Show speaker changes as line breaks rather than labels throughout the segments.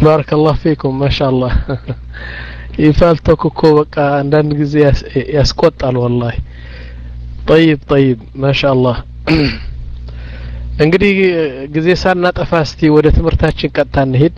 ባረከላሁ ፊኩም ማሻአላህ ይፋልቶክ እኮ በቃ አንዳንድ ጊዜ ያስቆጣል ወላሂ ጠይብ ጠይብ ማሻአላህ እንግዲህ ጊዜ ሳናጠፋ እስቲ ወደ ትምህርታችን ቀጥታ እንሄድ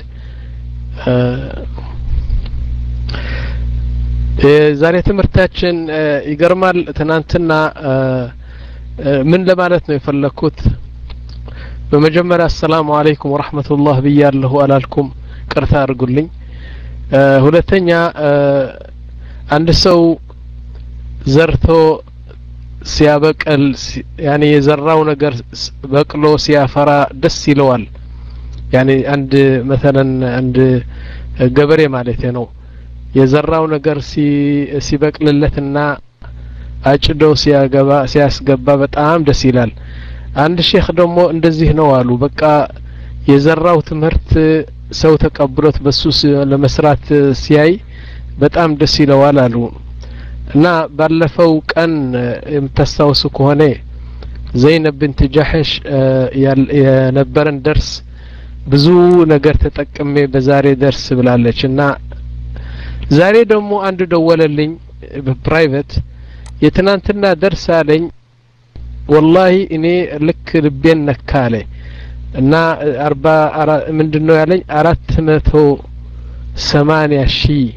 ዛሬ ትምህርታችን ይገርማል ትናንትና ምን ለማለት ነው የፈለግኩት በመጀመሪያ አሰላሙ አለይኩም ወረህመቱላህ ብያለሁ አላልኩም ቅርታ አድርጉልኝ ሁለተኛ አንድ ሰው ዘርቶ ሲያበቅል ያኔ የዘራው ነገር በቅሎ ሲያፈራ ደስ ይለዋል ያኔ አንድ መተለን አንድ ገበሬ ማለት ነው የዘራው ነገር ሲበቅልለትና አጭዶ ሲያገባ ሲያስገባ በጣም ደስ ይላል አንድ ሼክ ደግሞ እንደዚህ ነው አሉ በቃ የዘራው ትምህርት ሰው ተቀብሎት በሱ ለመስራት ሲያይ በጣም ደስ ይለዋል አሉ እና ባለፈው ቀን የምታስታውሱ ከሆነ ዘይነብ ብንት ጃሕሽ የነበረን ደርስ ብዙ ነገር ተጠቅሜ በዛሬ ደርስ ብላለች እና ዛሬ ደግሞ አንድ ደወለልኝ በፕራይቬት የትናንትና ደርስ አለኝ ወላሂ እኔ ልክ ልቤን ነካ አለ እና አርባ ምንድን ነው ያለኝ አራት መቶ ሰማኒያ ሺህ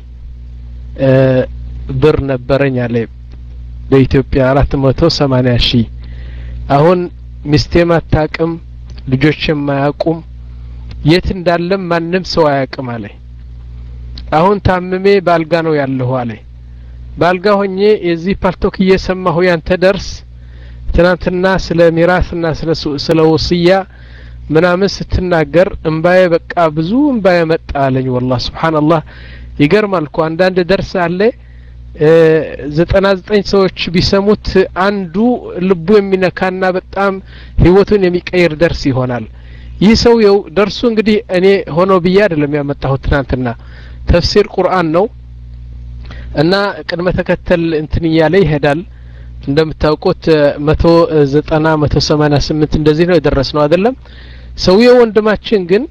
ብር ነበረኝ አለ በኢትዮጵያ አራት መቶ ሰማኒያ ሺህ አሁን ሚስቴም አታቅም ልጆችም አያውቁም የት እንዳለም ማንም ሰው አያውቅም አለ አሁን ታምሜ ባልጋ ነው ያለሁ አለ ባልጋ ሆኜ የዚህ ፓልቶክ እየሰማሁ ያንተ ደርስ ትናንትና ስለ ሚራስና ስለ ወስያ ምናምን ስትናገር እምባዬ በቃ ብዙ እምባዬ መጣ አለኝ ወላህ ስብሓንላህ ይገርማል እኮ አንዳንድ ደርስ አለ ዘጠና ዘጠኝ ሰዎች ቢሰሙት አንዱ ልቡ የሚነካና በጣም ህይወቱን የሚቀይር ደርስ ይሆናል ይህ ሰውየው ደርሱ እንግዲህ እኔ ሆኖ ብዬ አይደለም ያመጣሁት ትናንትና ተፍሲር ቁርአን ነው እና ቅድመ ተከተል እንትን እያለ ይሄዳል እንደምታውቁት መቶ ዘጠና መቶ ሰማኒያ ስምንት እንደዚህ ነው የደረስ ነው አይደለም ሰውየው ወንድማችን ግን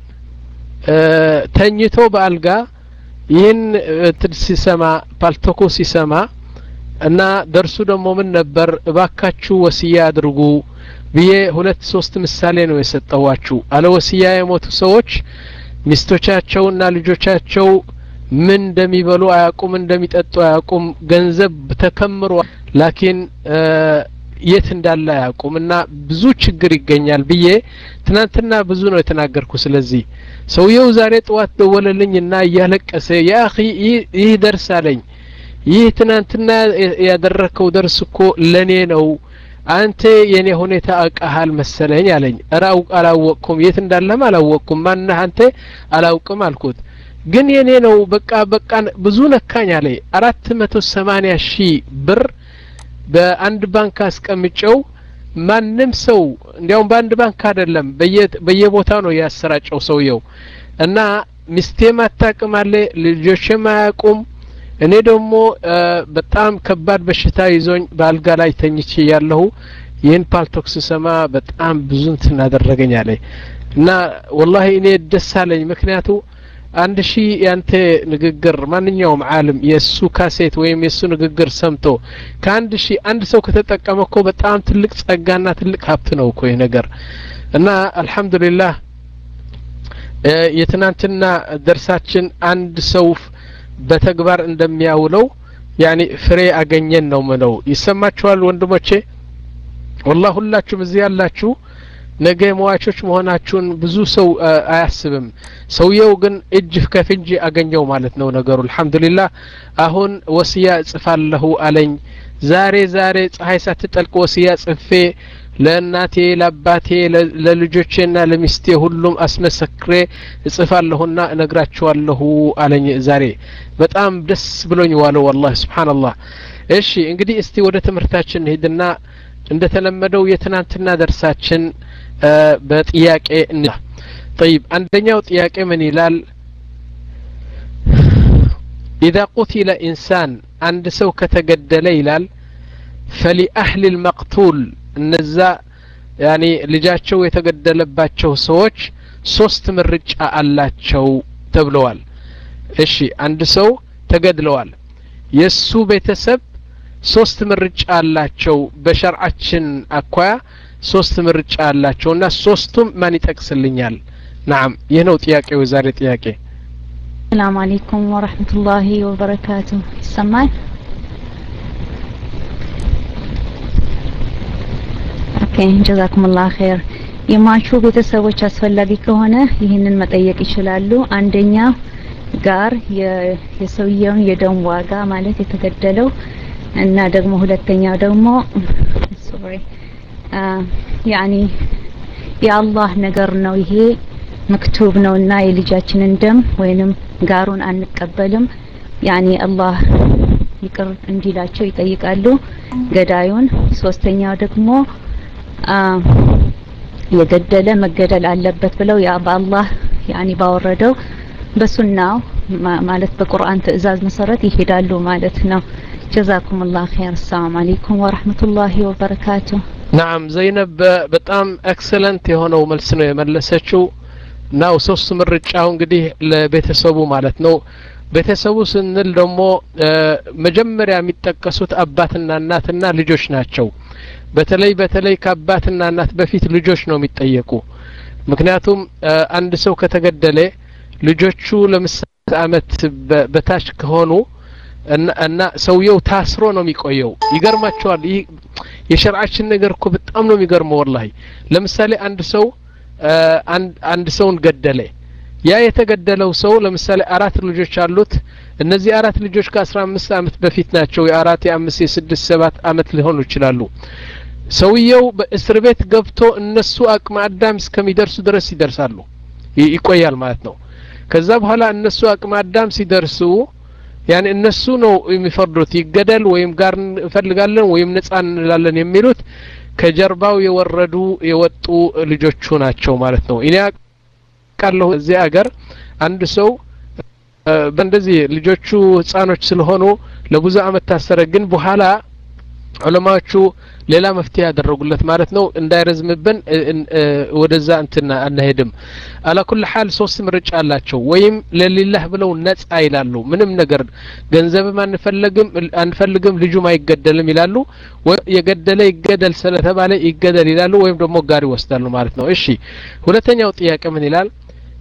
ተኝቶ በአልጋ ይህን ሲሰማ ፓልቶኮ ሲሰማ እና ደርሱ ደግሞ ምን ነበር እባካችሁ ወስያ አድርጉ ብዬ ሁለት ሶስት ምሳሌ ነው የሰጠዋችሁ አለ ወስያ የሞቱ ሰዎች ሚስቶቻቸውና ልጆቻቸው ምን እንደሚበሉ አያውቁም እንደሚጠጡ አያውቁም ገንዘብ ተከምሮ ላኪን የት እንዳለ አያውቁም እና ብዙ ችግር ይገኛል ብዬ ትናንትና ብዙ ነው የተናገርኩ ስለዚህ ሰውየው ዛሬ ጠዋት ደወለልኝ እና እያለቀሰ ያ ይህ ደርስ አለኝ ይህ ትናንትና ያደረከው ደርስ እኮ ለኔ ነው አንተ የኔ ሁኔታ አውቃሃል መሰለኝ አለኝ እረ አላወቅኩም የት እንዳለህም አላወቅኩም ማነህ አንተ አላውቅም አልኩት ግን የኔ ነው በቃ በቃ ብዙ ነካኝ አለ አራት መቶ ሰማኒያ ሺህ ብር በአንድ ባንክ አስቀምጨው ማንም ሰው እንዲያውም በአንድ ባንክ አይደለም በየቦታው ነው ያሰራጨው ሰውየው እና ሚስቴም አታቅም አለ ልጆችም አያውቁም እኔ ደግሞ በጣም ከባድ በሽታ ይዞኝ በአልጋ ላይ ተኝቼ ያለሁ ይህን ፓልቶክ ስሰማ በጣም ብዙ እንትን አደረገኝ አለ እና ወላሂ እኔ ደስ አለኝ ምክንያቱ አንድ ሺህ ያንተ ንግግር ማንኛውም ዓለም የእሱ ካሴት ወይም የእሱ ንግግር ሰምቶ ከአንድ ሺህ አንድ ሰው ከተጠቀመ እኮ በጣም ትልቅ ጸጋና ትልቅ ሀብት ነው እኮ ይህ ነገር እና አልሐምዱሊላህ የትናንትና ደርሳችን አንድ ሰው በተግባር እንደሚያውለው ያኒ ፍሬ አገኘን ነው ምለው ይሰማችኋል ወንድሞቼ ወላ ሁላችሁም እዚህ ያላችሁ ነገ መዋቾች መሆናችሁን ብዙ ሰው አያስብም ሰውየው ግን እጅ ከፍንጅ አገኘው ማለት ነው ነገሩ አልሐምዱሊላህ አሁን ወስያ እጽፋለሁ አለኝ ዛሬ ዛሬ ፀሐይ ሳትጠልቅ ወስያ ጽፌ ለእናቴ ለአባቴ ለልጆቼና ለሚስቴ ሁሉም አስመሰክሬ እጽፋለሁና እነግራችኋለሁ አለኝ ዛሬ በጣም ደስ ብሎኝ ዋለው ወላሂ ስብሓንላህ እሺ እንግዲህ እስቲ ወደ ትምህርታችን ሄድና እንደተለመደው የትናንትና ደርሳችን በጥያቄ እንላ طيب አንደኛው ጥያቄ ምን ይላል إذا قتل إنسان አንድ ሰው ከተገደለ ይላል فلأهل المقتول እነዛ ያኒ ልጃቸው የተገደለባቸው ሰዎች ሶስት ምርጫ አላቸው ተብለዋል እሺ አንድ ሰው ተገድለዋል የሱ ቤተሰብ ሶስት ምርጫ አላቸው በሸርዓችን አኳያ ሶስት ምርጫ አላቸው እና ሶስቱም ማን ይጠቅስልኛል ናም ይህ ነው ጥያቄው የዛሬ ጥያቄ
ሰላም አለይኩም ወረህመቱላሂ ወበረካቱ ይሰማል ኦኬ ጀዛኩሙላህ ኸይር የሟቹ ቤተሰቦች አስፈላጊ ከሆነ ይህንን መጠየቅ ይችላሉ አንደኛ ጋር የሰውየውን የደም ዋጋ ማለት የተገደለው እና ደግሞ ሁለተኛው ደግሞ ሶሪ ያኒ የአላህ ነገር ነው ይሄ መክቱብ ነውና የልጃችንን ደም ወይንም ጋሩን አንቀበልም ያኒ አላህ ይቅር እንዲላቸው ይጠይቃሉ ገዳዩን ሶስተኛው ደግሞ የገደለ መገደል አለበት ብለው ያ በአላህ ያኒ ባወረደው በሱናው ማለት በቁርአን ትእዛዝ መሰረት ይሄዳሉ ማለት ነው ጀዛኩም ላህ ኸይር አሰላሙ አለይኩም ወረህመቱላሂ ወበረካቱ
ናም ዘይነብ በጣም ኤክሰለንት የሆነው መልስ ነው የመለሰችው ናው ሶስት ምርጫው እንግዲህ ለቤተሰቡ ማለት ነው ቤተሰቡ ስንል ደግሞ መጀመሪያ የሚጠቀሱት አባትና እናትና ልጆች ናቸው በተለይ በተለይ ከአባትና እናት በፊት ልጆች ነው የሚጠየቁ ምክንያቱም አንድ ሰው ከተገደለ ልጆቹ ለምሳሌ አመት በታች ከሆኑ እና ሰውየው ታስሮ ነው የሚቆየው ይገርማቸዋል ይህ የሸርዓችን ነገር እኮ በጣም ነው የሚገርመው ወላሂ ለምሳሌ አንድ ሰው አንድ ሰውን ገደለ ያ የተገደለው ሰው ለምሳሌ አራት ልጆች አሉት እነዚህ አራት ልጆች ከአስራ አምስት አመት በፊት ናቸው የአራት የአምስት የስድስት ሰባት አመት ሊሆኑ ይችላሉ ሰውየው በእስር ቤት ገብቶ እነሱ አቅመ አዳም እስከሚደርሱ ድረስ ይደርሳሉ ይቆያል ማለት ነው ከዛ በኋላ እነሱ አቅመ አዳም ሲደርሱ ያኔ እነሱ ነው የሚፈርዱት ይገደል ወይም ጋር እንፈልጋለን ወይም ነጻ እንላለን የሚሉት ከጀርባው የወረዱ የወጡ ልጆቹ ናቸው ማለት ነው እኔ ቃለሁ እዚህ አገር አንድ ሰው በእንደዚህ ልጆቹ ህጻኖች ስለሆኑ ለብዙ አመት ታሰረ ግን በኋላ ዑለማዎቹ ሌላ መፍትሄ ያደረጉለት ማለት ነው እንዳይረዝምብን ወደዛ እንትና አናሄድም አላኩል ሀል ሶስት ምርጫ አላቸው ወይም ለሊላህ ብለው ነጻ ይላሉ ምንም ነገር ገንዘብም አንፈልግም አንፈልግም ልጁም አይገደልም ይላሉ የገደለ ይገደል ስለተባለ ይገደል ይላሉ ወይም ደግሞ ጋር ይወስዳሉ ማለት ነው እሺ ሁለተኛው ጥያቄ ምን ይላል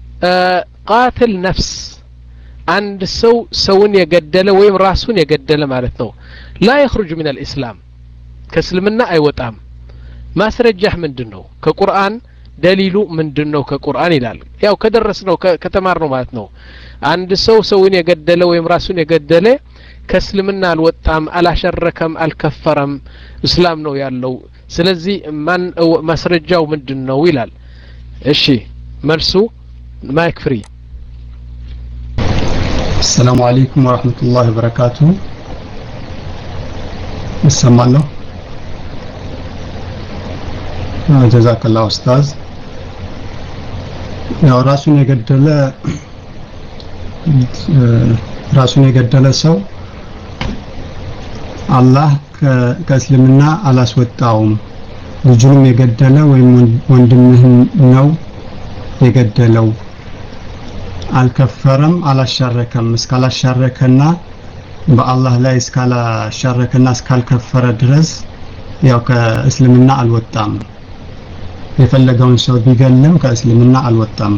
ቃትል ነፍስ አንድ ሰው ሰውን የገደለ ወይም ራሱን የገደለ ማለት ነው ላ የኽሩጅ ምን አልእስላም ከእስልምና አይወጣም ማስረጃህ ምንድን ነው ከቁርአን ደሊሉ ምንድን ነው ከቁርአን ይላል ያው ከደረስ ነው ከተማር ነው ማለት ነው አንድ ሰው ሰውን የገደለ ወይም ራሱን የገደለ ከእስልምና አልወጣም አላሸረከም አልከፈረም እስላም ነው ያለው ስለዚህ ማን ማስረጃው ምንድን ነው ይላል እሺ መልሱ ማይክ ፍሪ
السلام عليكم ورحمة الله وبركاته እሰማለሁ ጀዛከላ ኡስታዝ ያው ራሱን የገደለ ራሱን የገደለ ሰው አላህ ከእስልምና አላስወጣውም ልጁንም የገደለ ወይም ወንድምህን ነው የገደለው አልከፈረም አላሻረከም እስካላሻረከና በአላህ ላይ እስካላሻረከና እስካልከፈረ ድረስ ያው ከእስልምና አልወጣም የፈለገውን ሰው ቢገልም ከእስልምና አልወጣም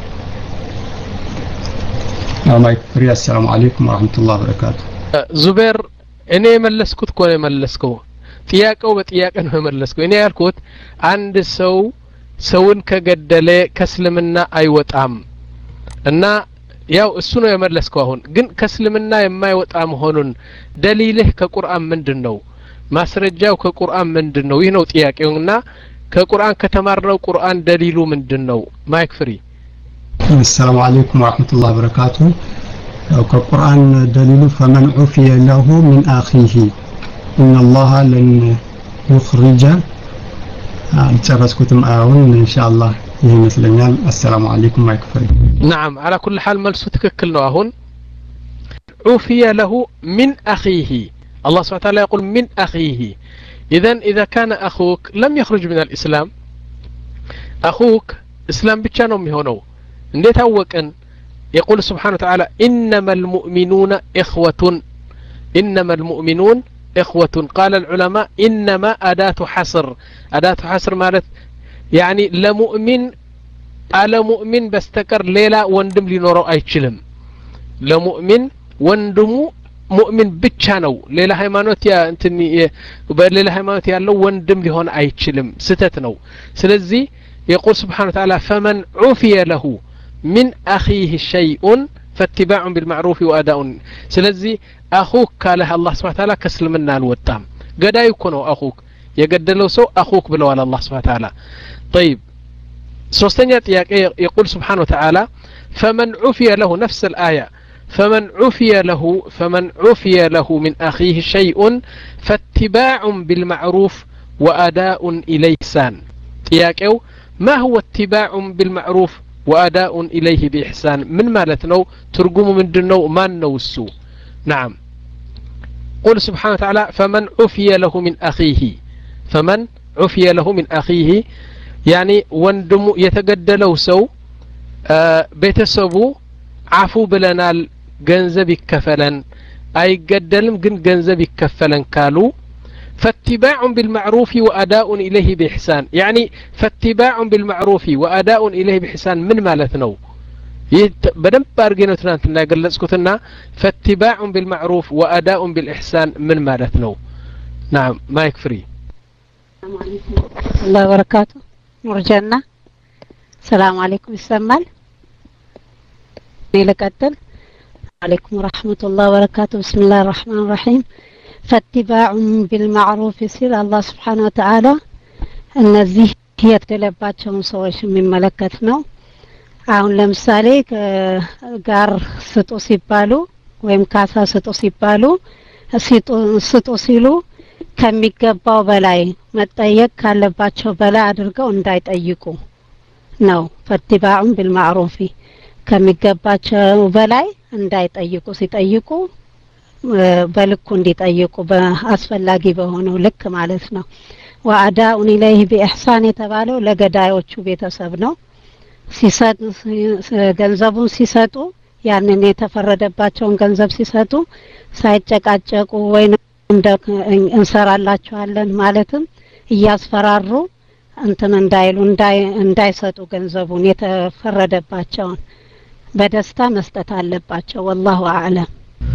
ማይክ ፍሪ አሰላሙ አለይኩም ወረህመቱላህ በረካቱ
ዙቤር እኔ የመለስኩት እኮ ነው የመለስከው ጥያቄው በጥያቄ ነው የመለስከው እኔ ያልኩት አንድ ሰው ሰውን ከገደለ ከእስልምና አይወጣም እና ያው እሱ ነው የመለስከው አሁን ግን ከእስልምና የማይወጣ መሆኑን ደሊልህ ከቁርአን ምንድን ነው ማስረጃው ከቁርአን ምንድን ነው ይህ ነው ጥያቄውና ከቁርአን ከተማርነው ቁርአን ደሊሉ ምንድን ነው ማይክ ፍሪ
السلام عليكم ورحمة الله وبركاته كقرآن دليل فمن عفي له من أخيه إن الله لن يخرج ጨረስኩትም አሁን ኢንሻአላህ ይህ ይመስለኛል አሰላሙ አለይኩም ማይክፍሪ
نعم على كل حال መልሱ ትክክል ነው አሁን عفي له من أخيه الله سبحانه وتعالى يقول من أخيه إذا إذا كان أخوك لم يخرج من الإسلام أخوك إسلام ብቻ ነው የሚሆነው እንዴት አወቅን يقول سبحانه وتعالى إنما المؤمنون إخوة إنما المؤمنون إخوة قال العلماء إنما أداة حصر أداة حصر مالت يعني لمؤمن على مؤمن بستكر ليلة وندم لنورو أيشلم لمؤمن وندمو ሙእሚን ብቻ ነው ሌላ ሃይማኖት ያ እንትን በሌላ ሃይማኖት ያለው ወንድም ሊሆን አይችልም ስተት ነው ስለዚህ የቁል ስብሓን ተዓላ ፈመን ዑፍየ ለሁ ሚን አኺህ ሸይኡን ፈትባዑን ቢልማዕሩፍ ወአዳኡን ስለዚህ አኹክ ካለህ አላህ ስብሓን ተዓላ ከእስልምና አልወጣም ገዳይ እኮ ነው አኹክ የገደለው ሰው አኹክ ብለዋል አላህ ስብሓን ተዓላ طيب ሶስተኛ ጥያቄ የቁል ስብሓን ወተዓላ ፈመን ዑፍየ ለሁ ነፍስ الآية فمن عفي له فمن عفي له من أخيه شيء فاتباع بالمعروف وأداء إليه إحسان تياكو ما هو اتباع بالمعروف وأداء إليه بإحسان من مالتنا ترجم من دنو ما نوسو نعم قل سبحانه وتعالى فمن عفي له من أخيه فمن عفي له من أخيه يعني وندم يتقدلو سو آه بيتسبو አፉ ብለናል ገንዘብ ይከፈለን አይገደልም ግን ገንዘብ ይከፈለን ካሉ فاتباع بالمعروف وأداء إليه بإحسان يعني فاتباع بالمعروف وأداء إليه بإحسان من مالتنا በደንብ አድርጌ ነው ትናንትና የገለጽኩትና ፈትባዕ ቢልማዕሩፍ ወአዳኡ ቢልኢሕሳን ምን ማለት ነው ናም ማይክ ፍሪ
الله وبركاته نور جنة السلام عليكم ይሰማል لقتل عليكم ورحمة الله وبركاته بسم الله الرحمن الرحيم فاتباع بالمعروف ሲል አላህ ስብሓን ወተዓላ እነዚህ የተገለባቸውን ሰዎች የሚመለከት ነው አሁን ለምሳሌ ጋር ስጡ ሲባሉ ወይም ካሳ ስጡ ሲባሉ ስጡ ሲሉ ከሚገባው በላይ መጠየቅ ካለባቸው በላይ አድርገው እንዳይጠይቁ ነው ፈትባዑን ቢልማዕሩፊ ከሚገባቸው በላይ እንዳይጠይቁ ሲጠይቁ በልኩ እንዲጠይቁ በአስፈላጊ በሆነው ልክ ማለት ነው ወአዳኡን ኢለይህ ቢኢሕሳን የተባለው ለገዳዮቹ ቤተሰብ ነው ሲሰጥ ገንዘቡን ሲሰጡ ያንን የተፈረደባቸውን ገንዘብ ሲሰጡ ሳይጨቃጨቁ ወይም እንሰራላችኋለን ማለትም እያስፈራሩ እንትን እንዳይሉ እንዳይሰጡ ገንዘቡን የተፈረደባቸውን በደስታ መስጠት አለባቸው ወላሁ አዕለም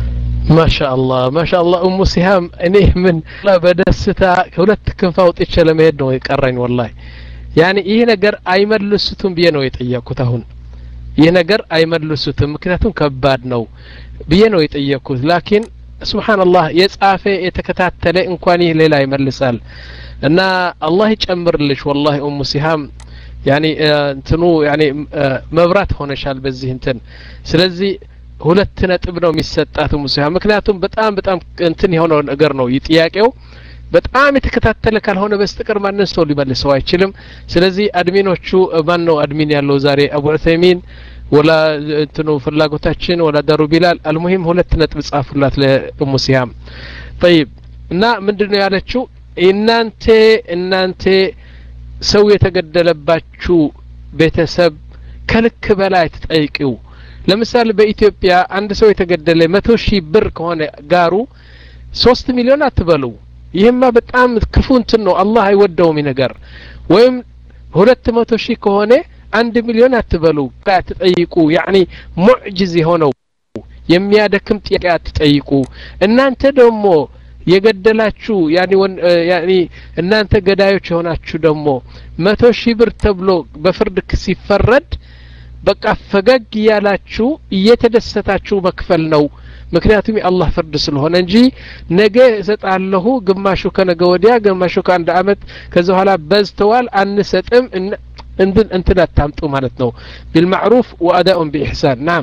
ማሻአላህ ማሻአላህ እሙ ሲሃም እኔ ምን በደስታ ሁለት ክንፍ አውጥቼ ለመሄድ ነው የቀረኝ ወላሂ ያኔ ይህ ነገር አይመልሱትም ብዬ ነው የጠየቅኩት አሁን ይህ ነገር አይመልሱትም ምክንያቱም ከባድ ነው ብዬ ነው የጠየቅኩት ላኪን ስብሓንላህ የጻፈ የተከታተለ እንኳን ይህ ሌላ ይመልሳል እና አላህ ይጨምርልሽ ወላሂ ኡሙ ሲሃም ያኒ እንትኑ ያኒ መብራት ሆነሻል በዚህ እንትን ስለዚህ ሁለት ነጥብ ነው የሚሰጣት ኡሙ ሲሃም ምክንያቱም በጣም በጣም እንትን የሆነው ነገር ነው ጥያቄው በጣም የተከታተለ ካልሆነ በስተቀር ማንን ሰው ሊመልሰው አይችልም ስለዚህ አድሚኖቹ ማን ነው አድሚን ያለው ዛሬ አቡ ዑሰይሚን ወላ እንትኑ ፍላጎታችን ወላ ዳሩ ቢላል አልሙሂም ሁለት ነጥብ ጻፉላት ለኡሙ ሲሃም ጠይብ እና ምንድን ነው ያለችው እናንተ እናንተ ሰው የተገደለባችሁ ቤተሰብ ከልክ በላይ ትጠይቂው ለምሳሌ በኢትዮጵያ አንድ ሰው የተገደለ መቶ ሺህ ብር ከሆነ ጋሩ ሶስት ሚሊዮን አትበሉ ይህማ በጣም ክፉ እንትን ነው አላህ አይወደውም ነገር ወይም ሁለት መቶ ሺህ ከሆነ አንድ ሚሊዮን አትበሉ አትጠይቁ ያኒ ሙዕጅዝ የሆነው የሚያደክም ጥያቄ አትጠይቁ እናንተ ደግሞ የገደላችሁ ያኒ ያኒ እናንተ ገዳዮች የሆናችሁ ደግሞ መቶ ሺህ ብር ተብሎ በፍርድ ሲፈረድ በቃ ፈገግ እያላችሁ እየተደሰታችሁ መክፈል ነው ምክንያቱም የአላህ ፍርድ ስለሆነ እንጂ ነገ እሰጣለሁ ግማሹ ከነገ ወዲያ ግማሹ ከአንድ አመት ከዚ በኋላ በዝተዋል አንሰጥም እንትን እንትን አታምጡ ማለት ነው ቢልማዕሩፍ ወአዳኡን ቢኢሕሳን ናም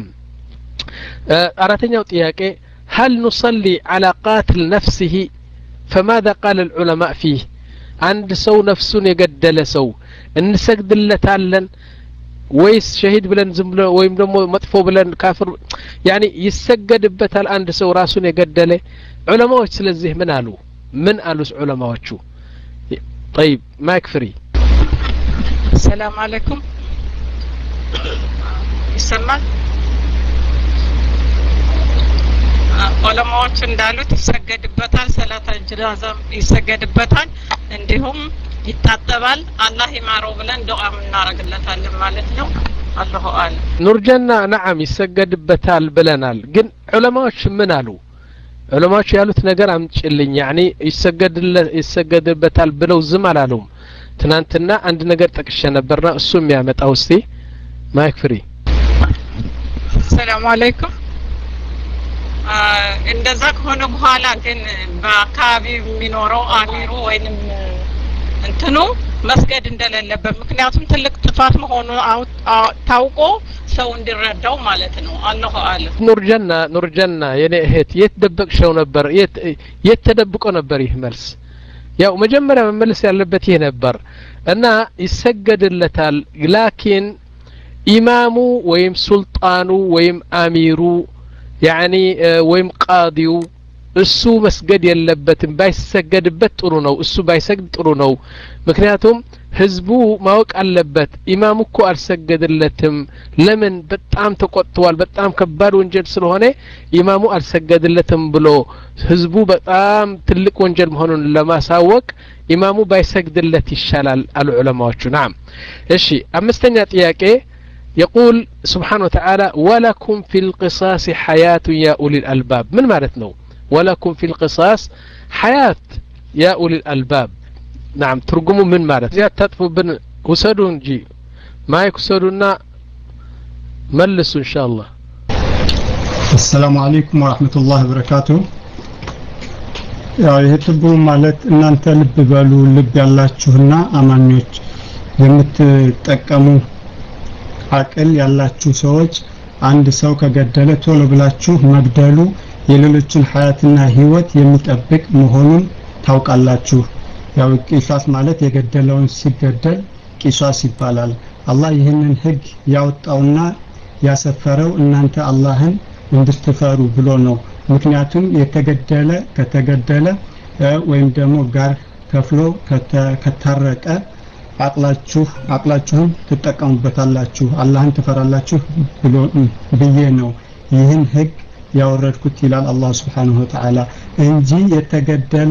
አራተኛው ጥያቄ هل نصلي على قاتل نفسه فماذا قال العلماء فيه عند سو نفس يقدل سو እንሰግድ ለታለን ወይስ ሸሂድ ብለን ዝም ብለ ወይም ደግሞ መጥፎ ብለን ካፍር ያኒ ይሰገድበታል አንድ ሰው ራሱን የገደለ ዑለማዎች ስለዚህ ምን አሉ ምን አሉስ ዑለማዎቹ طيب ማይክ ፍሪ
ሰላም አለይኩም ይሰማል ዑለማዎች እንዳሉት ይሰገድበታል፣ ሰላተ ጀናዛም ይሰገድበታል፣ እንዲሁም ይታጠባል። አላህ ይማረው ብለን ዱዓ እናደርግለታለን ማለት ነው። አላሁ አለም።
ኑርጀና ነዓም ይሰገድበታል ብለናል። ግን ዑለማዎች ምን አሉ? ዑለማዎች ያሉት ነገር አምጭልኝ። ያኒ ይሰገድበታል ብለው ዝም አላሉም። ትናንትና አንድ ነገር ጠቅሼ ነበርና እሱ የሚያመጣው እስቲ ማይክ ፍሪ
ሰላም አለይኩም። እንደዛ ከሆነ በኋላ ግን በአካባቢው የሚኖረው አሚሩ ወይንም እንትኑ መስገድ እንደሌለበት ምክንያቱም ትልቅ ጥፋት መሆኑ ታውቆ ሰው እንዲረዳው ማለት ነው። አላሁ አለም።
ኑርጀና ኑርጀና የኔ እህት የት ደበቅሸው ነበር? የት ተደብቆ ነበር ይህ መልስ? ያው መጀመሪያ መመለስ ያለበት ይህ ነበር እና ይሰገድለታል ላኪን ኢማሙ ወይም ሱልጣኑ ወይም አሚሩ ያኒ ወይም ቃዲው እሱ መስገድ የለበትም ባይሰገድበት ጥሩ ነው እሱ ባይሰግድ ጥሩ ነው ምክንያቱም ህዝቡ ማወቅ አለበት ኢማሙ እኮ አልሰገድለትም ለምን በጣም ተቆጥተዋል በጣም ከባድ ወንጀል ስለሆነ ኢማሙ አልሰገድለትም ብሎ ህዝቡ በጣም ትልቅ ወንጀል መሆኑን ለማሳወቅ ኢማሙ ባይሰግድለት ይሻላል አሉ ዑለማዎቹ ናም እሺ አምስተኛ ጥያቄ يقول سبحانه وتعالى ولكم في القصاص حياة يا أولي الألباب من معناتنا ولكم في القصاص حياة يا أولي الألباب نعم ترجموا من معنات زياد تطفوا بن وسدوا نجي ما يكسدونا ملسوا إن شاء الله
السلام عليكم ورحمة الله وبركاته ያው ይህ ትርጉሙ ማለት እናንተ ልብ በሉ ልብ ያላችሁና አማኞች የምትጠቀሙ አቅል ያላችሁ ሰዎች አንድ ሰው ከገደለ ቶሎ ብላችሁ መግደሉ የሌሎችን ሀያትና ህይወት የሚጠብቅ መሆኑን ታውቃላችሁ። ያው ቂሳስ ማለት የገደለውን ሲገደል ቂሳስ ይባላል። አላህ ይህንን ህግ ያወጣውና ያሰፈረው እናንተ አላህን እንድትፈሩ ብሎ ነው። ምክንያቱም የተገደለ ከተገደለ ወይም ደግሞ ጋር ከፍሎ ከታረቀ አቅላችሁ አቅላችሁን ትጠቀሙበታላችሁ አላህን ትፈራላችሁ ብሎ ብዬ ነው ይህን ህግ ያወረድኩት ይላል አላህ ስብሓንሁ ወተዓላ እንጂ የተገደለ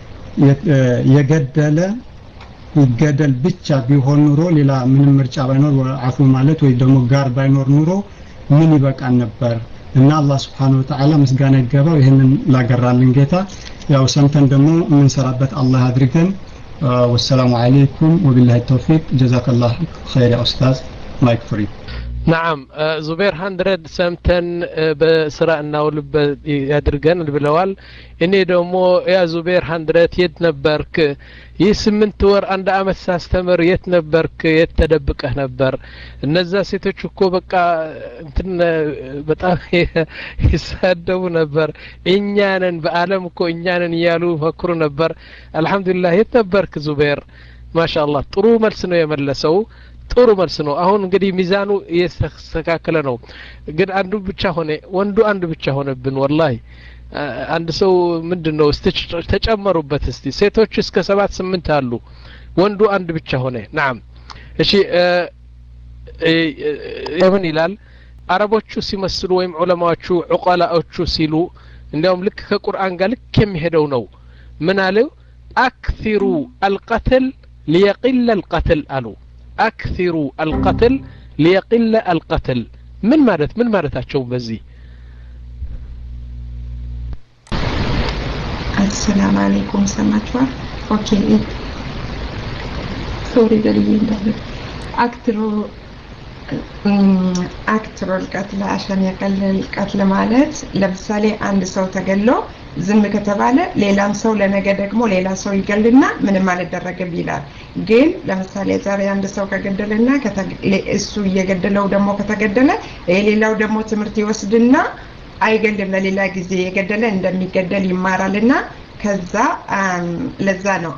የገደለ ይገደል ብቻ ቢሆን ኑሮ ሌላ ምንም ምርጫ ባይኖር አፉ ማለት ወይ ደግሞ ጋር ባይኖር ኑሮ ምን ይበቃን ነበር እና አላህ ስብሓን ወተዓላ ምስጋና ይገባው ይህንን ላገራልን ጌታ ያው ሰምተን ደግሞ የምንሰራበት አላህ አድርገን والسلام عليكم وبالله التوفيق جزاك الله خير يا أستاذ مايك فري
نعم ዙቤር ሀንድረድ ሰምተን በስራ እናውልበት ያድርገን ብለዋል እኔ ደግሞ ያ ዙቤር ሀንድረድ የት ነበርክ ይህ ስምንት ወር አንድ አመት ሳስተምር የት ነበርክ የት ተደብቀህ ነበር እነዛ ሴቶች እኮ በቃ እንትን በጣም ይሳደቡ ነበር እኛንን በአለም እኮ እኛንን እያሉ መክሩ ነበር አልহামዱሊላህ የት ነበርክ ዙቤር ማሻአላህ ጥሩ መልስ ነው የመለሰው ጥሩ መልስ ነው አሁን እንግዲህ ሚዛኑ እየተስተካከለ ነው ግን አንዱ ብቻ ሆነ ወንዱ አንድ ብቻ ሆነብን ወላሂ አንድ ሰው ምንድን ነው እስቲ ተጨመሩበት እስቲ ሴቶች እስከ ሰባት ስምንት አሉ ወንዱ አንድ ብቻ ሆነ ናም እሺ ምን ይላል አረቦቹ ሲመስሉ ወይም ዑለማዎቹ ዑቀላዎቹ ሲሉ እንዲያውም ልክ ከቁርአን ጋር ልክ የሚሄደው ነው ምን አለው አክثሩ አልቀትል ሊየቂለ አልቀትል አሉ አክثሩ አልቀትል ሊየቂለ አልቀትል ምን ማለት ምን ማለታቸው በዚህ
አሰላም አለይኩም ሰማችኋል ኦኬ ሶሪ በልዬ እንዳለ አክትሮ አክትሮ ልቀትል አሸን የቀልል ቀትል ማለት ለምሳሌ አንድ ሰው ተገሎ ዝም ከተባለ ሌላም ሰው ለነገ ደግሞ ሌላ ሰው ይገልና ምንም አልደረግም ይላል ግን ለምሳሌ ዛሬ አንድ ሰው ከገደለና እሱ እየገደለው ደግሞ ከተገደለ የሌላው ደግሞ ትምህርት ይወስድና አይገልም ለሌላ ጊዜ የገደለ እንደሚገደል ይማራልና ከዛ ለዛ ነው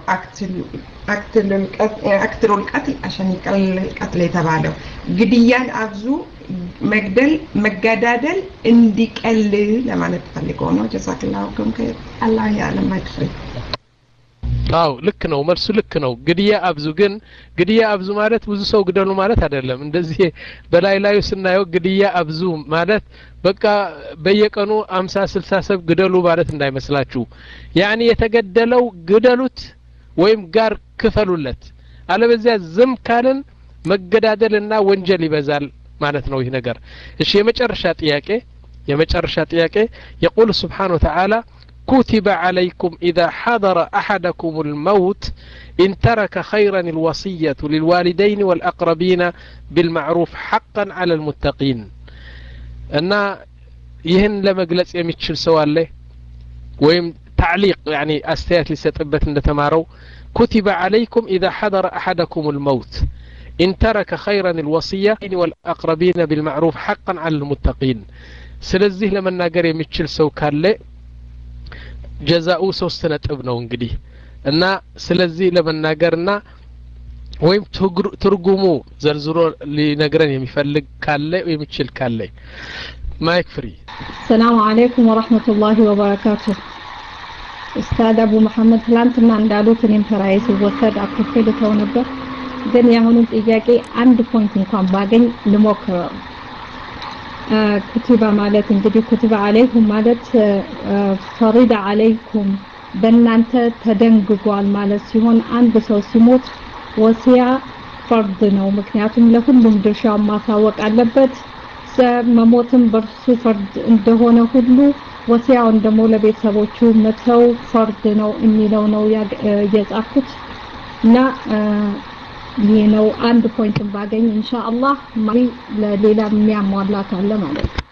አክትሩል ቀትል አሸኒቀል ቀትል የተባለው ግድያን አብዙ መግደል መገዳደል እንዲቀል ለማለት ፈልገው ነው ጀዛክላሁ ከም አላህ ያለም አይክፍል
አዎ ልክ ነው መልሱ ልክ ነው ግድያ አብዙ ግን ግድያ አብዙ ማለት ብዙ ሰው ግደሉ ማለት አይደለም እንደዚህ በላይ ላዩ ስናየው ግድያ አብዙ ማለት በቃ በየቀኑ አምሳ ስልሳ ሰብ ግደሉ ማለት እንዳይመስላችሁ ያኒ የተገደለው ግደሉት ወይም ጋር ክፈሉለት አለበዚያ ዝም ካልን መገዳደልና ወንጀል ይበዛል ማለት ነው ይህ ነገር እሺ የመጨረሻ ጥያቄ የመጨረሻ ጥያቄ የቁል ስብሓን ወተዓላ كتب عليكم إذا حضر أحدكم الموت إن ترك خيرا الوصية للوالدين والأقربين بالمعروف حقا على المتقين أن يهن لما قلت يمتشل سوالي ويم تعليق يعني أستيات لستبت تمارو كتب عليكم إذا حضر أحدكم الموت إن ترك خيرا الوصية والأقربين بالمعروف حقا على المتقين ስለዚህ ለመናገር የሚችል ሰው ካለ ጀዛኡ ሶስት ነጥብ ነው እንግዲህ እና ስለዚህ ለመናገርና ወይም ትርጉሙ ዘርዝሮ ሊነግረን የሚፈልግ ካለ የሚችል ካለ ማይክ ፍሪ
ሰላሙ አለይኩም ወረህመቱላሂ ወበረካቱ ኡስታድ አቡ መሐመድ ትላንትና እንዳሉት እኔም ተራዬ ሲወሰድ አኩርፌ ልተው ነበር ግን የአሁኑን ጥያቄ አንድ ፖይንት እንኳን ባገኝ ልሞክረው ኩቲባ ማለት እንግዲህ ኩቲባ አለይኩም ማለት ፈሪዳ አለይኩም በእናንተ ተደንግጓል ማለት ሲሆን አንድ ሰው ሲሞት ወሲያ ፈርድ ነው ምክንያቱም ለሁሉም ድርሻውን ማሳወቅ አለበት መሞትም በእርሱ ፈርድ እንደሆነ ሁሉ ወሲያውን ደግሞ ለቤተሰቦቹ መተው ፈርድ ነው የሚለው ነው የጻፍኩት እና ይህ ነው አንድ ፖይንትን ባገኝ ኢንሻአላህ ማሪ ለሌላ የሚያሟላ ካለ ማለት ነው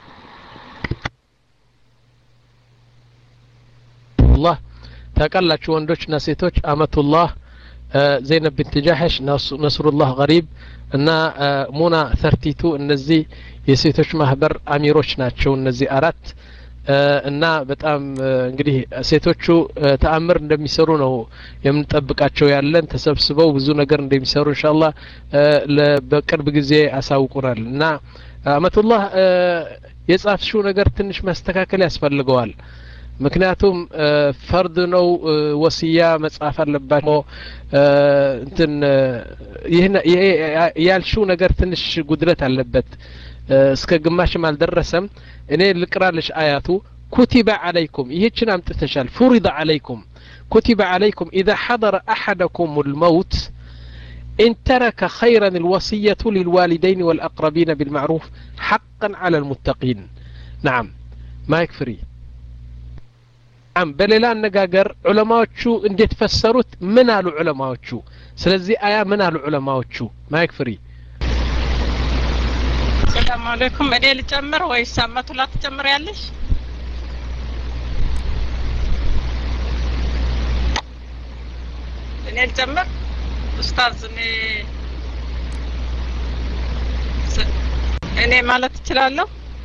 አላህ ታውቃላችሁ ወንዶችና ሴቶች አመቱላህ ዘይነብ ብንት ጃሐሽ ነስሩላህ ገሪብ እና ሙና ተርቲቱ እነዚህ የሴቶች ማህበር አሚሮች ናቸው እነዚህ አራት እና በጣም እንግዲህ ሴቶቹ ተአምር እንደሚሰሩ ነው የምንጠብቃቸው ያለን ተሰብስበው ብዙ ነገር እንደሚሰሩ እንሻላ በቅርብ ጊዜ አሳውቁናል እና አመቱላህ የጻፍሽው ነገር ትንሽ መስተካከል ያስፈልገዋል ምክንያቱም ፈርድ ነው ወስያ መጻፍ አለባቸው እንትን ይሄ ያልሽው ነገር ትንሽ ጉድለት አለበት እስከ ግማሽም አልደረሰም እኔ ልቅራልሽ አያቱ ኩቲበ አለይኩም ይህችን አምጥተሻል ፉሪደ አለይኩም ኩቲበ አለይኩም ኢዛ ሐضረ አሐደኩም ልመውት إن ترك خيرا الوصية للوالدين والأقربين بالمعروف حقا على المتقين نعم ما يكفري نعم በሌላ አነጋገር ዑለማዎቹ እንዴት ፈሰሩት ምን አሉ ዑለማዎቹ ስለዚህ አያ ምን አሉ ዑለማዎቹ ማይክ ፍሪ
ሰላም አለይኩም እኔ ልጨምር ወይስ አመቱላ ትጨምር ያለሽ እኔ ልጨምር ኡስታዝ እኔ እኔ ማለት እችላለሁ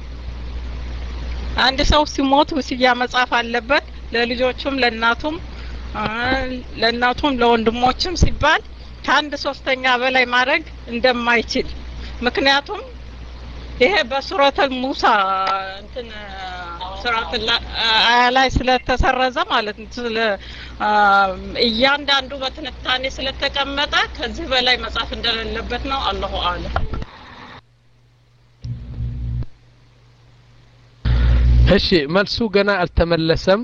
አንድ ሰው ሲሞት ውስያ መጻፍ አለበት ለልጆቹም ለእናቱም ለእናቱም ለወንድሞችም ሲባል ከአንድ ሶስተኛ በላይ ማድረግ እንደማይችል ምክንያቱም ይሄ በሱረተል ሙሳ እንትን ሱረት አያ ላይ ስለተሰረዘ ማለት ነው ስለ እያንዳንዱ በትንታኔ ስለተቀመጠ ከዚህ በላይ መጻፍ እንደሌለበት ነው አላሁ አለም
እሺ መልሱ ገና አልተመለሰም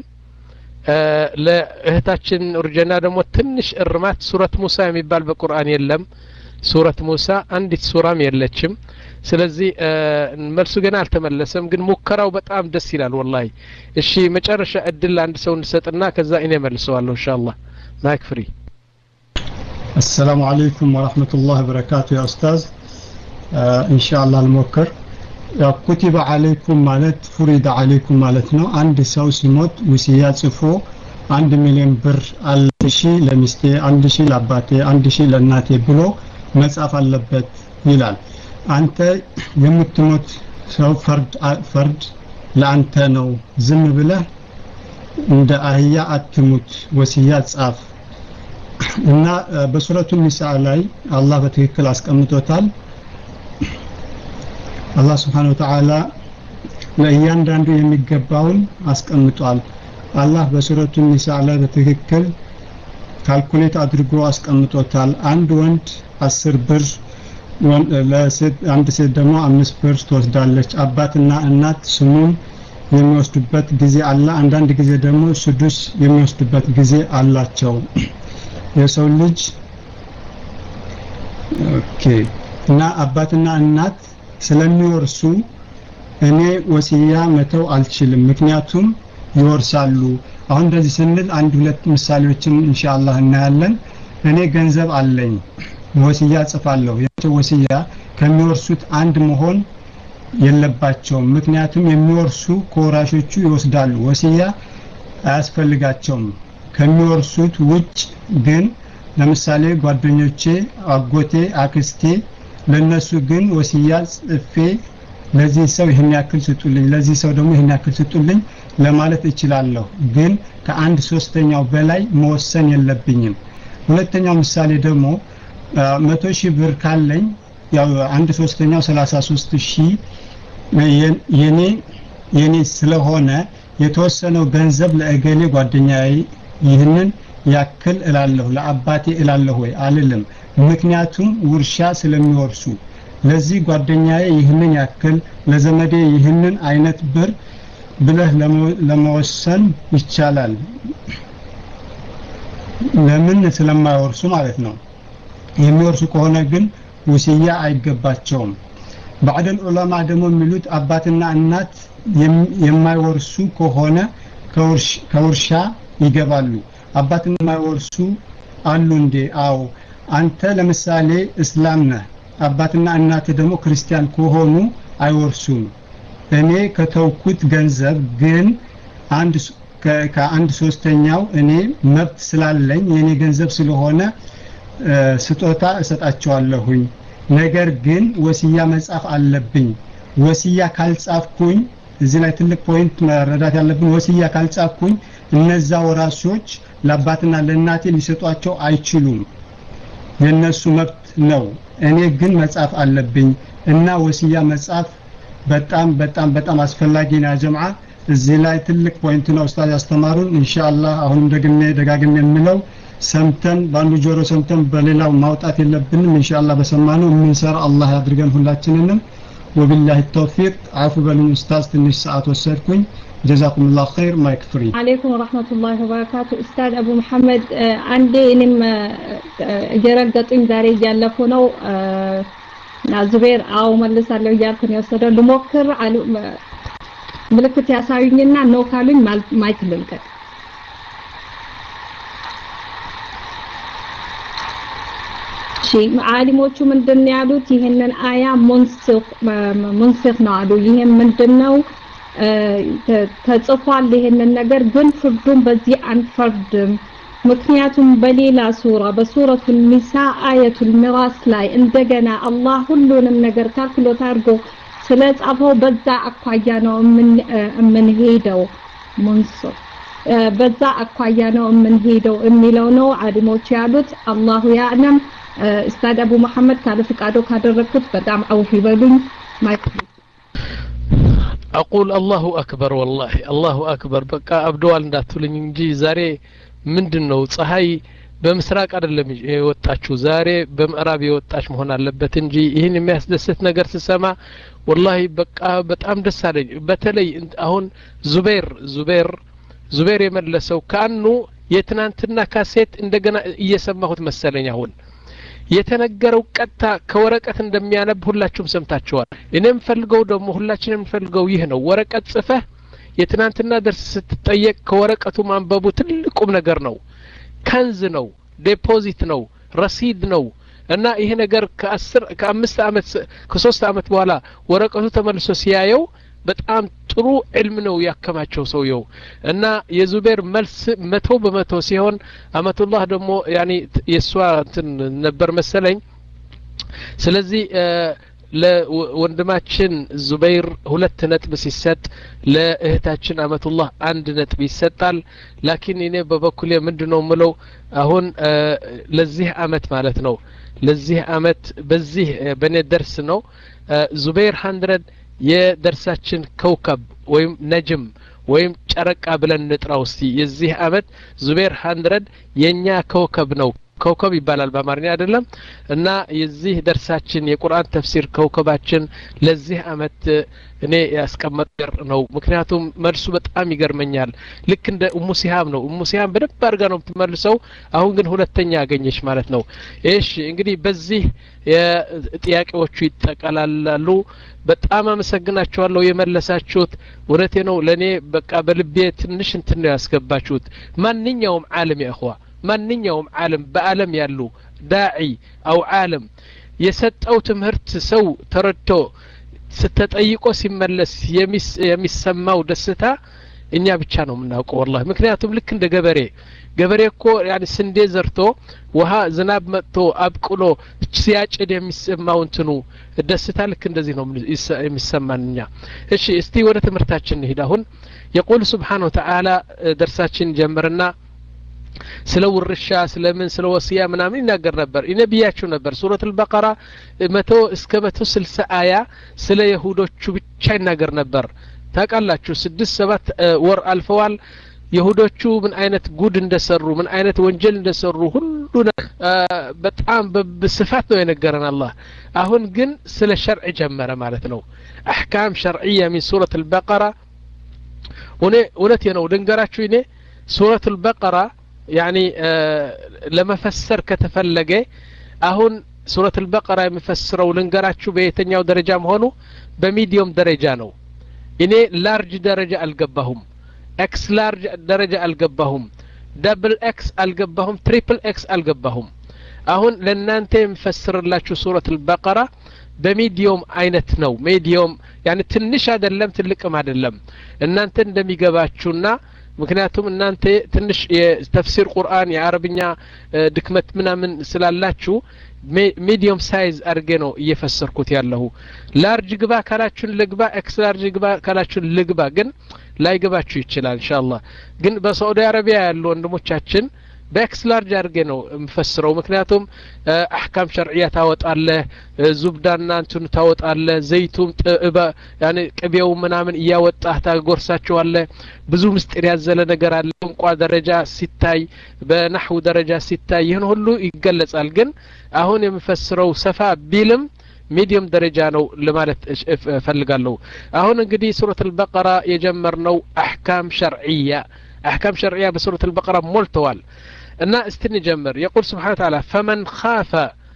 ለእህታችን ኡርጀና ደግሞ ትንሽ እርማት ሱረት ሙሳ የሚባል በቁርአን የለም ሱረት ሙሳ አንዲት ሱራም የለችም ስለዚህ መልሱ ገና አልተመለሰም ግን ሙከራው በጣም ደስ ይላል ወላሂ እሺ መጨረሻ እድል አንድ ሰው እንሰጥና ከዛ እኔ መልሰዋለሁ ኢንሻአላህ ማይክ ፍሪ
السلام عليكم ورحمة الله وبركاته يا أستاذ آه إن شاء الله الموكر ያው ኩቲበ አለይኩም ማለት ፉሪደ አለይኩም ማለት ነው አንድ ሰው ሲሞት ውስያ ጽፎ አንድ ሚሊዮን ብር አንድ ሺ ለሚስቴ አንድ ሺ ለአባቴ አንድ ሺ ለእናቴ ብሎ መጻፍ አለበት ይላል አንተ የምትሞት ሰው ፈርድ ፈርድ ለአንተ ነው ዝም ብለህ እንደ አህያ አትሙት ወስያ ጻፍ እና በሱረቱ ኒሳ ላይ አላህ በትክክል አስቀምጦታል አላህ ስብሓን ወተዓላ ለእያንዳንዱ የሚገባውን አስቀምጧል አላህ በሱረቱ ኒሳ ላይ በትክክል ካልኩሌት አድርጎ አስቀምጦታል። አንድ ወንድ አስር ብር ለሴት አንድ ሴት ደግሞ አምስት ብር ትወስዳለች። አባትና እናት ስሙን የሚወስዱበት ጊዜ አለ። አንዳንድ ጊዜ ደግሞ ስዱስ የሚወስዱበት ጊዜ አላቸው። የሰው ልጅ ኦኬ እና አባትና እናት ስለሚወርሱ እኔ ወሲያ መተው አልችልም፣ ምክንያቱም ይወርሳሉ። አሁን እንደዚህ ስንል አንድ ሁለት ምሳሌዎችን ኢንሻአላህ እናያለን። እኔ ገንዘብ አለኝ፣ ወሲያ ጽፋለሁ። ያቸው ወሲያ ከሚወርሱት አንድ መሆን የለባቸውም። ምክንያቱም የሚወርሱ ከወራሾቹ ይወስዳሉ። ወሲያ አያስፈልጋቸውም። ከሚወርሱት ውጭ ግን ለምሳሌ ጓደኞቼ፣ አጎቴ፣ አክስቴ ለነሱ ግን ወሲያ ጽፌ ለዚህ ሰው ይህን ያክል ስጡልኝ፣ ለዚህ ሰው ደግሞ ይህን ያክል ስጡልኝ ለማለት እችላለሁ። ግን ከአንድ ሶስተኛው በላይ መወሰን የለብኝም። ሁለተኛው ምሳሌ ደግሞ መቶ ሺህ ብር ካለኝ ያው አንድ ሶስተኛው ሰላሳ ሶስት ሺህ የኔ የኔ ስለሆነ የተወሰነው ገንዘብ ለእገሌ ጓደኛዬ ይህንን ያክል እላለሁ ለአባቴ እላለሁ ወይ አልልም። ምክንያቱም ውርሻ ስለሚወርሱ ለዚህ ጓደኛዬ ይህንን ያክል ለዘመዴ ይህንን አይነት ብር ብለህ ለመወሰን ይቻላል። ለምን ስለማይወርሱ ማለት ነው። የሚወርሱ ከሆነ ግን ውስያ አይገባቸውም። ባዕደል ዑለማ ደግሞ የሚሉት አባትና እናት የማይወርሱ ከሆነ ከውርሻ ይገባሉ። አባትና የማይወርሱ አሉ እንዴ? አዎ። አንተ ለምሳሌ እስላም ነህ፣ አባትና እናት ደግሞ ክርስቲያን ከሆኑ አይወርሱም። እኔ ከተውኩት ገንዘብ ግን አንድ ከአንድ ሶስተኛው እኔ መብት ስላለኝ የኔ ገንዘብ ስለሆነ ስጦታ እሰጣቸዋለሁኝ። ነገር ግን ወስያ መጻፍ አለብኝ። ወስያ ካልጻፍኩኝ እዚህ ላይ ትልቅ ፖይንት መረዳት ያለብን ወስያ ካልጻፍኩኝ እነዛ ወራሾች ለአባትና ለእናቴ ሊሰጧቸው አይችሉም። የነሱ መብት ነው። እኔ ግን መጻፍ አለብኝ እና ወስያ መጻፍ በጣም በጣም በጣም አስፈላጊ ነው። ጀምዓ እዚህ ላይ ትልቅ ፖይንት ነው ኡስታዝ ያስተማሩን። ኢንሻአላህ አሁንም ደግሜ ደጋግሜ የምለው ሰምተን በአንዱ ጆሮ ሰምተን በሌላው ማውጣት የለብንም። ኢንሻአላህ በሰማነው የምንሰራ አላህ ያድርገን ሁላችንንም። ወቢላሂ ተውፊቅ። አፉ በሉኝ ኡስታዝ፣ ትንሽ ሰዓት ወሰድኩኝ። ጀዛኩም ላሁ ኸይር። ማይክ ፍሪ።
አለይኩም ወራህመቱላሂ ወበረካቱ። ኡስታዝ አቡ መሐመድ አንዴ እኔም እየረገጡኝ ዛሬ እያለፉ ነው እና ዙቤር አዎ መልሳለሁ እያልኩ ነው የወሰደው። ልሞክር ምልክት ያሳዩኝና ነው ካሉኝ ማይክ ልልቀቅ። እሺ ዓሊሞቹ ምንድን ያሉት ይህንን አያ ሙንስኽ ነው አሉ። ይህም ምንድን ነው ተጽፏል ይህንን ነገር ግን ፍርዱን በዚህ አንፈርድም። ምክንያቱም በሌላ ሱራ በሱረቱል ኒሳ አየቱል ሚራስ ላይ እንደገና አላህ ሁሉንም ነገር ካልኩሌት አድርጎ ስለጻፈው በዛ አኳያ ነው የምንሄደው ሙንስኽ በዛ አኳያ ነው የምንሄደው የሚለው ነው ዓሊሞች ያሉት። አላሁ ያዕለም። ኡስታድ አቡ መሐመድ ካለ ፍቃዶ ካደረግኩት በጣም አውፍ ይበሉኝ። ማይክ
አቁል አላሁ አክበር ወላሂ አላሁ አክበር። በቃ አብደዋል እንዳትሉኝ እንጂ ዛሬ ምንድን ነው ፀሐይ በምስራቅ አይደለም የወጣችው ዛሬ በምዕራብ የወጣች መሆን አለበት እንጂ ይህን የሚያስደስት ነገር ስሰማ ወላሂ በቃ በጣም ደስ አለኝ። በተለይ አሁን ዙቤር ዙቤር ዙቤር የመለሰው ከአኑ የትናንትና ካሴት እንደገና እየሰማሁት መሰለኝ አሁን የተነገረው ቀጥታ ከወረቀት እንደሚያነብ ሁላችሁም ሰምታችኋል። እኔ የምፈልገው ደግሞ ሁላችን የምፈልገው ይህ ነው። ወረቀት ጽፈህ የትናንትና ደርስ ስትጠየቅ ከወረቀቱ ማንበቡ ትልቁም ነገር ነው። ከንዝ ነው፣ ዴፖዚት ነው፣ ረሲድ ነው እና ይሄ ነገር ከአስር ከአምስት አመት ከሶስት አመት በኋላ ወረቀቱ ተመልሶ ሲያየው በጣም ጥሩ ዕልም ነው ያከማቸው ሰውየው እና የዙቤር መልስ መቶ በመቶ ሲሆን አመቱላህ ደግሞ ያኒ የእሷ እንትን ነበር መሰለኝ ስለዚህ ለወንድማችን ዙበይር ሁለት ነጥብ ሲሰጥ ለእህታችን አመቱላህ አንድ ነጥብ ይሰጣል ላኪን እኔ በበኩሌ ምንድ ነው ምለው አሁን ለዚህ አመት ማለት ነው ለዚህ አመት በዚህ በእኔ ደርስ ነው ዙበይር ሀንድረድ የደርሳችን ከውከብ ወይም ነጅም ወይም ጨረቃ ብለን እንጥራው እስቲ የዚህ አመት ዙቤር ሀንድረድ የእኛ ከውከብ ነው ከውከብ ይባላል በአማርኛ አይደለም እና የዚህ ደርሳችን የቁርአን ተፍሲር ከውከባችን ለዚህ አመት እኔ ያስቀመጥ ነው ምክንያቱም መልሱ በጣም ይገርመኛል ልክ እንደ እሙ ሲሃም ነው እሙ ሲሃም በደንብ አድርጋ ነው የምትመልሰው አሁን ግን ሁለተኛ ያገኘች ማለት ነው እሺ እንግዲህ በዚህ ጥያቄዎቹ ይጠቀላላሉ በጣም አመሰግናችኋለሁ የመለሳችሁት እውነቴ ነው ለእኔ በቃ በልቤ ትንሽ እንትን ነው ያስገባችሁት ማንኛውም አለም ያእኽዋ ማንኛውም ዓለም በአለም ያሉ ዳዒ አው ዓለም የሰጠው ትምህርት ሰው ተረድቶ ስተጠይቆ ሲመለስ የሚሰማው ደስታ እኛ ብቻ ነው የምናውቀው ወላሂ ምክንያቱም ልክ እንደ ገበሬ ገበሬ እኮ ያኒ ስንዴ ዘርቶ ውሃ ዝናብ መጥቶ አብቅሎ ሲያጭድ የሚሰማው እንትኑ ደስታ ልክ እንደዚህ ነው የሚሰማን እኛ እሺ እስቲ ወደ ትምህርታችን እንሂድ አሁን የቁል ስብሓን ወተዓላ ደርሳችን ጀምርና ስለ ውርሻ ስለምን ስለ ወስያ ምናምን ይናገር ነበር እኔ ብያችሁ ነበር ሱረት አልበቀራ መቶ እስከ መቶ ስልሳ አያ ስለ የሁዶቹ ብቻ ይናገር ነበር ታውቃላችሁ ስድስት ሰባት ወር አልፈዋል የሁዶቹ ምን አይነት ጉድ እንደሰሩ ምን አይነት ወንጀል እንደሰሩ ሁሉ በጣም በስፋት ነው የነገረን አላህ አሁን ግን ስለ ሸርዕ ጀመረ ማለት ነው አሕካም ሸርዕያ ሚን ሱረት አልበቀራ እውነቴ ነው ድንገራችሁ እኔ ሱረት አልበቀራ ያኒ ለመፈሰር ከተፈለገ አሁን ሱረት አልበቀራ የሚፈስረው ልንገራችሁ በየትኛው ደረጃ መሆኑ በሚዲየም ደረጃ ነው እኔ ላርጅ ደረጃ አልገባሁም ኤክስ ላርጅ ደረጃ አልገባሁም ደብል ኤክስ አልገባሁም ትሪፕል ኤክስ አልገባሁም አሁን ለእናንተ የሚፈስርላችሁ ሱረት አልበቀራ በሚዲዮም አይነት ነው ሚዲዮም ያኒ ትንሽ አይደለም ትልቅም አይደለም እናንተ እንደሚገባችሁና ምክንያቱም እናንተ ትንሽ የተፍሲር ቁርአን የአረብኛ ድክመት ምናምን ስላላችሁ ሚዲየም ሳይዝ አድርጌ ነው እየፈሰርኩት ያለሁ ላርጅ ግባ ካላችሁን ልግባ ኤክስ ላርጅ ግባ ካላችሁን ልግባ ግን ላይገባችሁ ይችላል እንሻአላህ ግን በሳዑዲ አረቢያ ያሉ ወንድሞቻችን በኤክስ ላርጅ አድርጌ ነው የምፈስረው ምክንያቱም አሕካም ሸርዕያ ታወጣለህ ዙብዳና እንትኑ ታወጣለህ ዘይቱም ያኔ ቅቤው ምናምን እያወጣህ ታጎርሳቸዋለህ ብዙ ምስጢር ያዘለ ነገር አለ ቋንቋ ደረጃ ሲታይ በናሕው ደረጃ ሲታይ ይህን ሁሉ ይገለጻል ግን አሁን የምፈስረው ሰፋ ቢልም ሚዲየም ደረጃ ነው ለማለት እፈልጋለሁ አሁን እንግዲህ ሱረት አልበቀራ የጀመርነው አሕካም ሸርዕያ አሕካም ሸርዕያ በሱረት አልበቀራ ሞልተዋል እና እስቲ እንጀምር የቁል ስብሓን ታላ ፈመን ካፈ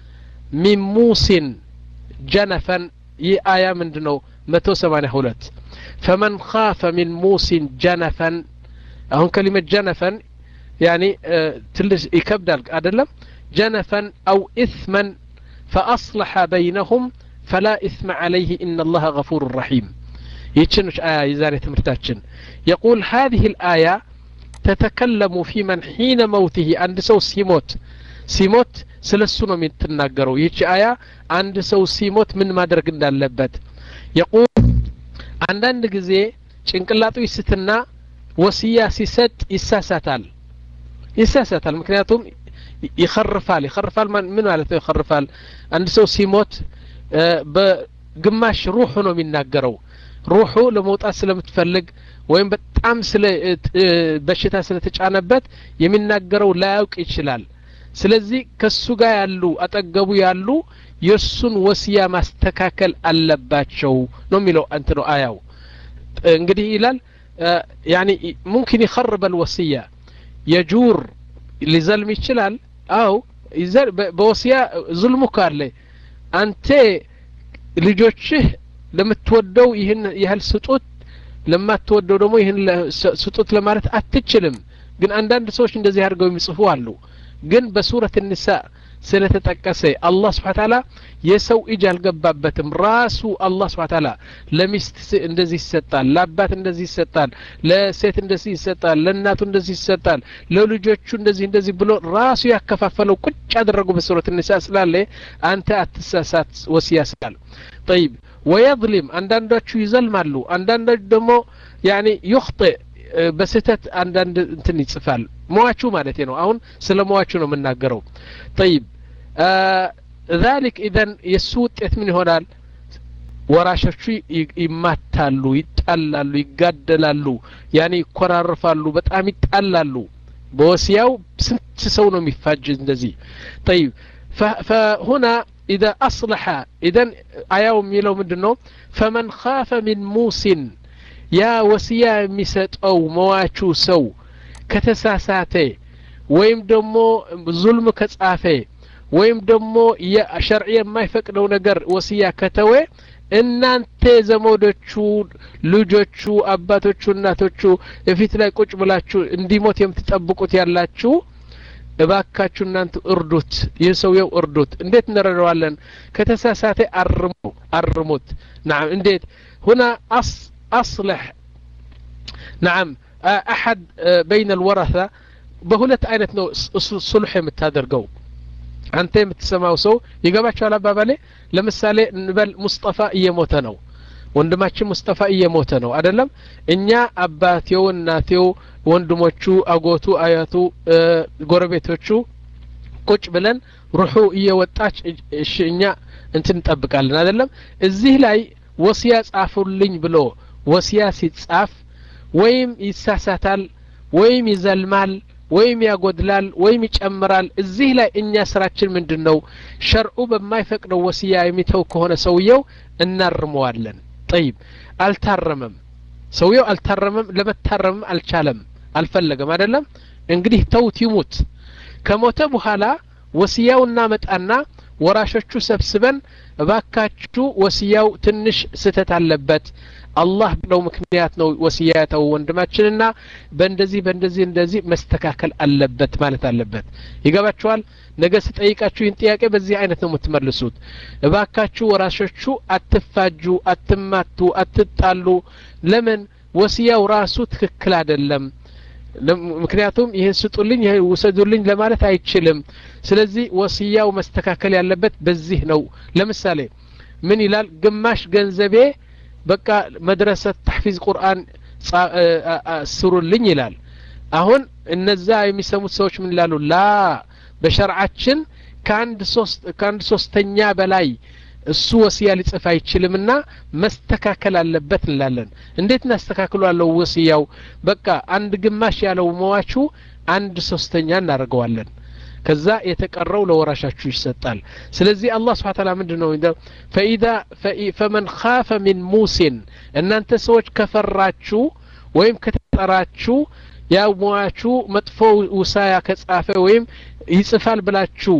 ሚን ሙሲን ጀነፈን ይህ አያ ምንድ ነው መቶ ሰማኒያ ሁለት ፈመን ካፈ ሚን ሙሲን ጀነፈን አሁን ከሊመት ጀነፈን ያኒ ትልሽ ይከብዳል አደለም ጀነፈን አው ኢثመን فأصلح بينهم فلا إثم عليه إن الله غفور رحيم يتشنش آية يزاري تمرتاتشن يقول هذه الآية تتكلم في من حين موته عند سو سيموت سيموت سلسو ነው የምትናገረው ይቺ አያ አንድ ሰው ሲሞት ምን ማድረግ እንዳለበት የቁል አንዳንድ ጊዜ ጭንቅላቱ ይስትና ወስያ ሲሰጥ ይሳሳታል ይሳሳታል ምክንያቱም ይኸርፋል ይኸርፋል ምን ማለት ነው ይኸርፋል አንድ ሰው ሲሞት በግማሽ ሩሑ ነው የሚናገረው ሩሑ ለመውጣት ስለምትፈልግ ወይም በጣም ስለ በሽታ ስለተጫነበት የሚናገረው ላያውቅ ይችላል ስለዚህ ከሱ ጋር ያሉ አጠገቡ ያሉ የእሱን ወስያ ማስተካከል አለባቸው ነው የሚለው አንት ነው አያው እንግዲህ ይላል ያኒ ሙምኪን ይኸርበ ልወስያ የጁር ሊዘልም ይችላል አው በወስያ ዙልሙ ካለ አንተ ልጆችህ ለምትወደው ይህን ያህል ስጡት ለማትወደው ደግሞ ይህን ስጡት ለማለት አትችልም ግን አንዳንድ ሰዎች እንደዚህ አድርገው የሚጽፉ አሉ ግን በሱረት ንሳ ስለተጠቀሰ አላህ ስብሓ ታላ የሰው እጅ አልገባበትም ራሱ አላህ ስብሓ ታላ ለሚስት እንደዚህ ይሰጣል ለአባት እንደዚህ ይሰጣል ለሴት እንደዚህ ይሰጣል ለእናቱ እንደዚህ ይሰጣል ለልጆቹ እንደዚህ እንደዚህ ብሎ ራሱ ያከፋፈለው ቁጭ ያደረጉ በሱረት ንሳ ስላለ አንተ አትሳሳት ወስያ ስላል ጠይብ ወየظሊም አንዳንዶቹ ይዘልማሉ አንዳንዶች ደግሞ ያኒ ዩክጢእ በስህተት አንዳንድ እንትን ይጽፋል መዋቹ ማለት ነው አሁን ስለ መዋቹ ነው የምናገረው ጠይብ ذلك ኢዘን የእሱ ውጤት ምን ይሆናል ወራሾቹ ይማታሉ፣ ይጣላሉ፣ ይጋደላሉ፣ ያኔ ይኮራርፋሉ፣ በጣም ይጣላሉ። በወሲያው ስንት ሰው ነው የሚፋጅ እንደዚህ ጠይብ ፈሁና ኢዛ አስለሐ ኢዘን አያው የሚለው ምንድን ነው ፈመን ካፈ ሚን ሙሲን ያ ወሲያ የሚሰጠው መዋቹ ሰው ከተሳሳተ ወይም ደግሞ ዙልም ከጻፈ ወይም ደግሞ ሸርዕ የማይፈቅደው ነገር ወሲያ ከተወ እናንተ ዘመዶቹ፣ ልጆቹ፣ አባቶቹ፣ እናቶቹ የፊት ላይ ቁጭ ብላችሁ እንዲሞት የምትጠብቁት ያላችሁ እባካችሁ እናንተ እርዱት፣ ይህ ሰውየው እርዱት። እንዴት እንረዳዋለን? ከተሳሳተ አርሙ አርሙት። ናም እንዴት ሁና አስለሕ ናም አሐድ በይነ ልወረታ በሁለት አይነት ነው ሱልሕ የምታደርገው አንተ የምትሰማው ሰው ይገባቸዋል አባባሌ ለምሳሌ እንበል ሙስጠፋ እየሞተ ነው ወንድማችን ሙስጠፋ እየሞተ ነው አይደለም እኛ አባቴው እናቴው ወንድሞቹ አጎቱ አያቱ ጎረቤቶቹ ቁጭ ብለን ሩሑ እየወጣች እሺ እኛ እንትን እንጠብቃለን አይደለም እዚህ ላይ ወሲያ ጻፉልኝ ብሎ ወሲያ ሲጻፍ ወይም ይሳሳታል ወይም ይዘልማል ወይም ያጎድላል ወይም ይጨምራል እዚህ ላይ እኛ ስራችን ምንድን ነው ሸርዑ በማይፈቅደው ወሲያ የሚተው ከሆነ ሰውየው እናርመዋለን ጠይብ አልታረመም ሰውየው አልታረመም ለመታረምም አልቻለም አልፈለገም አይደለም እንግዲህ ተውት ይሙት ከሞተ በኋላ ወሲያው እናመጣና ወራሾቹ ሰብስበን እባካችሁ ወሲያው ትንሽ ስህተት አለበት አላህ ብለው ምክንያት ነው ወሲያ የተው ወንድማችንና በእንደዚህ በእንደዚህ እንደዚህ መስተካከል አለበት ማለት አለበት ይገባችኋል ነገ ስጠይቃችሁ ይህን ጥያቄ በዚህ አይነት ነው የምትመልሱት እባካችሁ ወራሾቹ አትፋጁ አትማቱ አትጣሉ ለምን ወሲያው ራሱ ትክክል አይደለም ምክንያቱም ይህን ስጡልኝ ይህ ውሰዱልኝ ለማለት አይችልም ስለዚህ ወስያው መስተካከል ያለበት በዚህ ነው ለምሳሌ ምን ይላል ግማሽ ገንዘቤ በቃ መድረሰት ተሕፊዝ ቁርአን ስሩልኝ ይላል አሁን እነዛ የሚሰሙት ሰዎች ምን ይላሉ ላ በሸርዓችን ከአንድ ሶስት ከአንድ ሶስተኛ በላይ እሱ ወስያ ሊጽፍ አይችልምና መስተካከል አለበት እንላለን እንዴት እናስተካክሏለው ወስያው በቃ አንድ ግማሽ ያለው መዋቹ አንድ ሶስተኛ እናደርገዋለን ከዛ የተቀረው ለወራሻችሁ ይሰጣል ስለዚህ አላህ ስብሓ ታላ ምንድን ነው ፈኢዛ ፈመን ካፈ ሚን ሙሲን እናንተ ሰዎች ከፈራችሁ ወይም ከተጠራችሁ ያ ሟቹ መጥፎ ውሳያ ከጻፈ ወይም ይጽፋል ብላችሁ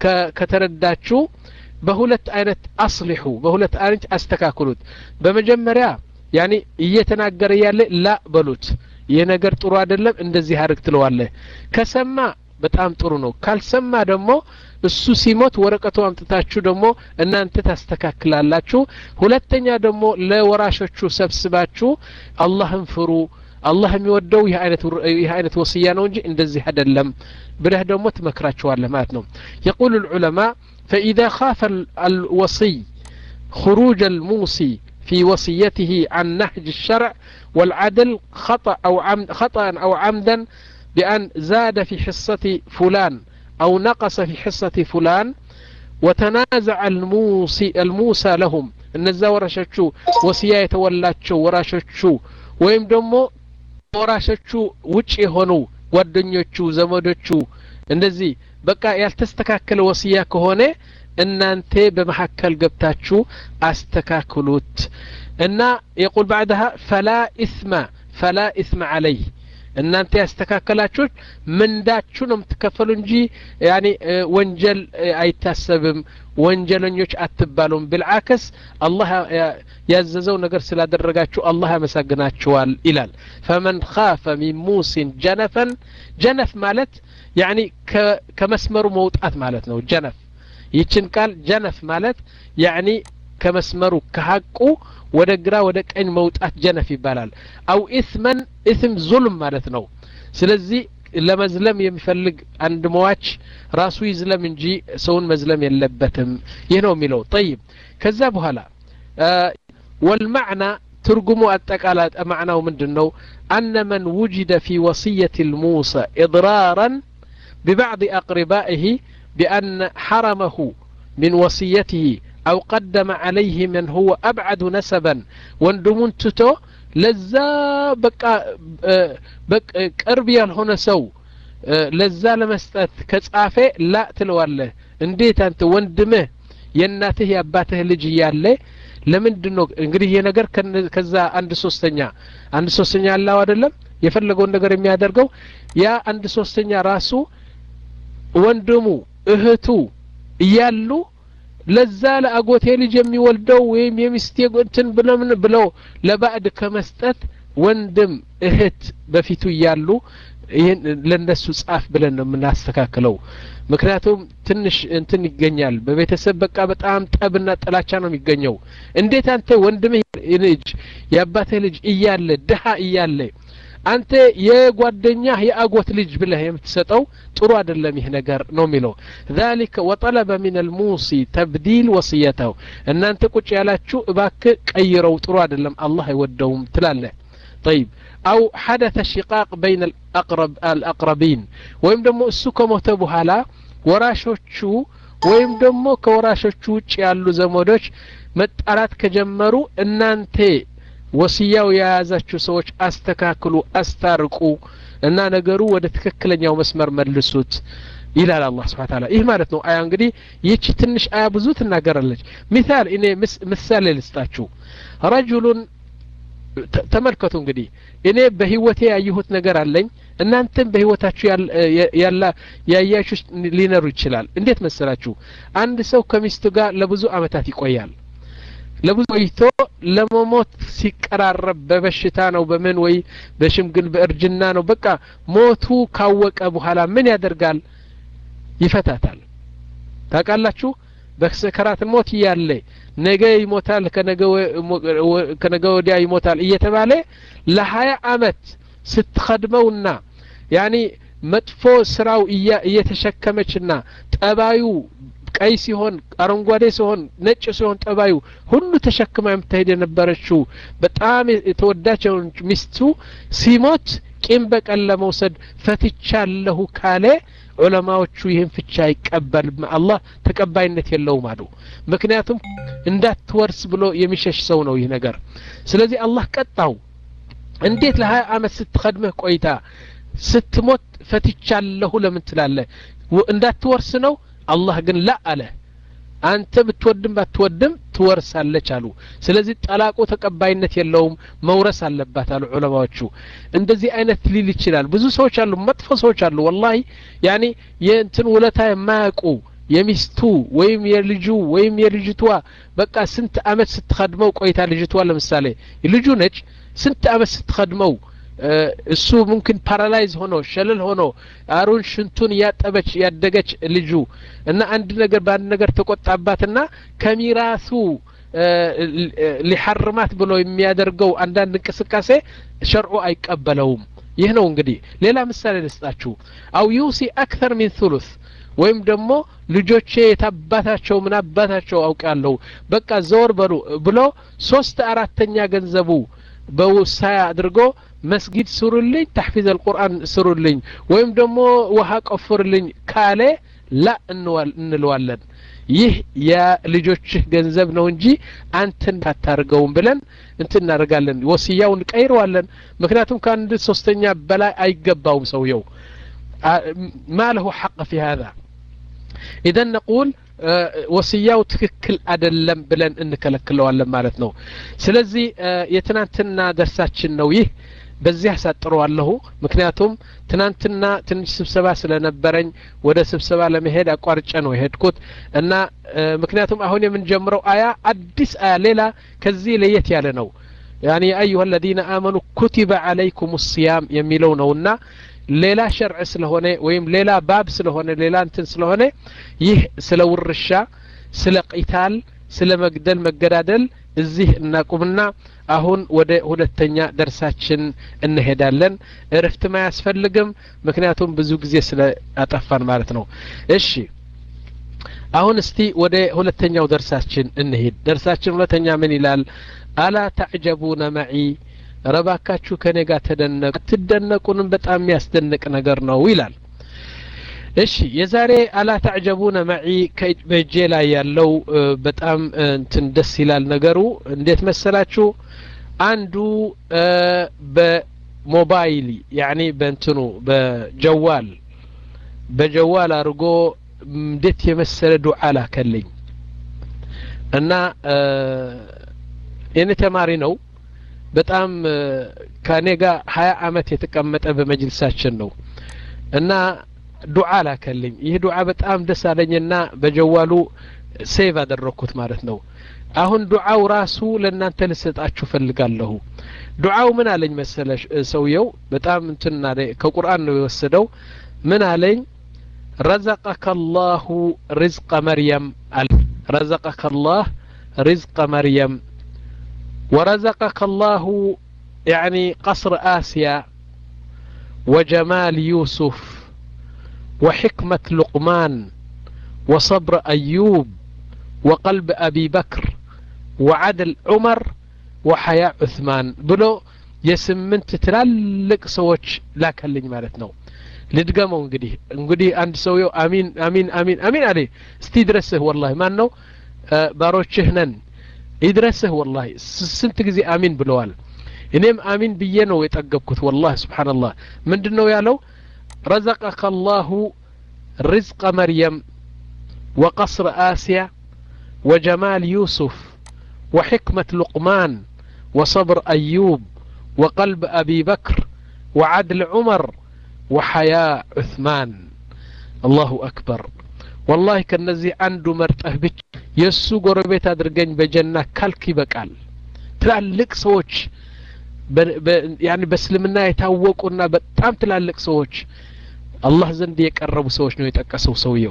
ከተረዳችሁ በሁለት አይነት አስሊሑ በሁለት አይነት አስተካክሉት በመጀመሪያ ያኒ እየተናገረ ያለ ላ በሉት ይህ ነገር ጥሩ አይደለም እንደዚህ አድርግ ትለዋለህ ከሰማ በጣም ጥሩ ነው ካልሰማ ደግሞ እሱ ሲሞት ወረቀቱ አምጥታችሁ ደግሞ እናንተ ታስተካክላላችሁ ሁለተኛ ደግሞ ለወራሾቹ ሰብስባችሁ አላህን ፍሩ አላህ የሚወደው ይህ አይነት ወስያ ነው እንጂ እንደዚህ አይደለም ብለህ ደግሞ ትመክራቸዋለህ ማለት ነው የቁል ልዑለማ فإذا خاف الوصي خروج الموصي في وصيته عن نهج الشرع والعدل خطأ أو عمد خطأ أو عمدا بأن زاد في حصة فلان أو نقص في حصة فلان وتنازع الموصي الموسى لهم እነዛ ወራሾቹ ወስያ የተወላቸው ወራሾቹ ወይም ደግሞ ወራሾቹ ውጭ የሆኑ ጓደኞቹ ዘመዶቹ እንደዚህ በቃ ያልተስተካከለ ወስያ ከሆነ እናንተ በመካከል ገብታችሁ አስተካክሉት እና የቁል ባዕድሃ ፈላ ኢስመ ፈላ ኢስመ አለይህ እናንተ ያስተካከላችሁት ምንዳችሁ ነው የምትከፈሉ እንጂ ያኔ ወንጀል አይታሰብም ወንጀለኞች አትባሉም ብልዓክስ አላህ ያዘዘው ነገር ስላደረጋችሁ አላህ ያመሰግናችኋል ይላል ፈመን ካፈ ሚን ሙሲን ጀነፈን ጀነፍ ማለት ያኒ ከመስመሩ መውጣት ማለት ነው ጀነፍ ይችን ቃል ጀነፍ ማለት ያኒ ከመስመሩ ከሀቁ ወደ ግራ ወደ ቀኝ መውጣት ጀነፍ ይባላል አው ኢስመን ኢስም ዙልም ማለት ነው ስለዚህ ለመዝለም የሚፈልግ አንድ መዋች ራሱ ይዝለም እንጂ ሰውን መዝለም የለበትም ይህ ነው የሚለው ጠይብ ከዛ በኋላ ወልማዕና ትርጉሙ አጠቃላ ማዕናው ምንድን ነው አነ መን ውጅደ ፊ ወስየት ልሙሳ ኢضራራን ببعض أقربائه بأن حرمه من وصيته አው ቀደመ ዓለይህ መን ሁወ አብዓዱ ነሰበን ወንድሙን ትቶ ለዛ በቃ ቅርብ ያልሆነ ሰው ለዛ ለመስጠት ከጻፌ ላ ትለዋለህ እንዴት አንተ ወንድምህ የእናትህ የአባትህ ልጅ እያለ ለምንድን ነው እንግዲህ ይህ ነገር ከዛ አንድ ሶስተኛ አንድ ሶስተኛ አላው አይደለም የፈለገውን ነገር የሚያደርገው ያ አንድ ሶስተኛ ራሱ ወንድሙ እህቱ እያሉ ለዛ ለአጎቴ ልጅ የሚወልደው ወይም የሚስቴ እንትን ብለምን ብለው ለባዕድ ከመስጠት ወንድም እህት በፊቱ እያሉ ይህን ለነሱ ጻፍ ብለን ነው የምናስተካክለው ምክንያቱም ትንሽ እንትን ይገኛል በቤተሰብ በቃ በጣም ጠብና ጥላቻ ነው የሚገኘው እንዴት አንተ ወንድምህ ልጅ የአባትህ ልጅ እያለ ድሀ እያለ አንተ የጓደኛህ የአጎት ልጅ ብለህ የምትሰጠው ጥሩ አይደለም ይህ ነገር ነው የሚለው ذلك وطلب من الموصي تبديل وصيته እናንተ ቁጭ ያላችሁ እባክህ ቀይረው ጥሩ አይደለም አላህ አይወደውም ትላለህ طيب أو حدث شقاق بين الأقرب الأقربين ወይም ደግሞ እሱ ከሞተ በኋላ ወራሾቹ ወይም ደግሞ ከወራሾቹ ውጭ ያሉ ዘመዶች መጣላት ከጀመሩ እናንተ ወስያው የያዛችሁ ሰዎች አስተካክሉ አስታርቁ እና ነገሩ ወደ ትክክለኛው መስመር መልሱት ይላል አላህ ስብሓን ታላ ይህ ማለት ነው አያ እንግዲህ ይህቺ ትንሽ አያ ብዙ ትናገራለች ሚሳል እኔ ምሳሌ ልስጣችሁ ረጁሉን ተመልከቱ እንግዲህ እኔ በህይወቴ ያየሁት ነገር አለኝ እናንተም በህይወታችሁ ያላ ያያችሁ ሊነሩ ይችላል እንዴት መሰላችሁ አንድ ሰው ከሚስቱ ጋር ለብዙ አመታት ይቆያል ለብዙ ቆይቶ ለመሞት ሲቀራረብ በበሽታ ነው በምን ወይ በሽምግል በእርጅና ነው በቃ ሞቱ ካወቀ በኋላ ምን ያደርጋል ይፈታታል ታውቃላችሁ በሰከራት ሞት እያለ ነገ ይሞታል ከነገ ወዲያ ይሞታል እየተባለ ለሀያ አመት ስትኸድመውና ያኒ መጥፎ ስራው እየተሸከመችና ጠባዩ ቀይ ሲሆን አረንጓዴ ሲሆን ነጭ ሲሆን ጠባዩ ሁሉ ተሸክማ የምትሄድ የነበረችው በጣም የተወዳጅ ሚስቱ ሲሞት ቂም በቀል ለመውሰድ ፈትቻለሁ ካለ ዑለማዎቹ ይህን ፍቻ አይቀበልም አላህ ተቀባይነት የለውም አሉ ምክንያቱም እንዳትወርስ ብሎ የሚሸሽ ሰው ነው ይህ ነገር ስለዚህ አላህ ቀጣው እንዴት ለሀያ አመት ስትኸድምህ ቆይታ ስትሞት ፈትቻለሁ ለምን ትላለህ እንዳትወርስ ነው አላህ ግን ላ አለ አንተ ብትወድም ባትወድም ትወርሳለች አሉ ስለዚህ ጠላቁ ተቀባይነት የለውም መውረስ አለባት አሉ ዑለማዎቹ እንደዚህ አይነት ሊል ይችላል ብዙ ሰዎች አሉ መጥፎ ሰዎች አሉ ወላሂ ያኒ የእንትን ውለታ የማያውቁ የሚስቱ ወይም የልጁ ወይም የልጅቷ በቃ ስንት አመት ስትኸድመው ቆይታ ልጅቷ ለምሳሌ ልጁ ነች ስንት አመት ስትኸድመው እሱ ሙምኪን ፓራላይዝ ሆኖ ሸለል ሆኖ አሩን ሽንቱን እያጠበች ያደገች ልጁ እና አንድ ነገር በአንድ ነገር ተቆጣባትና ከሚራሱ ሊሐርማት ብሎ የሚያደርገው አንዳንድ እንቅስቃሴ ሸርዑ አይቀበለውም ይህ ነው እንግዲህ ሌላ ምሳሌ ልስጣችሁ አው ዩሲ አክተር ሚን ثሉث ወይም ደግሞ ልጆቼ የታባታቸው ምን አባታቸው አውቃለሁ በቃ ዘወር በሉ ብሎ ሶስት አራተኛ ገንዘቡ በውሳያ አድርጎ መስጊድ ስሩልኝ ተሕፊዝ አልቁርአን ስሩልኝ ወይም ደግሞ ውሃ ቆፍርልኝ ካለ ላ እንለዋለን ይህ የልጆችህ ገንዘብ ነው እንጂ አንተን አታርገውም ብለን እንትን እናደርጋለን ወስያውን ቀይረዋለን ምክንያቱም ከአንድ ሶስተኛ በላይ አይገባውም ሰውየው ما له حق في هذا إذا نقول ወስያው ትክክል አደለም ብለን እንከለክለዋለን ማለት ነው ስለዚህ የትናንትና ደርሳችን ነው ይህ በዚህ አሳጥረዋለሁ ምክንያቱም ትናንትና ትንሽ ስብሰባ ስለነበረኝ ወደ ስብሰባ ለመሄድ አቋርጨ ነው የሄድኩት እና ምክንያቱም አሁን የምንጀምረው አያ አዲስ አያ ሌላ ከዚህ ለየት ያለ ነው ያኒ አዩሀ አለዚነ አመኑ ኩቲበ አለይኩም ሲያም የሚለው ነውና ሌላ ሸርዕ ስለሆነ ወይም ሌላ ባብ ስለሆነ ሌላ እንትን ስለሆነ ይህ ስለ ውርሻ ስለ ቂታል ስለ መግደል መገዳደል እዚህ እናቁምና አሁን ወደ ሁለተኛ ደርሳችን እንሄዳለን እረፍትም አያስፈልግም ምክንያቱም ብዙ ጊዜ ስለ አጠፋን ማለት ነው እሺ አሁን እስቲ ወደ ሁለተኛው ደርሳችን እንሄድ ደርሳችን ሁለተኛ ምን ይላል አላ ተዕጀቡነ መዒ ረባካችሁ ከኔ ጋር ተደነቁ ትደነቁንም በጣም የሚያስደንቅ ነገር ነው ይላል እሺ የዛሬ አላ ተዕጀቡነ መዒ በእጄ ላይ ያለው በጣም እንትን ደስ ይላል ነገሩ እንዴት መሰላችሁ አንዱ በሞባይል ያኒ በእንትኑ በጀዋል በጀዋል አድርጎ እንዴት የመሰለ ዱዓ ላከልኝ እና የኔ ተማሪ ነው በጣም ከኔ ጋር ሀያ አመት የተቀመጠ በመጅልሳችን ነው እና ዱዓ ላከልኝ ይህ ዱዓ በጣም ደስ አለኝና በጀዋሉ ሴቭ አደረግኩት ማለት ነው አሁን ዱዓው ራሱ ለእናንተ ልሰጣችሁ ፈልጋለሁ ዱዓው ምን አለኝ መሰለ ሰውየው በጣም እንትና ከቁርአን ነው የወሰደው ምን አለኝ ረዘቀከ አላሁ ሪዝቀ መርየም አለ ረዘቀከ አላህ ሪዝቀ መርየም ورزقك الله يعني قصر آسيا وجمال يوسف وحكمة لقمان وصبر أيوب وقلب أبي بكر وعدل عمر وحياء عثمان بلو የስምንት ትላልቅ ሰዎች ላከልኝ ማለት ነው ልድገመው እንግዲህ እንግዲህ አንድ ሰውየው አሚን አሚን አሚን አሚን አለ እስቲ ድረስህ ወላሂ ማን ነው ባሮችህ ነን ይድረስህ ወላሂ ስንት ጊዜ አሚን ብለዋል እኔም አሚን ብዬ ነው የጠገብኩት ወላሂ ስብሓንላህ ምንድን ነው ያለው ረዘቀከ አላሁ ርዝቀ መርየም وقصر آسيا وجمال يوسف وحكمة لقمان وصبر أيوب وقلب أبي بكر وعدل عمر وحياء عثمان الله أكبر والله كنزي عنده مرتأه بك የእሱ ጎረቤት አድርገኝ በጀና ካልክ ይበቃል ትላልቅ ሰዎች ያኒ በእስልምና የታወቁና በጣም ትላልቅ ሰዎች አላህ ዘንድ የቀረቡ ሰዎች ነው የጠቀሰው ሰውየው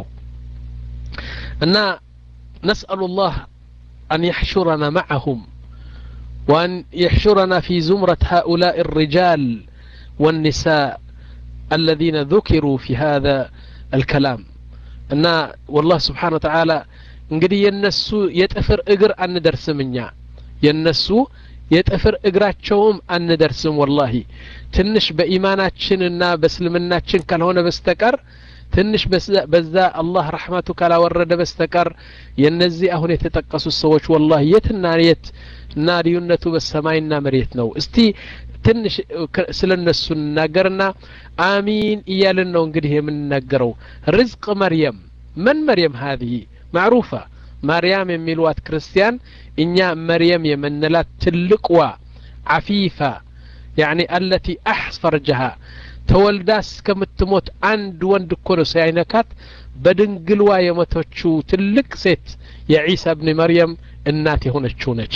እና ነስአሉ ላህ أن يحشرنا معهم وأن يحشرنا في زمرة هؤلاء الرجال والنساء الذين ذكروا في هذا الكلام أن والله سبحانه وتعالى እንግዲህ የነሱ የጥፍር እግር አንደርስም እኛ የነሱ የጥፍር እግራቸውም አንደርስም ወላሂ ትንሽ በኢማናችንና በእስልምናችን ካልሆነ በስተቀር ትንሽ በዛ አላህ ረሕመቱ ካላወረደ በስተቀር የነዚህ አሁን የተጠቀሱት ሰዎች ወላሂ የትና የት እና ልዩነቱ በሰማይና መሬት ነው እስቲ ትንሽ ስለ እነሱ እንናገርና አሚን እያልን ነው እንግዲህ የምንናገረው ርዝቅ መርየም መን መርየም ሀዚህ معروفة مريم የሚሏት ክርስቲያን እኛ መርየም የምንላት ትልቅዋ عفيفة يعني التي أحس فرجها ተወልዳ እስከምትሞት አንድ ወንድ እኮ ነው ሳይነካት በድንግልዋ የሞተችው ትልቅ ሴት የዒሳ ብን መርየም እናት የሆነችው ነች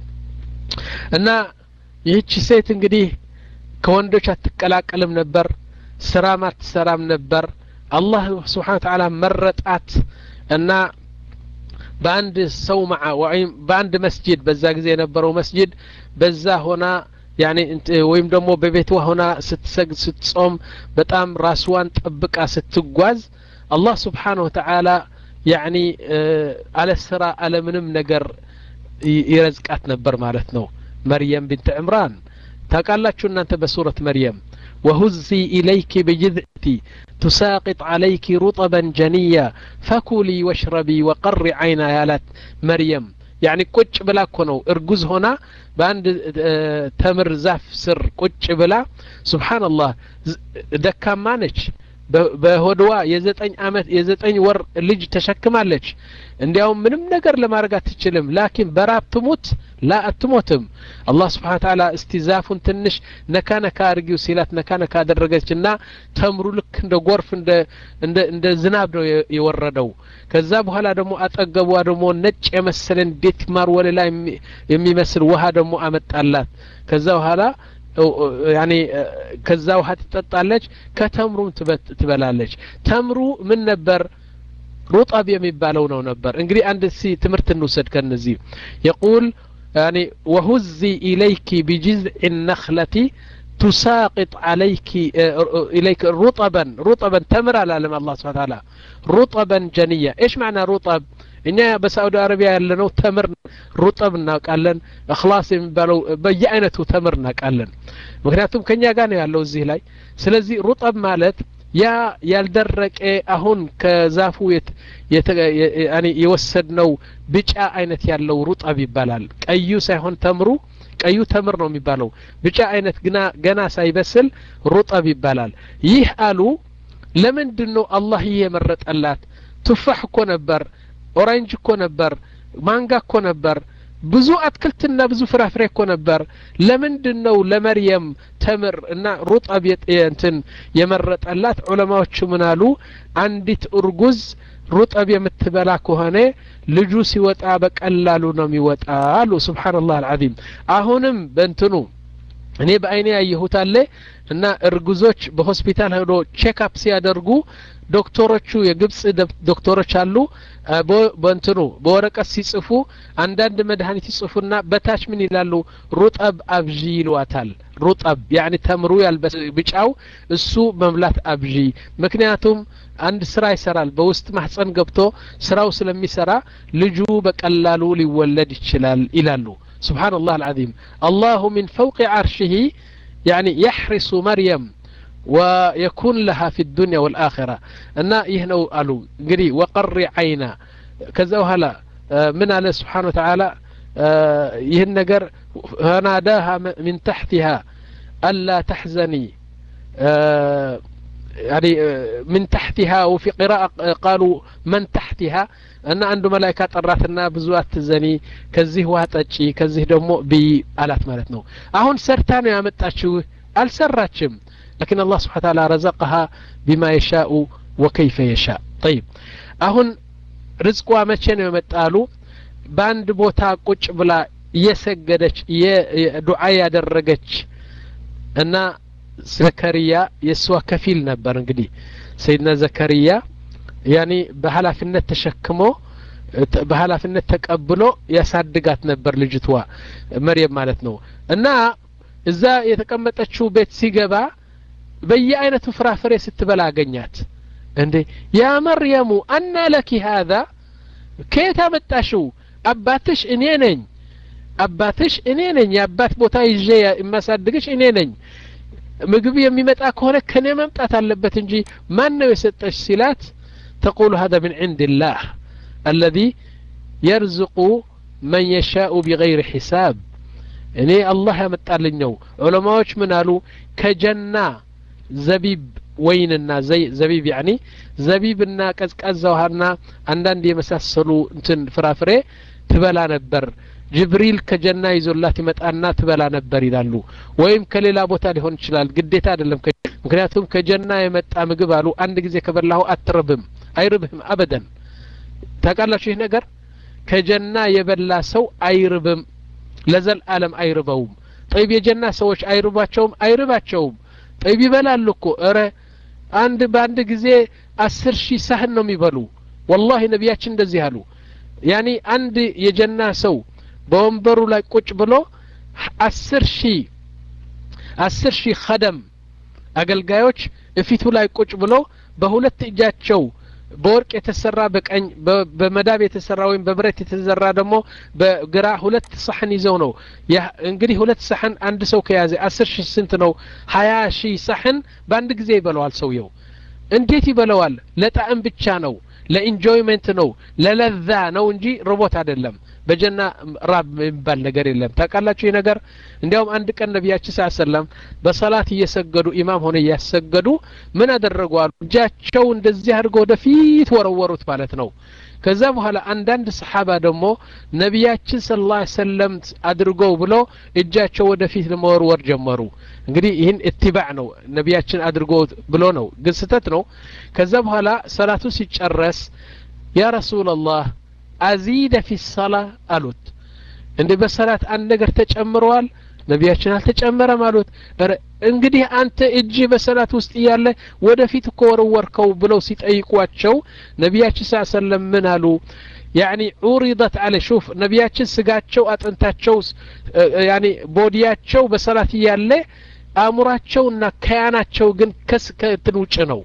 እና ይህቺ ሴት እንግዲህ ከወንዶች አትቀላቀልም ነበር ስራም አትሰራም ነበር አላህ ስብሓን ተዓላ መረጣት እና በአንድ ሰው መዓ ወይም በአንድ መስጂድ በዛ ጊዜ የነበረው መስጂድ በዛ ሆና ያኔ ወይም ደግሞ በቤቷ ሆና ስትሰግድ ስትጾም በጣም ራስዋን ጠብቃ ስትጓዝ አላህ ስብሓን ወተዓላ ያኒ አለ ስራ አለ ምንም ነገር ይረዝቃት ነበር ማለት ነው መርየም ብንት ዕምራን ታውቃላችሁ እናንተ በሱረት መርየም وهزي إليك بجذعتي تساقط عليك رطبا جنيا فكلي واشربي وقري عينا يالات مريم يعني ቁጭ ብላ እኮ ነው እርጉዝ ሆና በአንድ ተምር ዛፍ ስር ቁጭ ብላ ስብሓንላህ ደካማ ነች በሆድዋ የዘጠኝ አመት የዘጠኝ ወር ልጅ ተሸክማለች እንዲያውም ምንም ነገር ለማድረግ አትችልም ላኪን በራብ ትሙት ላ አትሞትም አላህ ስብሓን ታላ እስቲ ዛፉን ትንሽ ነካ ነካ አድርጊው ሲላት ነካ ነካ አደረገች እና ተምሩ ልክ እንደ ጎርፍ እንደ ዝናብ ነው የወረደው ከዛ በኋላ ደግሞ አጠገቧ ደግሞ ነጭ የመሰለ እንዴት ማር ወለላ የሚመስል ውሃ ደግሞ አመጣላት ከዛ በኋላ ያኔ ከዛ ውሃ ትጠጣለች ከተምሩም ትበላለች ተምሩ ምን ነበር ሩጠብ የሚባለው ነው ነበር እንግዲህ አንድ ሲ ትምህርት እንውሰድ ከነዚህ የቁል يعني وهزي إليك بجذع النخلة تساقط عليك إليك رطبا رطبا تمر على لما الله سبحانه وتعالى رطبا جنيا إيش معنى رطب እኛ በሳዑዲ አረቢያ ያለነው ተምር ሩጠብ እናውቃለን እክላስ የሚባለው በየአይነቱ ተምር እናውቃለን ምክንያቱም ከኛ ጋር ነው ያለው እዚህ ላይ ስለዚህ ሩጠብ ማለት ያ ያልደረቀ አሁን ከዛፉ የወሰድነው ቢጫ አይነት ያለው ሩጠብ ይባላል ቀዩ ሳይሆን ተምሩ ቀዩ ተምር ነው የሚባለው ቢጫ አይነት ግና ገና ሳይበስል ሩጠብ ይባላል ይህ አሉ ለምንድን ነው አላህ ይህ የመረጠላት ቱፋሕ እኮ ነበር ኦራንጅ እኮ ነበር ማንጋ እኮ ነበር ብዙ አትክልትና ብዙ ፍራፍሬ እኮ ነበር ለምንድን ነው ለመርየም ተምር እና ሩጠብ እንትን የመረጠላት ዑለማዎቹ ምን አሉ አንዲት እርጉዝ ሩጠብ የምትበላ ከሆነ ልጁ ሲወጣ በቀላሉ ነው የሚወጣ አሉ ስብሓንላህ አልዓዚም አሁንም በእንትኑ እኔ በአይኔ ያየሁት አለ እና እርጉዞች በሆስፒታል ሄዶ ቼክአፕ ሲያደርጉ ዶክተሮቹ የግብጽ ዶክተሮች አሉ በእንትኑ በወረቀት ሲጽፉ አንዳንድ መድኃኒት ይጽፉና በታች ምን ይላሉ ሩጠብ አብዢ ይሏታል ሩጠብ ያኒ ተምሩ ያልበስ ብጫው እሱ መብላት አብዢ ምክንያቱም አንድ ስራ ይሰራል በውስጥ ማህፀን ገብቶ ስራው ስለሚሰራ ልጁ በቀላሉ ሊወለድ ይችላል ይላሉ سبحان الله العظيم الله من فوق عرشه يعني يحرس مريم ويكون لها في الدنيا والآخرة أن يهنو ألو قري وقر عينا كذا وهلا من على سبحانه وتعالى يهن نقر فناداها من تحتها ألا تحزني يعني من تحتها وفي قراءة قالوا من تحتها እና አንዱ መላይካ ጠራትና ብዙ አትዘኒ ከዚህ ውሃ ጠጪ ከዚህ ደግሞ ብይ አላት ማለት ነው አሁን ሰርታ ነው ያመጣችው አልሰራችም لكن الله سبحانه وتعالى رزقها بما يشاء وكيف يشاء طيب አሁን ርዝቋ መቼ ነው የመጣሉ በአንድ ቦታ ቁጭ ብላ እየሰገደች ዱዓ ያደረገች እና ዘከሪያ የእሷ ከፊል ነበር እንግዲህ ሰይድና ዘከሪያ ያኒ በኃላፊነት ተሸክሞ በኃላፊነት ተቀብሎ ያሳድጋት ነበር ልጅቷ መርየም ማለት ነው እና እዛ የተቀመጠችው ቤት ሲገባ በየአይነቱ ፍራፍሬ ስትበላ አገኛት እንዴ ያ መርየሙ አና ለኪ ሀዛ ከየት አመጣሽው አባትሽ እኔ ነኝ አባትሽ እኔ ነኝ የአባት ቦታ ይዤ የማሳድግሽ እኔ ነኝ ምግብ የሚመጣ ከሆነ ከኔ መምጣት አለበት እንጂ ማን ነው የሰጠሽ ሲላት تقول هذا من عند الله الذي يرزق من يشاء بغير حساب እኔ አላህ ያመጣልኝ ነው ዑለማዎች ምን አሉ ከጀና ዘቢብ ወይንና ዘቢብ ያኒ ዘቢብና ቀዝቃዛ ውሃና አንዳንድ የመሳሰሉ እንትን ፍራፍሬ ትበላ ነበር ጅብሪል ከጀና ይዞላት ይመጣና ትበላ ነበር ይላሉ ወይም ከሌላ ቦታ ሊሆን ይችላል ግዴታ አይደለም ምክንያቱም ከጀና የመጣ ምግብ አሉ አንድ ጊዜ ከበላሁ አትርብም አይርብህም አበደን ታውቃላችሁ ይህ ነገር ከጀና የበላ ሰው አይርብም ለዘል አለም አይርበውም ጠይብ የጀና ሰዎች አይርባቸውም አይርባቸውም ጠይብ ይበላሉ እኮ እረ አንድ በአንድ ጊዜ አስር ሺህ ሳህን ነው የሚበሉ ወላሂ ነቢያችን እንደዚህ አሉ ያኒ አንድ የጀና ሰው በወንበሩ ላይ ቁጭ ብሎ አስር ሺህ አስር ሺህ ከደም አገልጋዮች እፊቱ ላይ ቁጭ ብሎ በሁለት እጃቸው በወርቅ የተሰራ በቀኝ በመዳብ የተሰራ ወይም በብረት የተዘራ ደግሞ በግራ ሁለት ሳህን ይዘው ነው እንግዲህ ሁለት ሳህን አንድ ሰው ከያዘ አስር ሺህ ስንት ነው ሀያ ሺህ ሳህን በአንድ ጊዜ ይበለዋል ሰውየው እንዴት ይበለዋል ለጣዕም ብቻ ነው ለኢንጆይመንት ነው ለለዛ ነው እንጂ ርቦት አይደለም በጀና ራብ የሚባል ነገር የለም ታውቃላችሁ ይህ ነገር እንዲያውም አንድ ቀን ነቢያችን ስ ሰለም በሰላት እየሰገዱ ኢማም ሆነ እያሰገዱ ምን አደረጉ አሉ እጃቸው እንደዚህ አድርገው ወደፊት ወረወሩት ማለት ነው ከዛ በኋላ አንዳንድ ሰሓባ ደግሞ ነቢያችን ስለ ላ ሰለም አድርገው ብሎ እጃቸው ወደፊት ለመወርወር ጀመሩ እንግዲህ ይህን እትባዕ ነው ነቢያችን አድርጎ ብሎ ነው ግን ስተት ነው ከዛ በኋላ ሰላቱ ሲጨረስ ያ ረሱላላህ አዚደ ፊ ሰላ አሉት እንደ በሰላት አንድ ነገር ተጨምረዋል ነቢያችን አልተጨመረም አሉት እንግዲህ አንተ እጅ በሰላት ውስጥ እያለ ወደፊት እኮ ወረወርከው ብለው ሲጠይቋቸው ነቢያችን ስ ሰለም ምን አሉ ያኒ ዑሪደት አለ ሹፍ ነቢያችን ስጋቸው አጥንታቸው ያኒ ቦዲያቸው በሰላት እያለ አእምሯቸውና ከያናቸው ግን ከእንትን ውጭ ነው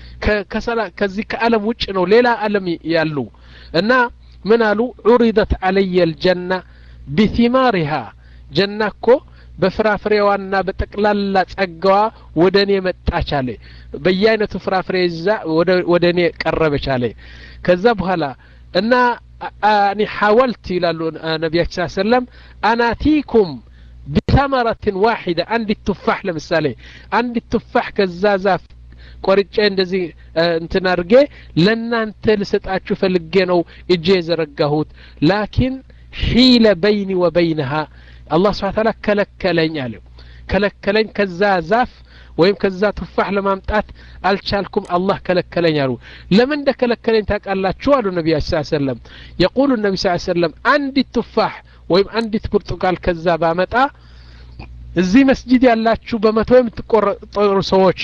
ከዚህ ከአለም ውጭ ነው ሌላ አለም ያሉ እና ምን አሉ ዑሪደት አለየ ልጀና ቢቲማሪሃ ጀና እኮ በፍራፍሬዋና በጠቅላላ ጸጋዋ ወደ እኔ መጣች አለ በየአይነቱ ፍራፍሬ ይዛ ወደ እኔ ቀረበች አለ ከዛ በኋላ እና እኔ ሐወልት ይላሉ ነቢያችን ስ ሰለም አናቲኩም ቢተመረትን ዋሒደ አንዲት ቱፋሕ ለምሳሌ አንዲት ቱፋሕ ከዛ ዛፍ ቆርጬ እንደዚህ እንትን አድርጌ ለእናንተ ልሰጣችሁ ፈልጌ ነው እጄ የዘረጋሁት ላኪን ሒለ በይኒ ወበይነሃ አላህ ስብሓን ታላ ከለከለኝ አለ ከለከለኝ ከዛ ዛፍ ወይም ከዛ ቱፋሕ ለማምጣት አልቻልኩም አላህ ከለከለኝ አሉ ለምን እንደ ከለከለኝ ታውቃላችሁ አሉ ነቢያችን ስ ሰለም የቁሉ ነቢ ስ ሰለም አንዲት ቱፋሕ ወይም አንዲት ብርቱካል ከዛ ባመጣ እዚህ መስጂድ ያላችሁ በመቶ የምትቆጠሩ ሰዎች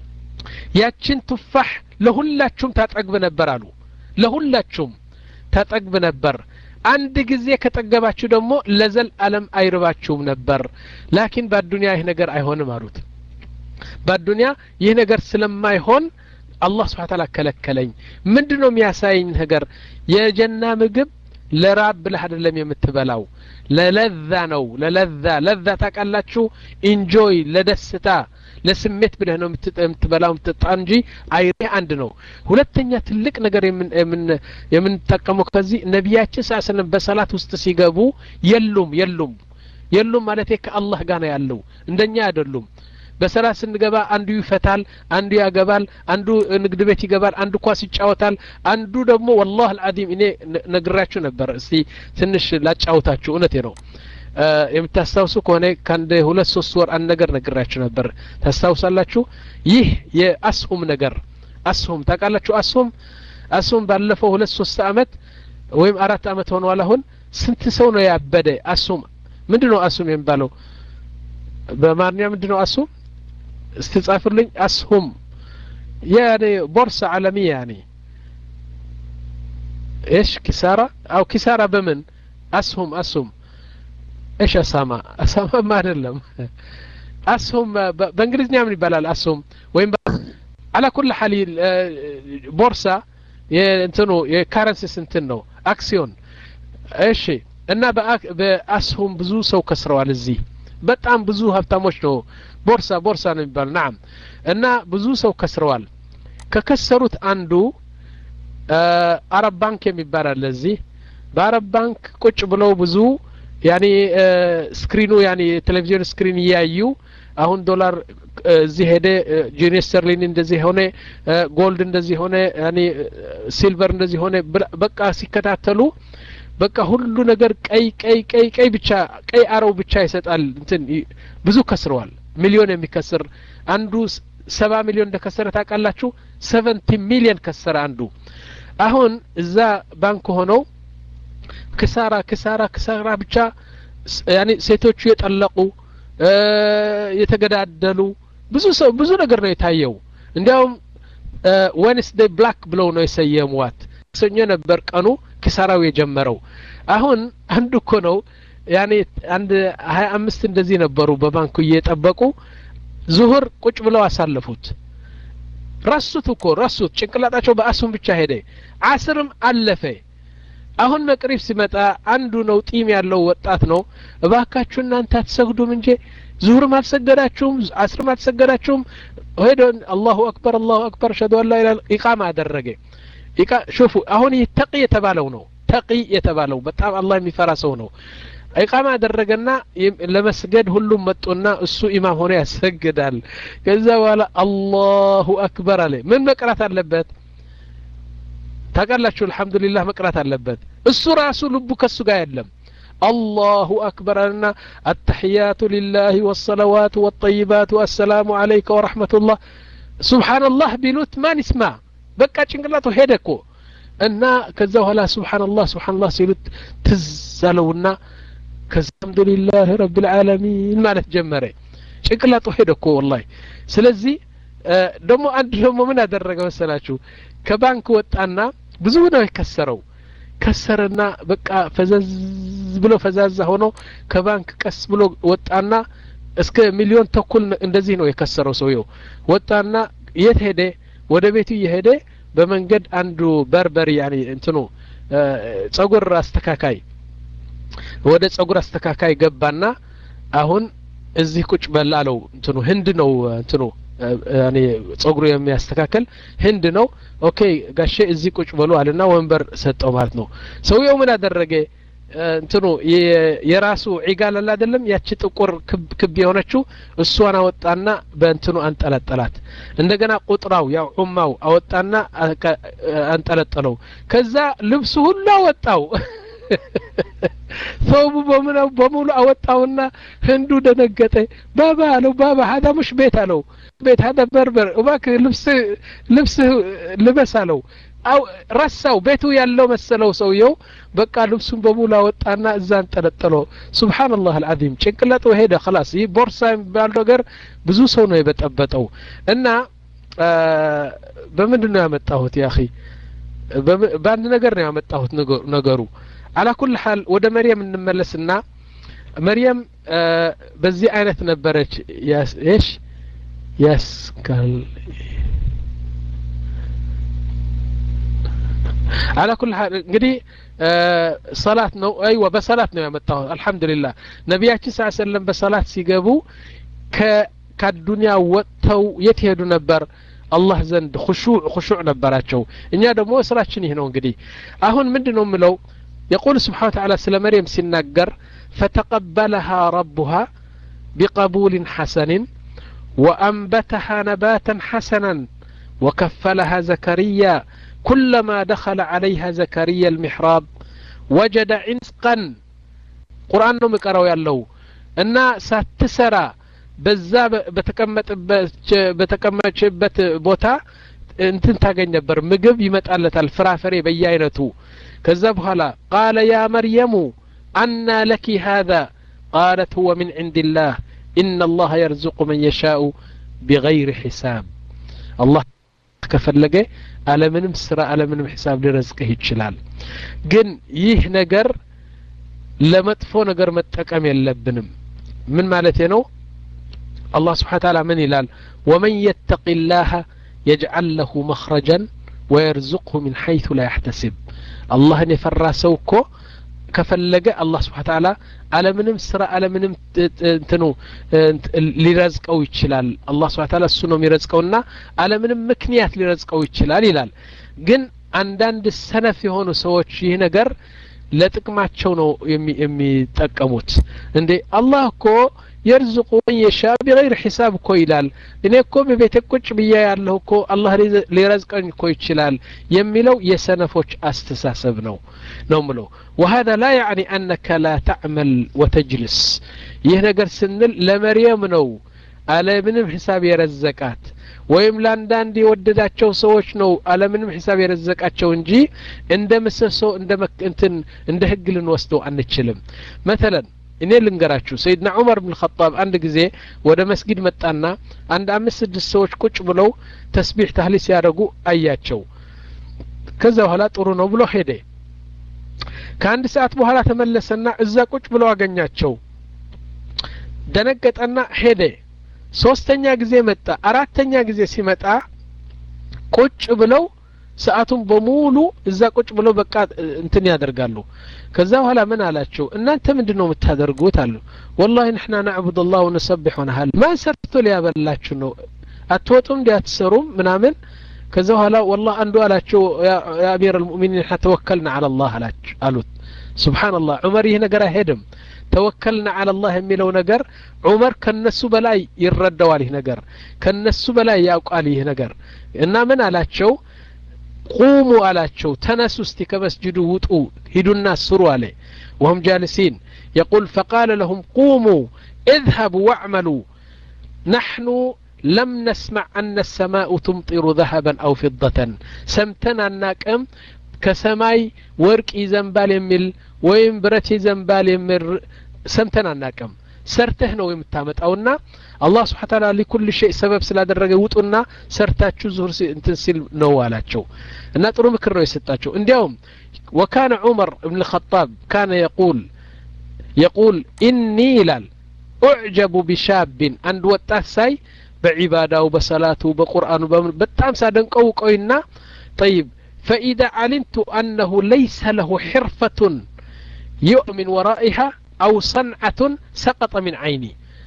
ያችን ቱፋሕ ለሁላችሁም ታጠግብ ነበር አሉ ለሁላችሁም ታጠግብ ነበር አንድ ጊዜ ከጠገባችሁ ደግሞ ለዘል አለም አይርባችሁም ነበር ላኪን በአዱንያ ይህ ነገር አይሆንም አሉት በአዱንያ ይህ ነገር ስለማይሆን አላህ ስብሓን ታላ ከለከለኝ ምንድን ነው የሚያሳየኝ ነገር የጀና ምግብ ለራብ ብለህ አይደለም የምትበላው ለለዛ ነው ለለዛ ለዛ ታውቃላችሁ ኢንጆይ ለደስታ ለስሜት ብለህ ነው የምትበላው የምትጣ እንጂ አይሬ አንድ ነው ሁለተኛ ትልቅ ነገር የምንጠቀመው ከዚህ ነቢያችን ሳስለም በሰላት ውስጥ ሲገቡ የሉም የሉም የሉም ማለት ከአላህ ጋር ነው ያለው እንደኛ አይደሉም በሰላት ስንገባ አንዱ ይፈታል አንዱ ያገባል አንዱ ንግድ ቤት ይገባል አንዱ ኳስ ይጫወታል አንዱ ደግሞ ወላህ አልዓዚም እኔ ነግራችሁ ነበር እስቲ ትንሽ ላጫውታችሁ እውነቴ ነው የምታስታውሱ ከሆነ ከአንድ ሁለት ሶስት ወር አንድ ነገር ነግራችሁ ነበር ታስታውሳላችሁ ይህ የአስሁም ነገር አስሁም ታውቃላችሁ አስሁም አስሁም ባለፈው ሁለት ሶስት አመት ወይም አራት አመት ሆነዋል አሁን ስንት ሰው ነው ያበደ አስሁም ምንድን ነው አስሁም የሚባለው በአማርኛ ምንድን ነው አስሁም استتصافرلኝ أسهم يعني بورصة عالمية يعني إيش كسارة أو كسارة بمن أسهم أسهم إيش أسامة أسامة ما أدلم أسهم بإنجليزኛ ምን ይባላል أسهم ወይም على كل حال ቦርሳ እንትኑ የካረንሲስ እንትን ነው አክሲዮን እሺ እና በአስሁም ብዙ ሰው ከስረዋል እዚህ በጣም ብዙ ሀብታሞች ነው ቦርሳ ቦርሳ ነው የሚባሉ ናም እና ብዙ ሰው ከስረዋል ከከሰሩት አንዱ አረብ ባንክ የሚባል አለ እዚህ በአረብ ባንክ ቁጭ ብለው ብዙ ያኔ ስክሪኑ ያኔ ቴሌቪዥን ስክሪን እያዩ አሁን ዶላር እዚህ ሄደ ጂኒ ስተርሊን እንደዚህ ሆነ ጎልድ እንደዚህ ሆነ ያኔ ሲልቨር እንደዚህ ሆነ በቃ ሲከታተሉ በቃ ሁሉ ነገር ቀይ ቀይ ቀይ ቀይ ብቻ ቀይ አረው ብቻ ይሰጣል እንትን ብዙ ከስረዋል ሚሊዮን የሚከስር አንዱ ሰባ ሚሊዮን እንደከሰረ ታውቃላችሁ ሰቨንቲ ሚሊዮን ከሰረ አንዱ አሁን እዛ ባንክ ሆነው ክሳራ ክሳራ ክሳራ ብቻ ያኔ ሴቶቹ የጠለቁ የተገዳደሉ ብዙ ሰው ብዙ ነገር ነው የታየው እንዲያውም ዌንስዴይ ብላክ ብለው ነው የሰየሟት ሰኞ ነበር ቀኑ ኪሳራው የጀመረው አሁን አንዱ እኮ ነው ያኔ አንድ ሀያ አምስት እንደዚህ ነበሩ በባንኩ እየጠበቁ ዙሁር ቁጭ ብለው አሳለፉት ረሱት እኮ ረሱት ጭንቅላጣቸው በአሱም ብቻ ሄደ አስርም አለፈ አሁን መቅሪብ ሲመጣ አንዱ ነው ጢም ያለው ወጣት ነው እባካችሁ እናንተ አትሰግዱም እንጂ ዙሁርም አልሰገዳችሁም አስርም አልሰገዳችሁም ሄዶ አላሁ አክበር አላሁ አክበር ሸዱ አላ ኢላ ኢቃማ አደረገ ሹፉ አሁን ይህ ተቂ የተባለው ነው ተቂ የተባለው በጣም አላህ የሚፈራ ሰው ነው ኢቃማ አደረገና ለመስገድ ሁሉም መጡና እሱ ኢማም ሆኖ ያሰግዳል ከዛ በኋላ አላሁ አክበር አለ ምን መቅራት አለበት ታውቃላችሁ አልሐምዱሊላህ መቅራት አለበት እሱ ራሱ ልቡ ከሱ ጋር የለም الله أكبر أن التحيات لله والصلوات والطيبات والسلام عليك ورحمة الله سبحان الله بلوت ما نسمع በቃ ጭንቅላቱ ሄደ እኮ እና ከዛ በኋላ ስብሓንላህ ስብሓንላህ ሲሉት ትዝ አለውና ከዛ አልሐምዱሊላህ ረብልዓለሚን ማለት ጀመረ ጭንቅላቱ ሄደ እኮ ወላሂ ስለዚህ ደግሞ አንድ ደግሞ ምን አደረገ መሰላችሁ ከባንክ ወጣና ብዙ ነው የከሰረው ከሰረና በቃ ፈዘዝ ብሎ ፈዛዛ ሆኖ ከባንክ ቀስ ብሎ ወጣና እስከ ሚሊዮን ተኩል እንደዚህ ነው የከሰረው ሰውየው ወጣና የት ሄደ ወደ ቤቱ እየሄደ በመንገድ አንዱ በርበሪ ያኔ እንትኑ ጸጉር አስተካካይ ወደ ጸጉር አስተካካይ ገባና አሁን እዚህ ቁጭ በል አለው እንትኑ ህንድ ነው እንትኑ እኔ ጸጉሩ የሚያስተካከል ህንድ ነው ኦኬ ጋሼ እዚህ ቁጭ በሉ አለና ወንበር ሰጠው ማለት ነው ሰውየው ምን አደረገ እንትኑ የራሱ ዒጋል አለ አይደለም ያቺ ጥቁር ክብ ክብ የሆነችው እሷን አወጣና በእንትኑ አንጠለጠላት እንደገና ቁጥራው ያው ዑማው አወጣና አንጠለጠለው ከዛ ልብሱ ሁሉ አወጣው ሰውቡ በሙሉ በሙሉ አወጣውና ህንዱ ደነገጠ ባባ አለው ባባ ሀዳ ሙሽ ቤት አለው ቤት ሀዳ በርበር እባክህ ልብስ ልብስ ልበስ አለው አው ረሳው ቤቱ ያለው መሰለው ሰውየው በቃ ልብሱን በሙሉ አወጣና እዛ አንጠለጠለው ሱብሓንላህ አልዓዚም ጭንቅላጡ ሄደ خلاص ይህ ቦርሳ የሚባል ነገር ብዙ ሰው ነው የበጠበጠው እና በምንድን ነው ያመጣሁት ያ በአንድ ነገር ነው ያመጣሁት ነገሩ አላ ኩል ሀል ወደ መርየም እንመለስና መርየም በዚህ አይነት ነበረች ሽ ያስካል على كل حال እንግዲህ ሰላት ነው አይዋ በሰላት ነው ያመጣሁት አልহামዱሊላህ ነቢያችን ስ ሰለም በሰላት ሲገቡ ከአዱንያ ወጥተው የት ሄዱ ነበር አላህ ዘንድ خشوع خشوع ነበራቸው እኛ ደግሞ ስራችን ይህ ነው እንግዲህ አሁን ምንድን ነው የምለው يقول سبحانه وتعالى سل مريم سنقر فتقبلها ربها بقبول حسن وأنبتها نباتا حسنا وكفلها زكريا كلما دخل عليها زكريا المحراب وجد عنسقا قرآن نوم يقرأوا يالله እና ሳትሰራ በዛ በተቀመጭበት ቦታ እንትን ታገኝ ነበር ምግብ ይመጣለታል ፍራፍሬ በየአይነቱ ከዛ በኋላ ቃለ ያ መርየሙ አና ለኪ ሃذا قالت هو من عند الله إن الله يرزق من يشاء بغير حساب الله ከፈለገ አለምንም ስራ አለምንም ሂሳብ ሊረዝቅህ ይችላል ግን ይህ ነገር ለመጥፎ ነገር መጠቀም የለብንም ምን ማለት ነው አላህ ስብሓን ታላ ምን ይላል ወመን የተቂ ላህ የጅዓል ለሁ መኽረጀን ወየርዙቅሁ ምን ሐይቱ ላ ያሕተስብ አላህን የፈራ ሰው እኮ ከፈለገ አላህ ስብሓ ታላ አለምንም ስራ አለምንም እንትኑ ሊረዝቀው ይችላል አላህ ስብሓ ታላ እሱ ነው የሚረዝቀውና አለምንም ምክንያት ሊረዝቀው ይችላል ይላል ግን አንዳንድ ሰነፍ የሆኑ ሰዎች ይህ ነገር ለጥቅማቸው ነው የሚጠቀሙት እንዴ አላህ እኮ የርዝቁ መን የሻ ቢገይር ሒሳብ እኮ ይላል እኔ እኮ በቤተ ቁጭ ብያ ያለሁ እኮ አላህ ሊረዝቀኝ እኮ ይችላል የሚለው የሰነፎች አስተሳሰብ ነው ነው ምለው وهذا لا يعني أنك لا تعمل وتجلس ይህ ነገር ስንል ለመርየም ነው አለምንም ሂሳብ የረዘቃት ወይም ለአንዳንድ የወደዳቸው ሰዎች ነው አለምንም ሂሳብ የረዘቃቸው እንጂ እንደ ምሰሶ እንደ እንትን እንደ ህግ ልንወስደው አንችልም መተለን እኔ ልንገራችሁ ሰይድና ዑመር ብን ኸጣብ አንድ ጊዜ ወደ መስጊድ መጣና አንድ አምስት ስድስት ሰዎች ቁጭ ብለው ተስቢሕ ታህሊ ሲያደርጉ አያቸው ከዛ በኋላ ጥሩ ነው ብሎ ሄደ ከአንድ ሰዓት በኋላ ተመለሰና እዛ ቁጭ ብለው አገኛቸው ደነገጠና ሄደ ሶስተኛ ጊዜ መጣ አራተኛ ጊዜ ሲመጣ ቁጭ ብለው ሰዓቱን በሙሉ እዛ ቁጭ ብለው በቃ እንትን ያደርጋሉ ከዛ በኋላ ምን አላቸው እናንተ ምንድን ነው የምታደርጉት አሉ ወላሂ ንሕና ናዕቡድ ላህ ወነሰቢሕ ሆነሃል ማን ሰርቶ ሊያበላችሁ ነው አትወጡም እንዲ አትሰሩም ምናምን ከዛ በኋላ ወላህ አንዱ አላቸው ያ አሚር ልሙእሚኒን ና ተወከልና አላ ላህ አሉት ስብሓንላህ ዑመር ይህ ነገር አይሄድም ተወከልና አላ ላህ የሚለው ነገር ዑመር ከነሱ በላይ ይረዳዋል ይህ ነገር ከነሱ በላይ ያውቃል ይህ ነገር እና ምን አላቸው ቁሙ አላቸው ተነሱ እስቲ ከመስጅዱ ውጡ ሂዱና ስሩ አለ ወሁም ጃልሲን የቁል ፈቃለ ለሁም ቁሙ اذهبوا واعملوا نحن لم نسمع أن السماء تمطر ذهبا أو فضة سمتنا الناكم كسماي ورك يزنبال يمل ويم برت يزنبال يمل سمتنا الناكم ሰርተህ ነው የምታመጣውና አላህ ስብሓን ታላ ሊኩል ሸይ ሰበብ ስላደረገ ውጡና ሰርታችሁ ዙሁር እንትን ሲል ነው አላቸው እና ጥሩ ምክር ነው የሰጣቸው እንዲያውም ወካነ ዑመር እብን ልኸጣብ ካነ የቁል የቁል ኢኒ ይላል ኡዕጀቡ ቢሻቢን አንድ ወጣት ሳይ በዒባዳው በሰላቱ በቁርአኑ በጣም ሳደንቀው ቆይና ጠይብ فإذا علمت أنه ليس له حرفة يؤمن ورائها أو صنعة سقط من عيني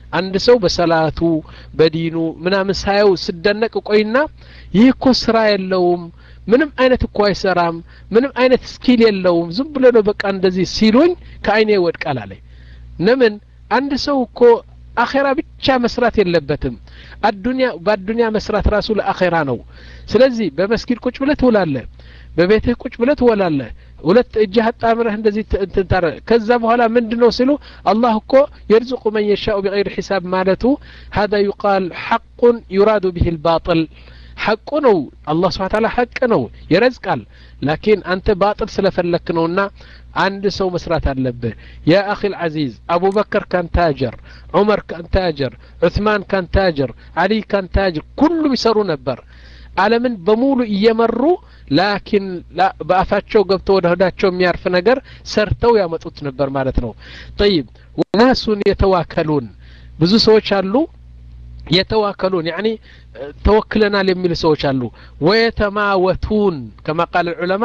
አንድ ሰው በሰላቱ በዲኑ ምናምን ሳየው ስደነቅ ቆይና ይህ እኮ ስራ የለውም ምንም አይነት እኮ አይሰራም ምንም አይነት ስኪል የለውም ዝም ብሎ ነው በቃ እንደዚህ ሲሉኝ ከአይኔ ይወድቃል አለኝ ለምን አንድ ሰው እኮ አኼራ ብቻ መስራት የለበትም አዱንያ በአዱንያ መስራት ራሱ ለአኼራ ነው ስለዚህ በመስጊድ ቁጭ ብለህ ትውላለህ በቤትህ ቁጭ ብለህ ትወላለህ ሁለት እጅህ አጣምረህ እንደዚህ እንትን ታረ ከዛ በኋላ ምንድን ነው ሲሉ አላህ እኮ የርዝቁ መን የሻኡ ቢገይር ሒሳብ ማለቱ ሀዛ ዩቃል ሐቁን ዩራዱ ብህ ልባጥል ሐቁ ነው አላህ ስብሓን ታላ ሐቅ ነው ይረዝቃል ላኪን አንተ ባጥል ስለፈለክ ነውና አንድ ሰው መስራት አለብህ ያ አኺ ልዓዚዝ አቡበከር ካን ታጀር ዑመር ካን ታጀር ዑትማን ካን ታጀር አሊ ካን ታጀር ኩሉም ይሰሩ ነበር አለምን በሙሉ እየመሩ ላኪን በአፋቸው ገብቶ ወደ ሆዳቸው የሚያርፍ ነገር ሰርተው ያመጡት ነበር ማለት ነው ጠይብ ወናሱን የተዋከሉን ብዙ ሰዎች አሉ የተዋከሉን ያኒ ተወክለናል የሚሉ ሰዎች አሉ ወየተማወቱን ከማ ቃል ዑለማ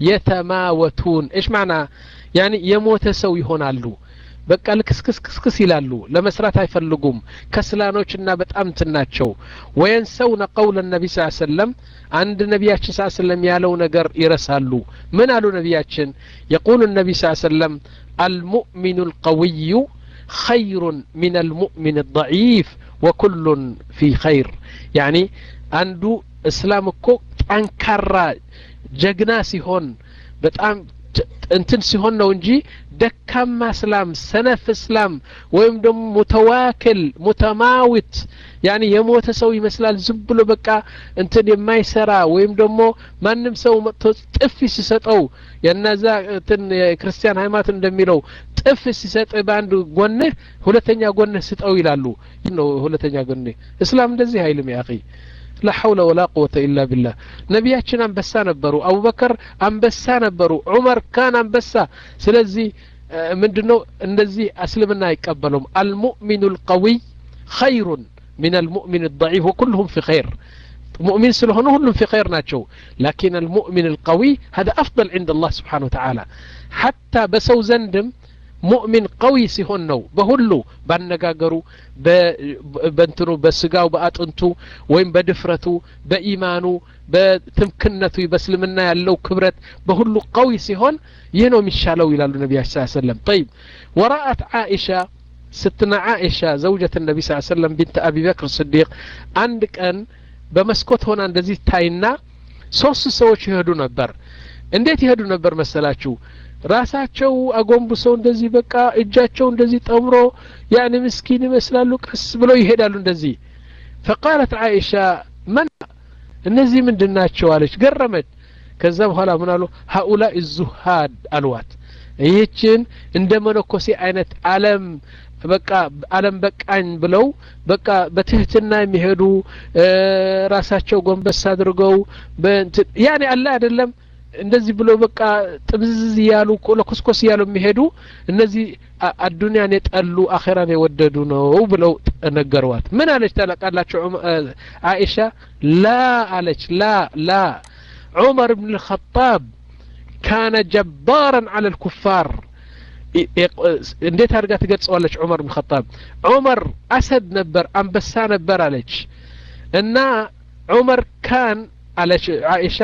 የተማወቱን እሽ ማዕና ያኒ የሞተ ሰው ይሆናሉ በቃ ልክስክስክስክስ ይላሉ ለመስራት አይፈልጉም ከስላኖችና በጣም እንትን ናቸው ወየንሰውነ ቀውለ ነቢ ስ ሰለም አንድ ነቢያችን ስ ሰለም ያለው ነገር ይረሳሉ ምን አሉ ነቢያችን የቁሉ ነቢ ስ ሰለም አልሙእሚኑ ልቀውዩ خير من المؤمن الضعيف وكل في خير يعني አንዱ እስላም እኮ ጠንካራ ጀግና ሲሆን በጣም እንትን ሲሆን ነው እንጂ ደካማ እስላም ሰነፍ እስላም ወይም ደግሞ ሙተዋክል ሙተማዊት ያኒ የሞተ ሰው ይመስላል ዝም ብሎ በቃ እንትን የማይሰራ ወይም ደግሞ ማንም ሰው መጥቶ ጥፊ ሲሰጠው የነዛ እንትን የክርስቲያን ሃይማኖት እንደሚለው ጥፍ ሲሰጥ በአንድ ጎንህ ሁለተኛ ጎንህ ስጠው ይላሉ ነው ሁለተኛ ጎንህ እስላም እንደዚህ አይልም ያ ላ ሐውለ ወላ ቁወተ ኢላ ቢላህ ነቢያችን አንበሳ ነበሩ አቡበከር አንበሳ ነበሩ ዑመር ካን አንበሳ ስለዚህ ምንድ ነው እንደዚህ እስልምና አይቀበሉም አልሙእሚኑ ልቀዊይ ኸይሩን من المؤمن الضعيف وكلهم في خير مؤمن سلهن كلهم في خير ناتشو لكن المؤمن القوي هذا أفضل عند الله سبحانه وتعالى حتى بسو زندم ሙእሚን ቀዊ ሲሆን ነው በሁሉ ባነጋገሩ በእንትኑ በስጋው በአጥንቱ ወይም በድፍረቱ በኢማኑ በትምክነቱ በእስልምና ያለው ክብረት በሁሉ ቀዊ ሲሆን ይህ ነው የሚሻለው ይላሉ ነቢያችን ስ ሰለም ጠይብ ወራአት ዓኢሻ ስትና ዓኢሻ ዘውጀት ነቢ ስ ሰለም ቢንት አቢ በክር ስዲቅ አንድ ቀን በመስኮት ሆና እንደዚህ ታይና ሶስት ሰዎች ይሄዱ ነበር እንዴት ይሄዱ ነበር መሰላችሁ ራሳቸው አጎንብሰው እንደዚህ በቃ እጃቸው እንደዚህ ጠምሮ ያኒ ምስኪን ይመስላሉ ቀስ ብለው ይሄዳሉ እንደዚህ ፈቃለት አይሻ መን እነዚህ ምንድን ናቸው አለች ገረመች ከዛ በኋላ ምን አሉ ሀኡላ ዙሃድ አልዋት ይህችን እንደ መነኮሴ አይነት አለም በቃ አለም በቃኝ ብለው በቃ በትህትና የሚሄዱ ራሳቸው ጎንበስ አድርገው ያኔ አለ አይደለም እንደዚህ ብሎ በቃ ጥምዝዝ እያሉ ለኮስኮስ እያሉ የሚሄዱ እነዚህ አዱንያን የጠሉ አኼራን የወደዱ ነው ብለው ነገሯት ምን አለች ታላቃላቸው አይሻ ላ አለች ላ ላ ዑመር ብን ልኸጣብ ካነ ጀባራን አለ ልኩፋር እንዴት አድርጋ ትገልጸዋለች ዑመር ብን ኸጣብ ዑመር አሰድ ነበር አንበሳ ነበር አለች እና ዑመር ካን አለች አይሻ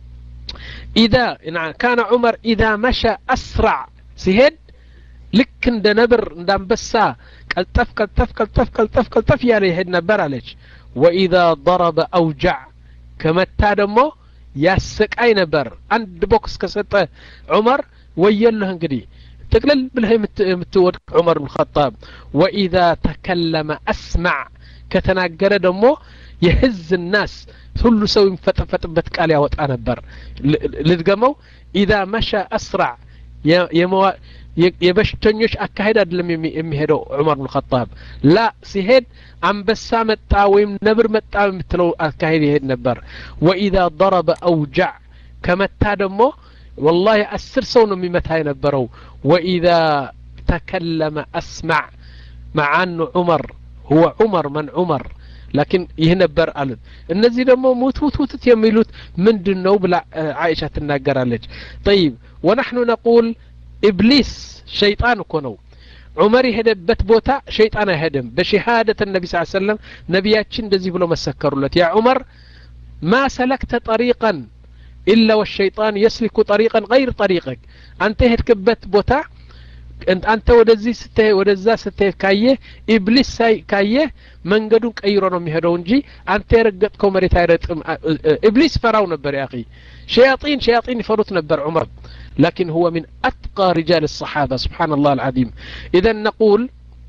إذا كان عمر إذا مشى أسرع سيهد ልክ እንደ ነብር እንደ አንበሳ ቀልጠፍ ቀልጠፍ ቀልጠፍ ቀልጠፍ ቀልጠፍ እያለ ይሄድ ነበር አለች ወኢዛ ضረበ አውጃዕ ከመታ ደግሞ ያሰቃይ ነበር አንድ ቦክስ ከሰጠ ዑመር ወየልህ እንግዲህ ጥቅልል ብለህ የምትወድቅ ዑመር ብን ኸጣብ ወኢዛ ተከለመ አስማዕ ከተናገረ ደግሞ የህዝ ናስ ሁሉ ሰው የሚፈጠፈጥበት ቃል ያወጣ ነበር ልድገመው ኢዛ መሻ አስራዕ የበሽተኞች አካሄድ አይደለም የሚሄደው ዑመር ብን ኸጣብ ላ ሲሄድ አንበሳ መጣ ወይም ነብር መጣ የምትለው አካሄድ ይሄድ ነበር ወኢዛ ضረበ አውጃዕ ከመታ ደግሞ ወላሂ አስር ሰው ነው የሚመታ የነበረው ወኢዛ ተከለመ አስማዕ መዓኑ ዑመር ሁወ ዑመር መን ዑመር ላኪን ይህ ነበር አሉት እነዚህ ደግሞ ሙት ሙት ሙትት የሚሉት ምንድን ነው ብላ አይሻ ትናገራለች ጠይብ ወናሕኑ ነቁል ኢብሊስ ሸይጣን እኮ ነው ዑመር የሄደበት ቦታ ሸይጣን አይሄድም በሸሃደት ነቢ ስ ሰለም ነቢያችን እንደዚህ ብሎ መሰከሩለት ያ ዑመር ማ ሰለክተ ጠሪቀን ኢላ ወሸይጣን የስሊኩ ጠሪቀን ገይር ጠሪቅክ አንተ የሄድክበት ቦታ አንተ ወደዚህ ስትሄድ ወደዛ ስትሄድ ካየህ ኢብሊስ ሳይ ካየህ መንገዱን ቀይሮ ነው የሚሄደው እንጂ አንተ የረገጥከው መሬት አይረጥም ኢብሊስ ፈራው ነበር ያ ሸያጢን ሸያጢን ይፈሩት ነበር ዑመር لكن هو من أتقى رجال الصحابة سبحان الله العظيم إذا نقول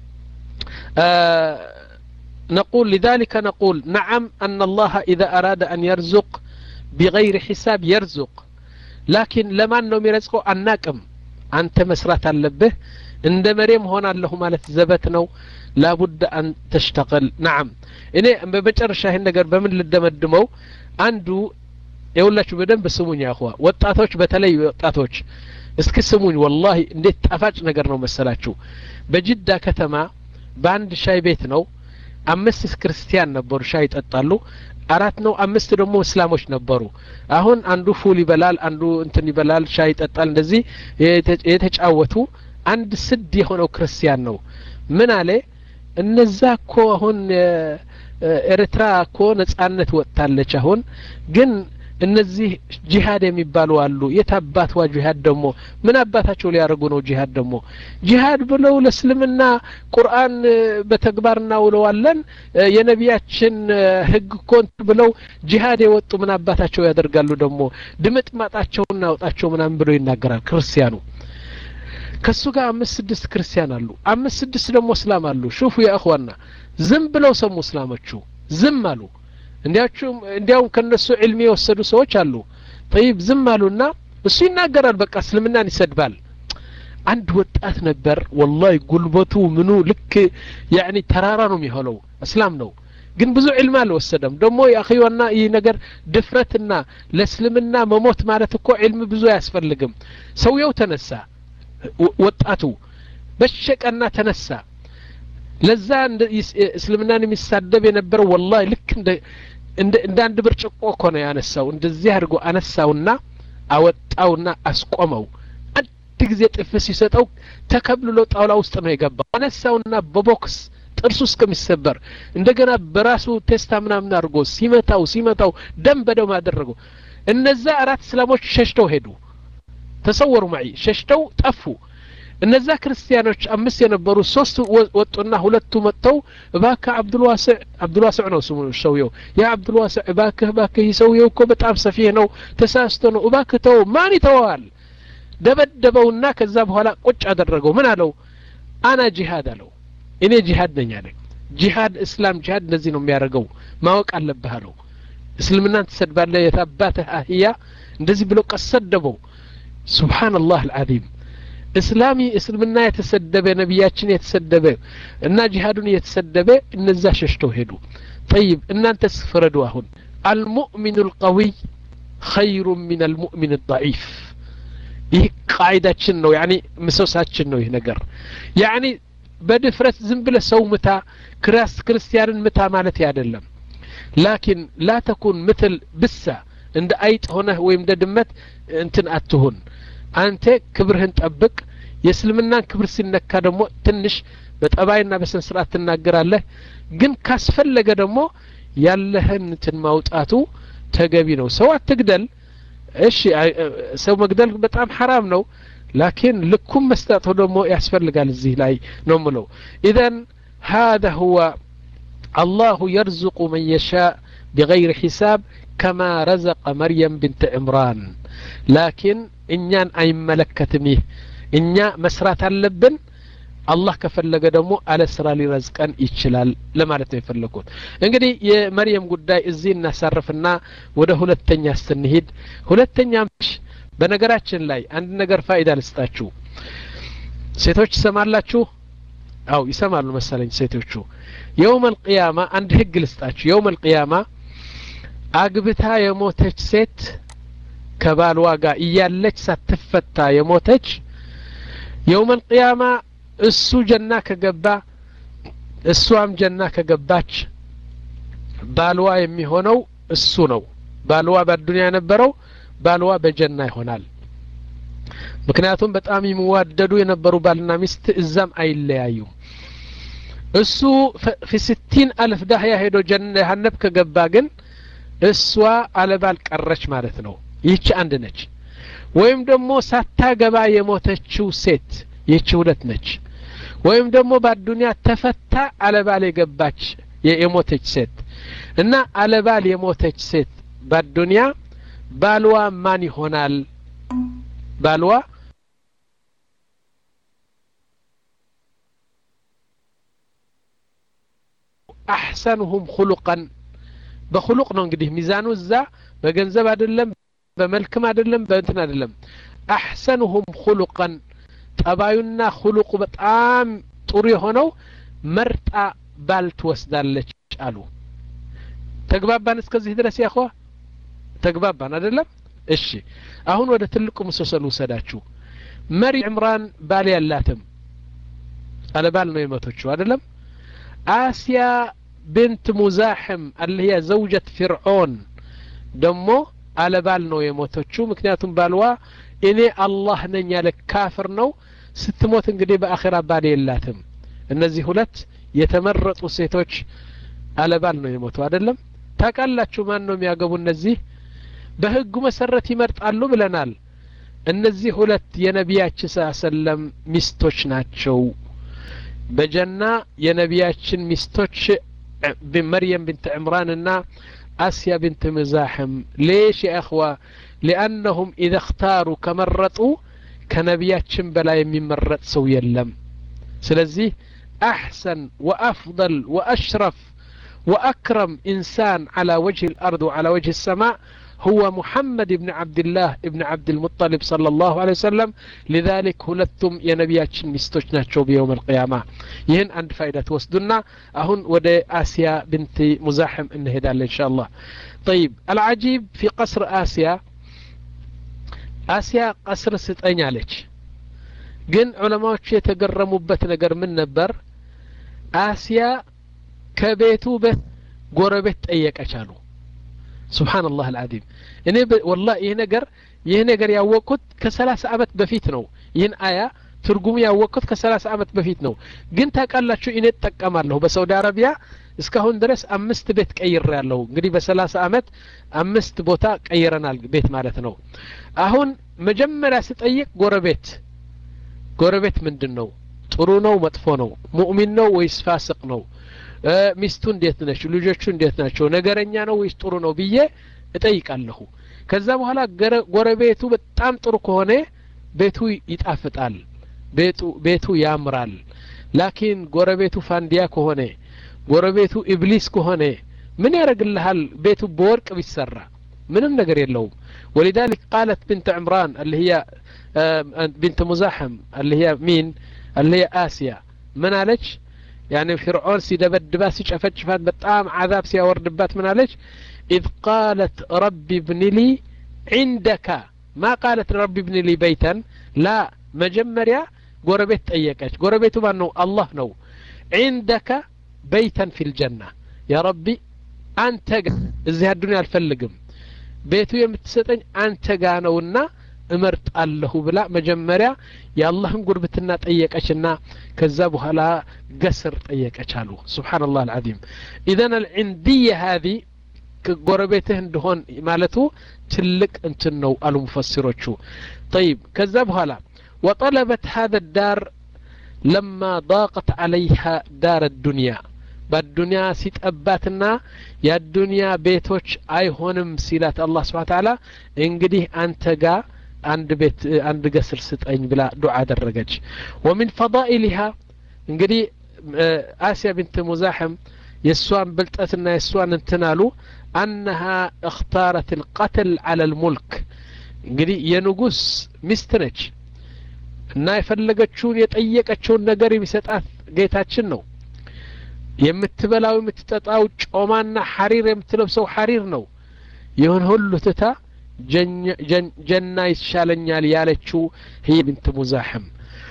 آه نقول لذلك نقول نعم أن الله إذا أراد أن يرزق بغير حساب يرزق لكن لما أنه يرزقه الناكم أنت مسرات اللبه عند مريم هنا له مالت زبت نو لابد أن تشتغل نعم እኔ በመጨረሻ ይህን ነገር በምን ልደመድመው አንዱ የሁላችሁ በደንብ ስሙኝ ያኹዋ ወጣቶች በተለይ ወጣቶች እስኪ ስሙኝ ወላሂ እንዴት ጣፋጭ ነገር ነው መሰላችሁ በጅዳ ከተማ በአንድ ሻይ ቤት ነው አምስት ክርስቲያን ነበሩ ሻይ ይጠጣሉ አራት ነው አምስት ደግሞ እስላሞች ነበሩ አሁን አንዱ ፉል ይበላል አንዱ እንትን ይበላል ሻይ ይጠጣል እንደዚህ የተጫወቱ አንድ ስድ የሆነው ክርስቲያን ነው ምን አለ እነዛ እኮ አሁን ኤርትራ እኮ ነጻነት ወጥታለች አሁን ግን እነዚህ ጂሃድ የሚባሉ አሉ የት አባትዋ ጂሃድ ደግሞ ምን አባታቸው ሊያደርጉ ነው ጂሃድ ደግሞ ጂሃድ ብለው ለእስልምና ቁርአን በተግባር እናውለዋለን የነቢያችን ህግ ኮንት ብለው ጂሃድ የወጡ ምን አባታቸው ያደርጋሉ ደግሞ ድምጥ ማጣቸው እናውጣቸው ምናምን ብሎ ይናገራል ክርስቲያኑ ከሱ ጋር አምስት ስድስት ክርስቲያን አሉ አምስት ስድስት ደግሞ እስላም አሉ ሹፉ የእኽዋና ዝም ብለው ሰሙ እስላሞቹ ዝም አሉ እንዲያችሁም እንዲያውም ከነሱ ዕልሚ የወሰዱ ሰዎች አሉ ጠይብ ዝም አሉና እሱ ይናገራል በቃ እስልምናን ይሰድባል አንድ ወጣት ነበር ወላሂ ጉልበቱ ምኑ ልክ ያኒ ተራራ ነው የሚሆነው እስላም ነው ግን ብዙ ዕልም አልወሰደም ደግሞ የአኺዋና ይህ ነገር ድፍረትና ለእስልምና መሞት ማለት እኮ ዕልም ብዙ አያስፈልግም ሰውየው ተነሳ ወጣቱ በሸቀና ተነሳ ለዛ እስልምናን የሚሳደብ የነበረው ወላሂ ልክ እንደ እንደ አንድ ብርጭቆ እኮ ነው ያነሳው እንደዚህ አድርጎ አነሳውና አወጣውና አስቆመው አንድ ጊዜ ጥፍ ሲሰጠው ተከብልሎ ጣውላ ውስጥ ነው የገባው አነሳውና በቦክስ ጥርሱ እስከሚሰበር እንደገና በራሱ ቴስታ ምናምን አድርጎ ሲመታው ሲመታው ደም በደም አደረገው እነዛ አራት እስላሞች ሸሽተው ሄዱ ተሰወሩ ማይ ሸሽተው ጠፉ እነዛ ክርስቲያኖች አምስት የነበሩ ሶስት ወጡና ሁለቱ መጥተው እባክህ አብዱልዋስዕ አብዱልዋስዕ ነው ስሙ ሰውየው ያ አብዱልዋስዕ እባክህ እባክህ ይህ ሰውየው እኮ በጣም ሰፊህ ነው ተሳስቶ ነው እባክህ ተው ማን ይተወዋል ደበደበውና ከዛ በኋላ ቁጭ አደረገው ምን አለው አና ጂሃድ አለው እኔ ጂሃድ ነኝ አለ ጂሃድ እስላም ጂሃድ እንደዚህ ነው የሚያደርገው ማወቅ አለብህ አለው እስልምናን ትሰድባለህ የታባትህ አህያ እንደዚህ ብሎ ቀሰደበው ሱብሓንላህ አልዓዚም እስላሚ እስልምና የተሰደበ ነቢያችን የተሰደበ እና ጂሃዱን የተሰደበ እነዛ ሸሽተው ሄዱ ጠይብ እናንተ ስፍረዱ አሁን አልሙእሚኑ ልቀዊይ ኸይሩ ምን አልሙእሚን ضዒፍ ይህ ቃይዳችን ነው ያኒ ምሰሳችን ነው ይህ ነገር ያኒ በድፍረት ዝም ብለ ሰው ምታ ክራስ ክርስቲያንን ምታ ማለት አይደለም ላኪን ላ ተኩን ምትል ብሳ እንደ አይጥ ሆነህ ወይም እንደ ድመት እንትን አትሁን አንተ ክብርህን ጠብቅ የእስልምናን ክብር ሲነካ ደግሞ ትንሽ በጠባይና በስነ ስርዓት ትናገራለህ ግን ካስፈለገ ደግሞ ያለህን እንትን ማውጣቱ ተገቢ ነው ሰው አትግደል እሺ ሰው መግደል በጣም ሐራም ነው ላኪን ልኩም መስጠቱ ደግሞ ያስፈልጋል እዚህ ላይ ነው ምለው ኢዘን هذا هو الله يرزق من يشاء بغير حساب كما رزق مريم بنت عمران لكن እኛን አይመለከትም ይህ እኛ መስራት አለብን አላህ ከፈለገ ደግሞ አለ ስራ ሊረዝቀን ይችላል ለማለት ነው የፈለግኩት እንግዲህ የመርየም ጉዳይ እዚህ እናሳርፍና ወደ ሁለተኛ ስንሄድ ሁለተኛ በነገራችን ላይ አንድ ነገር ፋይዳ ልስጣችሁ ሴቶች ይሰማላችሁ አው ይሰማሉ መሰለኝ ሴቶቹ የውም አልቅያማ አንድ ህግ ልስጣችሁ የውም አልቅያማ አግብታ የሞተች ሴት ከባልዋ ጋር እያለች ሳትፈታ የሞተች የውም አልቅያማ እሱ ጀና ከገባ እሷም ጀና ከገባች ባልዋ የሚሆነው እሱ ነው ባልዋ በአዱንያ የነበረው ባልዋ በጀና ይሆናል ምክንያቱም በጣም የሚዋደዱ የነበሩ ባልና ሚስት እዛም አይለያዩም እሱ ፊ ስቲን አልፍ ዳህያ ሄዶ ጀሀነብ ከገባ ግን እሷ አለባል ቀረች ማለት ነው ይህች አንድ ነች ወይም ደግሞ ሳታገባ የሞተችው ሴት ይህች ሁለት ነች ወይም ደግሞ በአዱንያ ተፈታ አለባል የገባች የሞተች ሴት እና አለባል የሞተች ሴት በአዱንያ ባልዋ ማን ይሆናል ባልዋ አሕሰንሁም ሁሉቀን በሁሉቅ ነው እንግዲህ ሚዛኑ እዛ በገንዘብ አይደለም በመልክም አይደለም በእንትን አይደለም አሕሰንሁም ሁሉቀን ጠባዩና ሁሉቁ በጣም ጥሩ የሆነው መርጣ ባል ትወስዳለች አሉ ተግባባን እስከዚህ ድረስ ያኸ ተግባባን አይደለም እሺ አሁን ወደ ትልቁ ምሰሰል ውሰዳችሁ መሪ ዕምራን ባል ያላትም አለባል ነው የመቶችው አይደለም አስያ ብንት ሙዛሕም አለህያ ዘውጀት ፊርዖን ደሞ አለባል ነው የሞተችው ምክንያቱም ባልዋ እኔ አላህ ነኝ ያለ ካፍር ነው ስትሞት እንግዲህ በአኼራ ባል የላትም እነዚህ ሁለት የተመረጡ ሴቶች አለባል ነው የሞቱ አይደለም ታውቃላችሁ ማን ነው የሚያገቡ እነዚህ በህጉ መሰረት ይመርጣሉ ብለናል እነዚህ ሁለት የነቢያችን ስ ሰለም ሚስቶች ናቸው በጀና የነቢያችን ሚስቶች መርየም ብንት ዕምራንና አስያ ብንት ምዛሕም ሌሽ የእኽዋ ሊአነሁም ኢዘ እክታሩ ከመረጡ ከነቢያችን በላይ የሚመረጥ ሰው የለም ስለዚህ አሕሰን ወአፍضል ወአሽረፍ وأكرم إنسان على وجه الأرض وعلى وجه السماء هو محمد بن عبد الله بن عبد المطلب صلى الله عليه وسلم لذلك هلتم يا نبياتشن مستوشنا شو بيوم القيامة يهن عند فائدة وسدنا أهن ودي آسيا بنت مزاحم انهدال إن شاء الله طيب العجيب في قصر آسيا آسيا قصر ستأين عليك ግን ዑለማዎቹ የተገረሙበት ነገር ምን ነበር አስያ ከቤቱ በት ጎረቤት ጠየቀች አሉ ስብሓንላህ አልዓዚም እኔ ወላ ይህ ነገር ይህ ነገር ያወቅኩት ከሰላሳ አመት በፊት ነው ይህን አያ ትርጉሙ ያወቅኩት ከሰላሳ አመት በፊት ነው ግን ታውቃላችሁ እኔ እጠቀማለሁ በሳውዲ አረቢያ እስካሁን ድረስ አምስት ቤት ቀይር ያለሁ እንግዲህ በሰላሳ አመት አምስት ቦታ ቀይረናል ቤት ማለት ነው አሁን መጀመሪያ ስጠይቅ ጎረቤት ጎረቤት ምንድን ነው ጥሩ ነው መጥፎ ነው ሙእሚን ነው ወይስ ፋስቅ ነው ሚስቱ እንዴት ነች ልጆቹ እንዴት ናቸው ነገረኛ ነው ወይስ ጥሩ ነው ብዬ እጠይቃለሁ ከዛ በኋላ ጎረቤቱ በጣም ጥሩ ከሆነ ቤቱ ይጣፍጣል ቤቱ ቤቱ ያምራል ላኪን ጎረቤቱ ፋንዲያ ከሆነ ጎረቤቱ ኢብሊስ ከሆነ ምን ያደርግልሃል ቤቱ በወርቅ ቢሰራ ምንም ነገር የለውም ولذلك قالت بنت عمران اللي هي بنت مزاحم اللي هي مين اللي هي آسيا من قالች يعني فرعون سيدبدبات سيጨፈጭፋት በጣም عذاب ሲያወርድባት ምን አለች إذ قالت رب ابن لي عندك ما قالت رب ابن لي بيتا لا መጀመሪያ ጎረቤት ጠየቀች ጎረቤቱ ማን ነው አላህ ነው عندك بيتا في الجنة يا ربي አንተ እዚህ አዱንያ አልፈልግም ቤቱ የምትሰጠኝ አንተ ጋ ነውና እመርጣለሁ ብላ መጀመሪያ የአላህን ጉርብትና ጠየቀችና ከዛ በኋላ ገስር ጠየቀች አሉ ስብሓንላህ አልዓዚም ኢዘን አልዕንድየ ሀዚ ጎረቤትህ እንደሆን ማለቱ ትልቅ እንትን ነው አሉ ሙፈሲሮቹ ጠይብ ከዛ በኋላ وطلبت هذا الدار لما ضاقت عليها دار الدنيا በአዱንያ ሲጠባትና የአዱንያ ቤቶች አይሆንም ሲላት አላህ ስብሓን ታላ እንግዲህ አንተ ጋር አንድ ቤት አንድ ገስር ስጠኝ ብላ ዱዓ አደረገች ወሚን ፈዳኢሊሃ እንግዲህ አስያ ብንት ሙዛሕም የእሷን ብልጠትና የእሷን እንትን አሉ አነሃ እክታረት ልቀትል አለ ልሙልክ እንግዲህ የንጉስ ሚስት ነች እና የፈለገችውን የጠየቀችውን ነገር የሚሰጣት ጌታችን ነው የምትበላው የምትጠጣው ጮማና ሐሪር የምትለብሰው ሐሪር ነው ይሁን ሁሉ ትታ ጀና ይሻለኛል ያለችው هي بنت مزاحم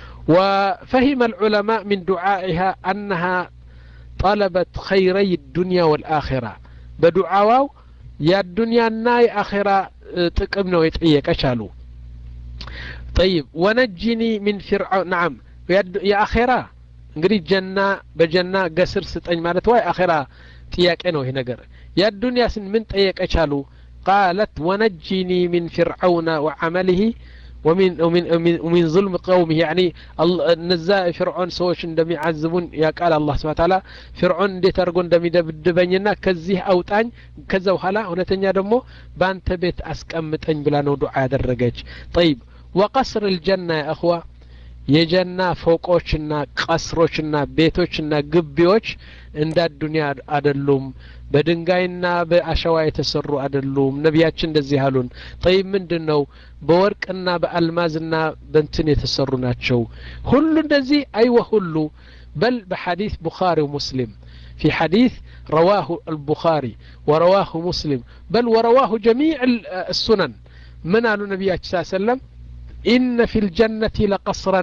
وفهم العلماء من دعائها أنها طلبت خيري الدنيا والآخرة بدعاواو يا الدنيا نا يا آخرة تقم نو يتعيك أشالو ጠይብ ወነጅኒ ሚን ፊርዓውን ናም የአኼራ እንግዲህ ጀና በጀና ገስር ስጠኝ ማለት ወይ አኼራ ጥያቄ ነው ይሄ ነገር የአዱንያስን ምን ጠየቀች አሉ ቃለት ወነጅኒ ሚን ፊርዓውነ ወዓመልህ ومن ومن ومن, ومن ظلم قومه يعني እነዛ ፍርዖን ሰዎች እንደሚዓዝቡን ያቃል አላህ ስብሐ ተዓላ ፍርዖን እንዴት አድርጎ እንደሚደብድበኝና ከዚህ አውጣኝ ከዛ በኋላ እውነተኛ ደግሞ በአንተ ቤት አስቀምጠኝ ብላ ነው ዱዓ ያደረገች ጠይብ ወቀስር ልጀና ያ እኽዋ የጀና ፎቆችና ቀስሮችና ቤቶችና ግቢዎች እንደ አዱኒያ አደሉም በድንጋይና በአሸዋ የተሰሩ አደሉም ነቢያችን እንደዚህ አሉን ጠይብ ምንድን ነው በወርቅና በአልማዝና በንትን የተሰሩ ናቸው ሁሉ እንደዚህ አይወ ሁሉ በል በሐዲስ ቡኻሪ ወሙስሊም في حديث رواه البخاري ورواه مسلم بل ورواه جميع السنن من قالوا النبي صلى الله عليه وسلم إن في الجنة لقصرا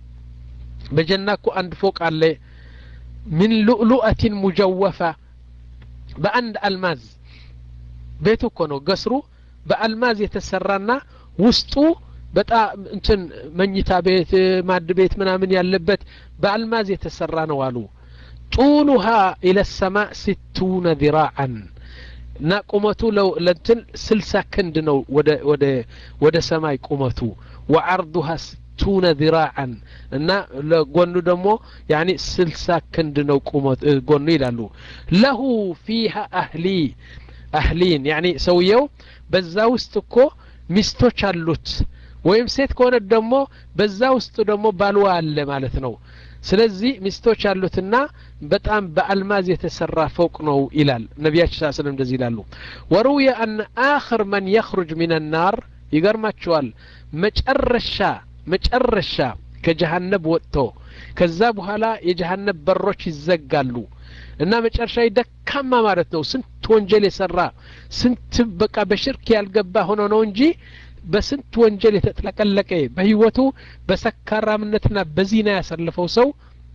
بجناكو عند فوق عليه من لؤلؤة مجوفة بأند ألماز بيتو كونو قصرو بألماز يتسرانا وسطو በጣም እንትን መኝታ ቤት ማድ ቤት ምናምን ያለበት በአልማዝ የተሰራ ነው አሉ ጡሉሃ ኢለ ሰማእ ስቱነ ذراعን እና ቁመቱ ለንትን ስልሳ ክንድ ነው ወደ ሰማይ ቁመቱ ወዐርዱሃ ስቱነ ذراعን እና ለጎኑ ደግሞ ያኒ ስልሳ ክንድ ነው ጎኑ ይላሉ ለሁ ፊሃ አህሊ አህሊን ያኒ ሰውየው በዛ ውስጥ እኮ ሚስቶች አሉት ወይም ሴት ከሆነ ደግሞ በዛ ውስጥ ደግሞ ባልዋ አለ ማለት ነው ስለዚህ ሚስቶች ያሉትና በጣም በአልማዝ የተሰራ ፎቅ ነው ይላል ነቢያችን ስ ስለም እንደዚህ ይላሉ ወሩየ አን አኽር መን የኽሩጅ ሚን ናር ይገርማቸዋል መጨረሻ መጨረሻ ከጀሃነብ ወጥቶ ከዛ በኋላ የጀሃነብ በሮች ይዘጋሉ እና መጨረሻ ደካማ ማለት ነው ስንት ወንጀል የሰራ ስንት በቃ በሽርክ ያልገባ ሆኖ ነው እንጂ በስንት ወንጀል የተጥለቀለቀ በህይወቱ በሰካራምነትና በዚና ያሳለፈው ሰው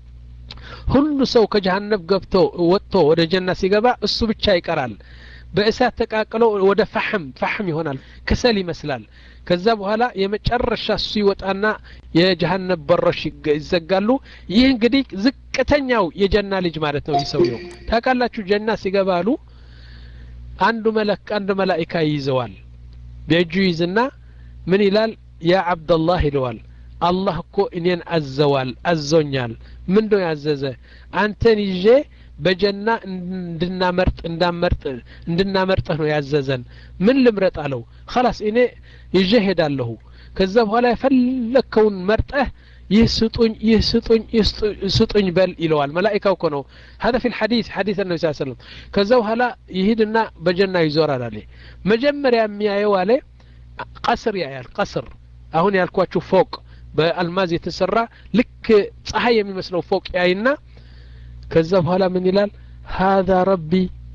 ሁሉ ሰው ከጀሃነብ ገብቶ ወጥቶ ወደ ጀና ሲገባ እሱ ብቻ ይቀራል በእሳት ተቃቅሎ ወደ ፈሕም ፈሕም ይሆናል ክሰል ይመስላል ከዛ በኋላ የመጨረሻ እሱ ይወጣና የጀሃነብ በሮች ይዘጋሉ ይህ እንግዲህ ዝቅተኛው የጀና ልጅ ማለት ነው ይህ ሰውየው ታውቃላችሁ ጀና ሲገባ አሉ አንዱ መለክ አንዱ መላኢካ ይይዘዋል በእጁ ይዝና ምን ይላል ያ አብደላህ ይለዋል አላህ እኮ እኔን አዘዋል አዞኛል ምን ነው ያዘዘ አንተን ይዤ በጀና እንድናመርጥ እንዳመርጥ እንድናመርጥህ ነው ያዘዘን ምን ልምረጥ አለው خلاص እኔ ይዤ ሄዳለሁ ከዛ በኋላ የፈለግከውን መርጠህ ይህ ስጡኝ ይህ ስጡኝ ይህ ስጡኝ በል ይለዋል መላኢካው እኮ ነው هذا في الحديث حديث النبي صلى الله عليه وسلم ከዛ በኋላ ይሂድና በጀና ይዞራል አለ መጀመሪያ የሚያየው አለ ቀስር ያያል ቀስር አሁን ያልኳችሁ ፎቅ በአልማዝ የተሰራ ልክ ፀሐይ የሚመስለው ፎቅ ያይና ከዛ በኋላ ምን ይላል ሀذا ረቢ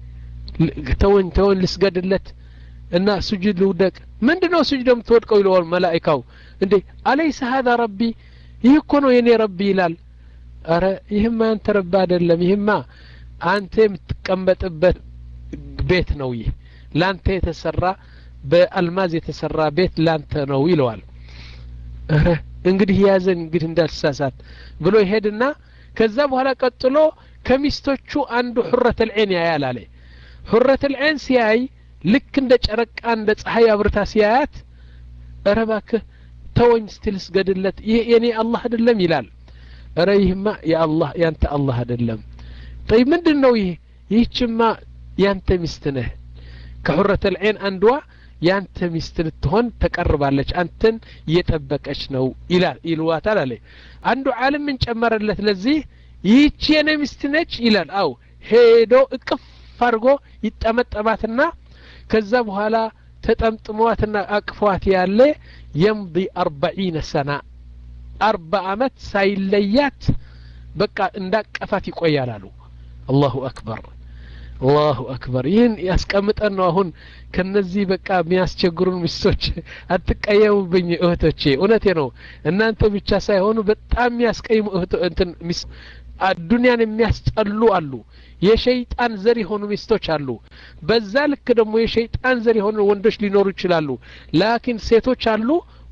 ተወኝ ተወኝ ልስገድለት እና ስጁድ ልውደቅ ምንድ ነው ስጁድ የምትወድቀው ይለዋል መላኢካው እንዴ አለይሰ ሀذا ረቢ ይህ እኮ ነው የኔ ረቢ ይላል አረ ይህማ ያንተ ረቢ አይደለም ይህማ አንተ የምትቀመጥበት ቤት ነው ይህ ላንተ የተሰራ በአልማዝ የተሰራ ቤት ላንተ ነው ይለዋል እረ እንግዲህ ያዘን እንግዲህ እንዳልሳሳት ብሎ ይሄድና ከዛ በኋላ ቀጥሎ ከሚስቶቹ አንዱ ሑረት ልዐይን ያያል አለ ሑረት ልዐይን ሲያይ ልክ እንደ ጨረቃ እንደ ፀሐይ አብርታ ሲያያት እረ ባክህ ተወኝ ስትል ስገድለት ይህ የኔ አላህ አይደለም ይላል እረ ይህማ የአላህ ያንተ አላህ አይደለም ጠይ ምንድን ነው ይህ ይህችማ ያንተ ሚስት ነህ ከሑረት ልዐይን አንዷ ያንተ ሚስት ልትሆን ተቀርባለች አንተን እየጠበቀች ነው ይላል ይልዋታል አለ አንዱ ዓለም ምን ጨመረለት ለዚህ ይህቺ የኔ ሚስት ነች ይላል አው ሄዶ እቅፍ አድርጎ ይጠመጠማትና ከዛ በኋላ ተጠምጥሟትና አቅፏት ያለ የምض አርበዒነ ሰና አርባ አመት ሳይለያት በቃ እንዳቀፋት ይቆያል አሉ አላሁ አክበር አላሁ አክበር ይህን ያስቀምጠን ነው አሁን ከነዚህ በቃ የሚያስቸግሩን ሚስቶች አትቀየሙብኝ እህቶቼ እውነቴ ነው እናንተ ብቻ ሳይሆኑ በጣም የሚያስቀይሙ እንትን ዱንያን የሚያስጠሉ አሉ የሸይጣን ዘር የሆኑ ሚስቶች አሉ በዛ ልክ ደግሞ የሸይጣን ዘር የሆኑ ወንዶች ሊኖሩ ይችላሉ ላኪን ሴቶች አሉ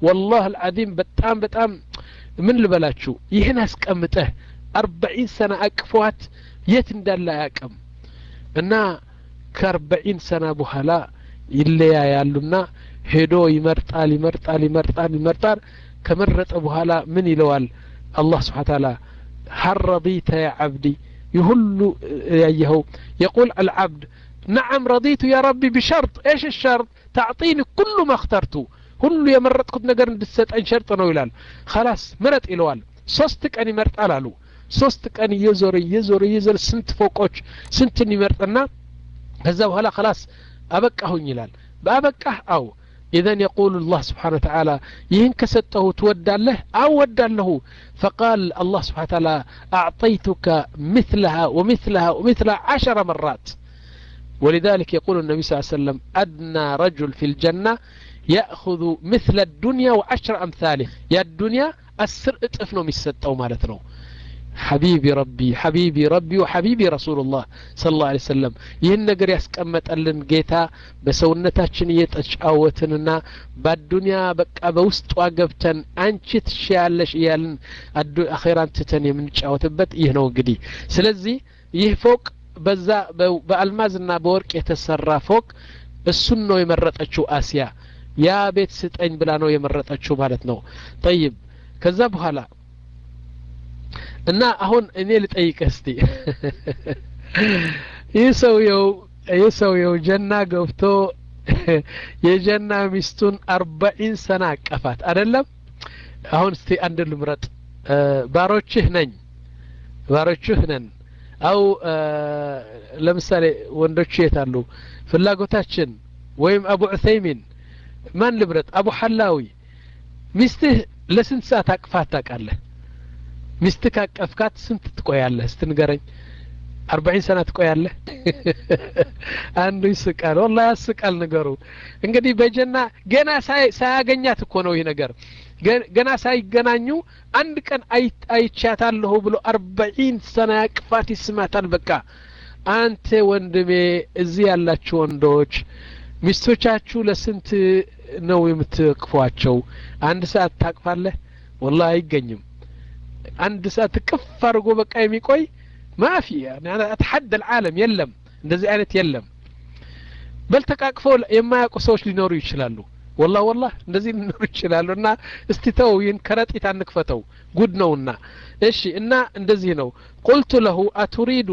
ወላህ አልዓዚም በጣም በጣም ምን ልበላችሁ ይህን አስቀምጠህ አርባዒን ሰና አቅፏት የት እንዳለ አያቅም እና ከአርባዒን ሰና በኋላ ይለያያሉና ሄዶ ይመርጣል ይመርጣል ይመርጣል ይመርጣል ከመረጠ በኋላ ምን ይለዋል አላህ ስብሓን ታላ ሀል ረዲተ ያ ዓብዲ ይሁሉ ያየኸው የቁል አልዓብድ ነዓም ረዲቱ ያ ረቢ ብሸርጥ ايش الشرط تعطيني كل ما اخترت ሁሉ የመረጥኩት ነገር እንድትሰጠኝ ሸርጥ ነው ይላል خلاص ምረጥ ይለዋል ሶስት ቀን ይመርጣል አሉ ሶስት ቀን እየዞረ እየዞረ እየዞረ ስንት ፎቆች ስንትን ይመርጥና ከዛ በኋላ خلاص አበቃሁኝ ይላል በአበቃህ አው إذن يقول الله سبحانه وتعالى يهن كسته تودى أو ودى له فقال الله سبحانه وتعالى أعطيتك مثلها ومثلها ومثلها عشر مرات ولذلك يقول النبي صلى الله عليه وسلم أدنى رجل في الجنة يأخذ مثل الدنيا وعشر أمثاله يا الدنيا السر اتفنو مستو مالتنو حبيبي ربي حبيبي ربي وحبيبي رسول الله صلى الله عليه وسلم ይህን ነገር ያስቀመጠልን ጌታ በሰውነታችን እየተጫወትንና በአዱንያ በቃ በውስጧ ገብተን አንቺ ትሻያለሽ እያልን አኼራን ትተን የምንጫወትበት ይህ ነው እንግዲህ ስለዚህ ይህ ፎቅ በዛ በአልማዝና በወርቅ የተሰራ ፎቅ እሱን ነው የመረጠችው አሲያ ያ ቤት ስጠኝ ብላ ነው የመረጠችው ማለት ነው ጠይብ ከዛ በኋላ እና አሁን እኔ ልጠይቅህ እስቲ ይህ ሰውየው ይህ ሰውየው ጀና ገብቶ የጀና ሚስቱን አርባዒን ሰና አቀፋት አደለም አሁን እስቲ አንድ ልምረጥ ባሮችህ ነኝ ባሮችህ ነን አው ለምሳሌ ወንዶች የት አሉ ፍላጎታችን ወይም አቡ ዑሰይሚን ማን ልምረጥ አቡ ሐላዊ ሚስትህ ለስንት ሰዓት አቅፋት ታውቃለህ ሚስት ካቀፍካት ስንት ትቆያለህ ስትንገረኝ አርባዒን ሰና ትቆያለህ አንዱ ይስቃል ወላ ያስቃል ነገሩ እንግዲህ በጀና ገና ሳያገኛት እኮ ነው ይህ ነገር ገና ሳይገናኙ አንድ ቀን አይቻታለሁ ብሎ አርባዒን ሰና ያቅፋት ይስማታል በቃ አንተ ወንድሜ እዚህ ያላችሁ ወንዶች ሚስቶቻችሁ ለስንት ነው የምትቅፏቸው አንድ ሰዓት ታቅፋለህ ወላ አይገኝም አንድ ሰዓት ቅፍ አድርጎ በቃ የሚቆይ ማፊ አትሐደ ልዓለም የለም እንደዚህ አይነት የለም በል ተቃቅፈው የማያውቁ ሰዎች ሊኖሩ ይችላሉ ወላ ወላ እንደዚህ ሊኖሩ ይችላሉ እና እስቲ ተው ይህን ከረጢት አንክፈተው ጉድ ነውና እሺ እና እንደዚህ ነው ቁልቱ ለሁ አቱሪዱ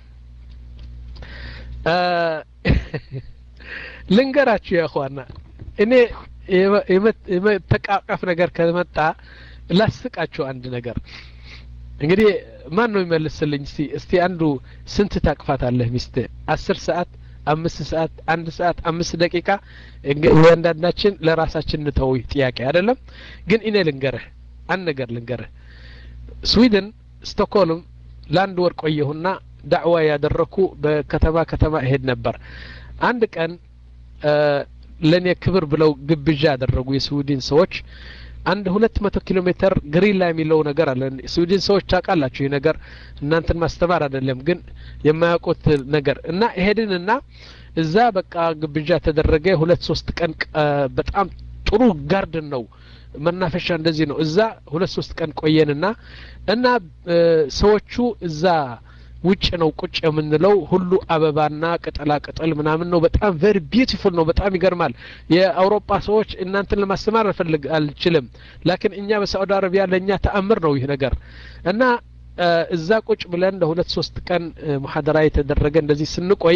ልንገራችሁ ያኸዋና እኔ የመተቃቀፍ ነገር ከመጣ ላስቃችሁ አንድ ነገር እንግዲህ ማን ነው ይመልስልኝ እስቲ እስቲ አንዱ ስንት ታቅፋታለህ ሚስት አስር ሰዓት አምስት ሰዓት አንድ ሰዓት አምስት ደቂቃ እያንዳንዳችን ለራሳችን እንተው ጥያቄ አይደለም ግን እኔ ልንገርህ አንድ ነገር ልንገርህ ስዊድን ስቶክሆልም ለአንድ ወር ቆየሁና ዳዕዋ ያደረኩ በከተማ ከተማ እሄድ ነበር አንድ ቀን ለእኔ ክብር ብለው ግብዣ ያደረጉ የስዊድን ሰዎች አንድ ሁለት መቶ ኪሎ ሜትር ግሪንላ የሚለው ነገር አለ ስዊድን ሰዎች ታውቃላችሁ ይህ ነገር እናንተን ማስተማር አይደለም ግን የማያውቁት ነገር እና ሄድንና እዛ በቃ ግብዣ ተደረገ ሁለት ሶስት ቀን በጣም ጥሩ ጋርድን ነው መናፈሻ እንደዚህ ነው እዛ ሁለት ሶስት ቀን ቆየንና እና ሰዎቹ እዛ ውጭ ነው ቁጭ የምንለው ሁሉ አበባና ቅጠላ ቅጠል ምናምን ነው በጣም ቨሪ ቢዩቲፉል ነው በጣም ይገርማል የአውሮፓ ሰዎች እናንተን ለማስተማር እፈልግ አልችልም ላኪን እኛ በሳዑዲ አረቢያ ለእኛ ተአምር ነው ይህ ነገር እና እዛ ቁጭ ብለን ለሁለት ሶስት ቀን ሙሐደራ የተደረገ እንደዚህ ስንቆይ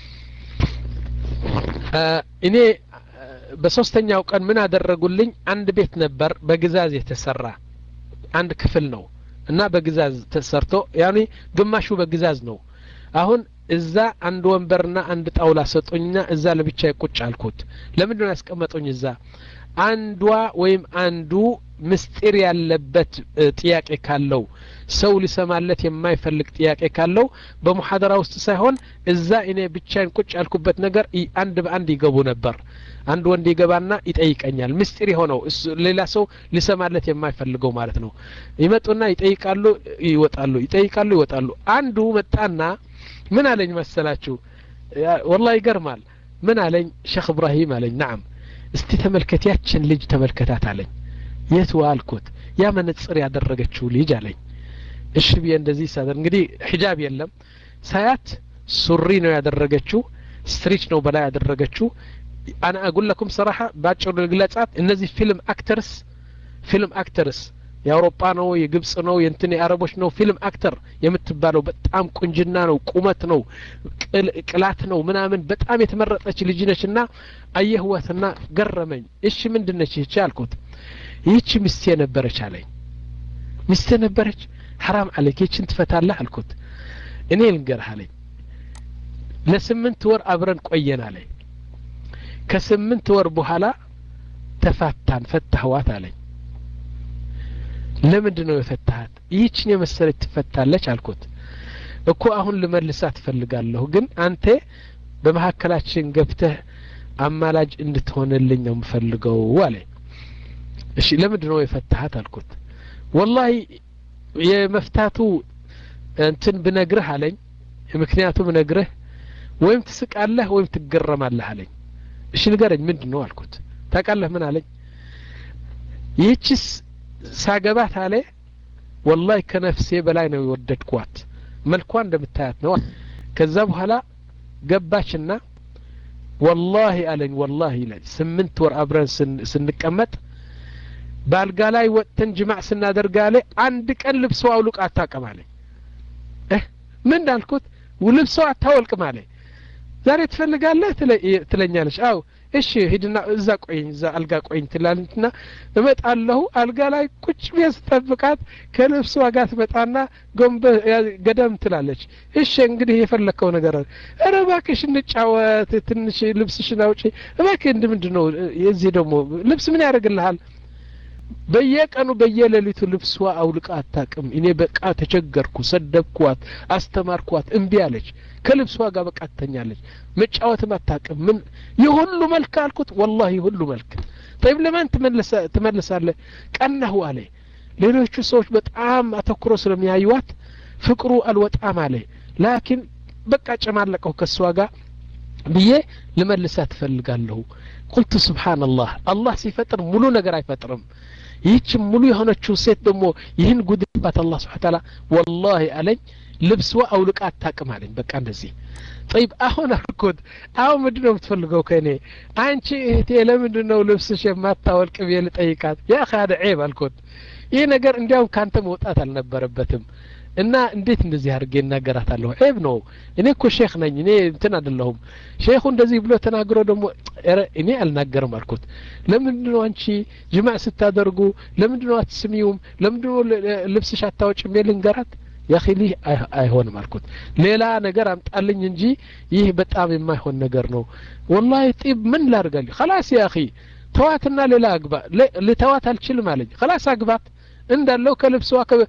እኔ በሶስተኛው ቀን ምን አደረጉልኝ አንድ ቤት ነበር በግዛዝ የተሰራ አንድ ክፍል ነው እና በግዛዝ ተሰርቶ ያኔ ግማሹ በግዛዝ ነው አሁን እዛ አንድ ወንበርና አንድ ጣውላ ሰጡኝና እዛ ለብቻ ቁጭ አልኩት ለምንድን ነው ያስቀመጡኝ እዛ አንዷ ወይም አንዱ ምስጢር ያለበት ጥያቄ ካለው ሰው ሊሰማለት የማይፈልግ ጥያቄ ካለው በሙሐደራ ውስጥ ሳይሆን እዛ እኔ ብቻዬን ቁጭ ያልኩበት ነገር አንድ በአንድ ይገቡ ነበር አንድ ወንድ ይገባና ይጠይቀኛል ምስጢር የሆነው ሌላ ሰው ሊሰማለት የማይፈልገው ማለት ነው ይመጡና ይጠይቃሉ ይወጣሉ ይጠይቃሉ ይወጣሉ አንዱ መጣና ምን አለኝ መሰላችሁ ወላ ይገርማል ምን አለኝ ሼክ እብራሂም አለኝ ናም እስቲ ተመልከት ያችን ልጅ ተመልከታት አለኝ የት አልኩት ያ መነጽር ያደረገችው ልጅ አለኝ እሺ ብዬ እንደዚህ ሳደር እንግዲህ ሒጃብ የለም ሳያት ሱሪ ነው ያደረገችው ስትሪች ነው በላይ ያደረገችው አና አጉል ለኩም ሰራሐ ባጭሩ ልግለጻት እነዚህ ፊልም አክተርስ ፊልም አክተርስ የአውሮፓ ነው የግብጽ ነው የእንትን የአረቦች ነው ፊልም አክተር የምትባለው በጣም ቁንጅና ነው ቁመት ነው ቅላት ነው ምናምን በጣም የተመረጠች ልጅ ነች እና አየህወትና ገረመኝ እሺ ምንድን ነች ይህች አልኩት ይህች ሚስቴ ነበረች አለኝ ሚስቴ ነበረች ሐራም አለክ ይህችን ትፈታለህ አልኩት እኔ ልንገርህ አለኝ ለስምንት ወር አብረን ቆየን አለኝ ከስምንት ወር በኋላ ተፋታን ፈታህዋት አለኝ ለምንድን ነው የፈታሃት ይህችን የመሰለች ትፈታለች አልኩት እኮ አሁን ልመልሳት ትፈልጋለሁ ግን አንተ በመካከላችን ገብተህ አማላጅ እንድትሆንልኝ ነው የምፈልገው አለ እሺ ለምንድን ነው የፈታሃት አልኩት ወላሂ የመፍታቱ እንትን ብነግርህ አለኝ ምክንያቱ ብነግርህ ወይም ትስቃለህ ወይም ትገረማለህ አለኝ እሺ ንገረኝ ምንድን ነው አልኩት ታውቃለህ ምን አለኝ ይህችስ ሳገባት አለ ወላሂ ከነፍሴ በላይ ነው የወደድኳት መልኳ እንደምታያት ነው ከዛ በኋላ ገባችና ወላሂ አለኝ ወላሂ ይለኝ ስምንት ወር አብረን ስንቀመጥ በአልጋ ላይ ወጥተን ጅማዕ ስናደርግ አለ አንድ ቀን ልብሶ አውልቅ አታውቅም አለኝ ምን እንዳልኩት ልብሶ አታወልቅም አለኝ ዛሬ ትፈልጋለህ ትለኛለች አው እሺ ሂድና እዛ ቆይኝ እዛ አልጋ ቆይኝ ትላለችና እመጣለሁ አልጋ ላይ ቁጭ ብዬ ስጠብቃት ከልብሷ ጋር ትመጣና ጎንበ ገደም ትላለች እሺ እንግዲህ የፈለግከው ነገር አለ ኧረ እባክሽ እንጫወት ትንሽ ልብስሽን አውጪ እባክህ እንድ ምንድን ነው የዚህ ደግሞ ልብስ ምን ያደርግልሃል በየቀኑ በየሌሊቱ ልብሷ አውልቃ አታቅም እኔ በቃ ተቸገርኩ ሰደብኳት አስተማርኳት እምቢ አለች ከልብሷ ጋር በቃ ትተኛለች መጫወትም አታቅም ምን የሁሉ መልክ አልኩት ወላሂ ሁሉ መልክ ጠይብ ለማን ትመልሳለህ ቀናሁ አለ ሌሎቹ ሰዎች በጣም አተኩሮ ስለሚያዩዋት ፍቅሩ አልወጣም አለ ላኪን በቃ ጨማለቀው ከእሷ ጋር ብዬ ልመልሳት ትፈልጋለሁ ቁልቱ ስብሓንላህ አላህ ሲፈጥር ሙሉ ነገር አይፈጥርም ይህች ሙሉ የሆነችው ሴት ደግሞ ይህን ጉድባት አላህ ስብሓን ታላ ወላሂ አለኝ ልብስዋ አውልቃ አታቅም አለኝ በቃ እንደዚህ ጠይብ አሁን አልኩት አሁን ምንድን ነው የምትፈልገው ከእኔ አንቺ እህቴ ለምንድን ነው ልብስሽ የማታወልቅ ብዬ ልጠይቃት ያ ካደ ዔብ አልኩት ይህ ነገር እንዲያውም ካንተ መውጣት አልነበረበትም እና እንዴት እንደዚህ አድርጌ እናገራታለሁ ዔብ ነው እኔ እኮ ሼክ ነኝ እኔ እንትን አይደለሁም ሼኹ እንደዚህ ብሎ ተናግሮ ደግሞ እኔ አልናገርም አልኩት ለምንድን ነው አንቺ ጅማዕ ስታደርጉ ለምንድን ነው አትስሚውም ለምንድን ነው ልብስሽ አታወጭም ልንገራት ያኺሊ አይሆንም አልኩት ሌላ ነገር አምጣልኝ እንጂ ይህ በጣም የማይሆን ነገር ነው ወላሂ ጢብ ምን ላድርጋለሁ ከላስ ያኺ ተዋትና ሌላ አግባ ልተዋት አልችልም አለኝ ከላስ አግባት እንዳለው ከልብሷ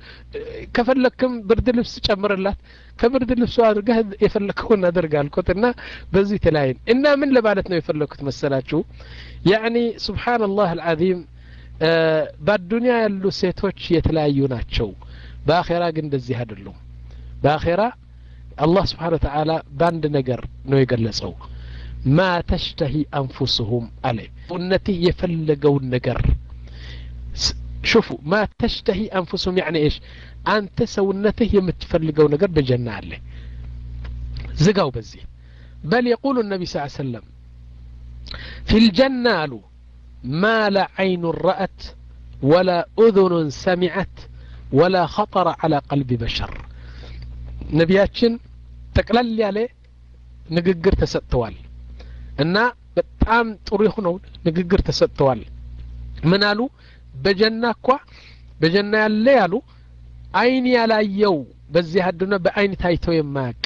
ከፈለክም ብርድ ልብስ ጨምርላት ከብርድ ልብሷ አድርገህ የፈለከውን አድርግ አልኩት እና በዚህ ተለያይን እና ምን ለማለት ነው የፈለኩት መሰላችሁ ያኒ ስብሓንላህ አልዓዚም በአዱኒያ ያሉ ሴቶች የተለያዩ ናቸው በአኼራ ግን እንደዚህ አይደሉም በአኼራ አላህ ስብሓን ወተዓላ በአንድ ነገር ነው የገለጸው ማ ተሽተሂ አንፉስሁም አለ እነትህ የፈለገውን ነገር ሽፉ ማ ተሽተሂ አንፉስሁም ያኒ ኤሽ አንተ ሰውነትህ የምትፈልገው ነገር በጀና አለ ዝጋው በዚህ በል የቁሉ ነቢ ስ ሰለም ፊ ልጀና አሉ ማ ላ ዓይኑ ረአት ወላ ኡذኑን ሰሚዐት ወላ ኸጠረ ዓላ ቀልቢ በሸር ነቢያችን ጠቅለል ያለ ንግግር ተሰጥተዋል እና በጣም ጥሩ የሆነው ንግግር ተሰጥተዋል ምን አሉ በጀና እኳ በጀና ያለ ያሉ አይን ያላየው በዚህ አዱና በአይን ታይቶ የማያቅ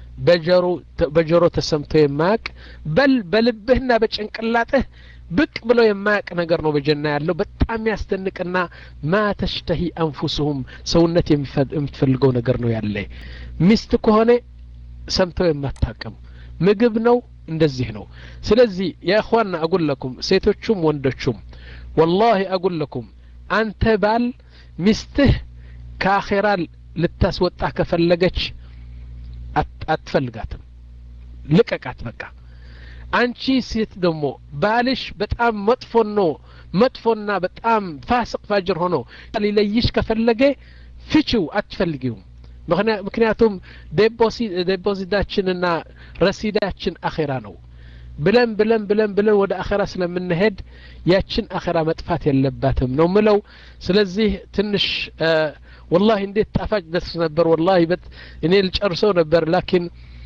በጆሮ ተሰምቶ የማያቅ በል በልብህና በጭንቅላትህ ብቅ ብሎ የማያቅ ነገር ነው በጀና ያለው በጣም ያስደንቅና ማ ተሽተሂ አንፉስሁም ሰውነት የምትፈልገው ነገር ነው ያለ ሚስት ከሆነ ሰምተው የማታቅም ምግብ ነው እንደዚህ ነው ስለዚህ የእኽዋና አጉለኩም ሴቶቹም ወንዶቹም ወላሂ አጉለኩም አንተ ባል ሚስትህ ከአኼራ ልታስወጣ ከፈለገች አትፈልጋትም ልቀቃት በቃ አንቺ ሴት ደግሞ ባልሽ በጣም መጥፎ ነው መጥፎና በጣም ፋስቅ ፋጅር ሆኖ ሊለይሽ ከፈለገ ፍቺው አትፈልጊውም ምክንያቱም ዴፖዚታችንና ረሲዳችን አኼራ ነው ብለን ብለን ብለን ብለን ወደ አኼራ ስለምንሄድ ያችን አኼራ መጥፋት የለባትም ነው ምለው ስለዚህ ትንሽ ወላሂ እንዴት ጣፋጭ ደስ ነበር ወላሂ በት እኔ ልጨርሰው ነበር ላኪን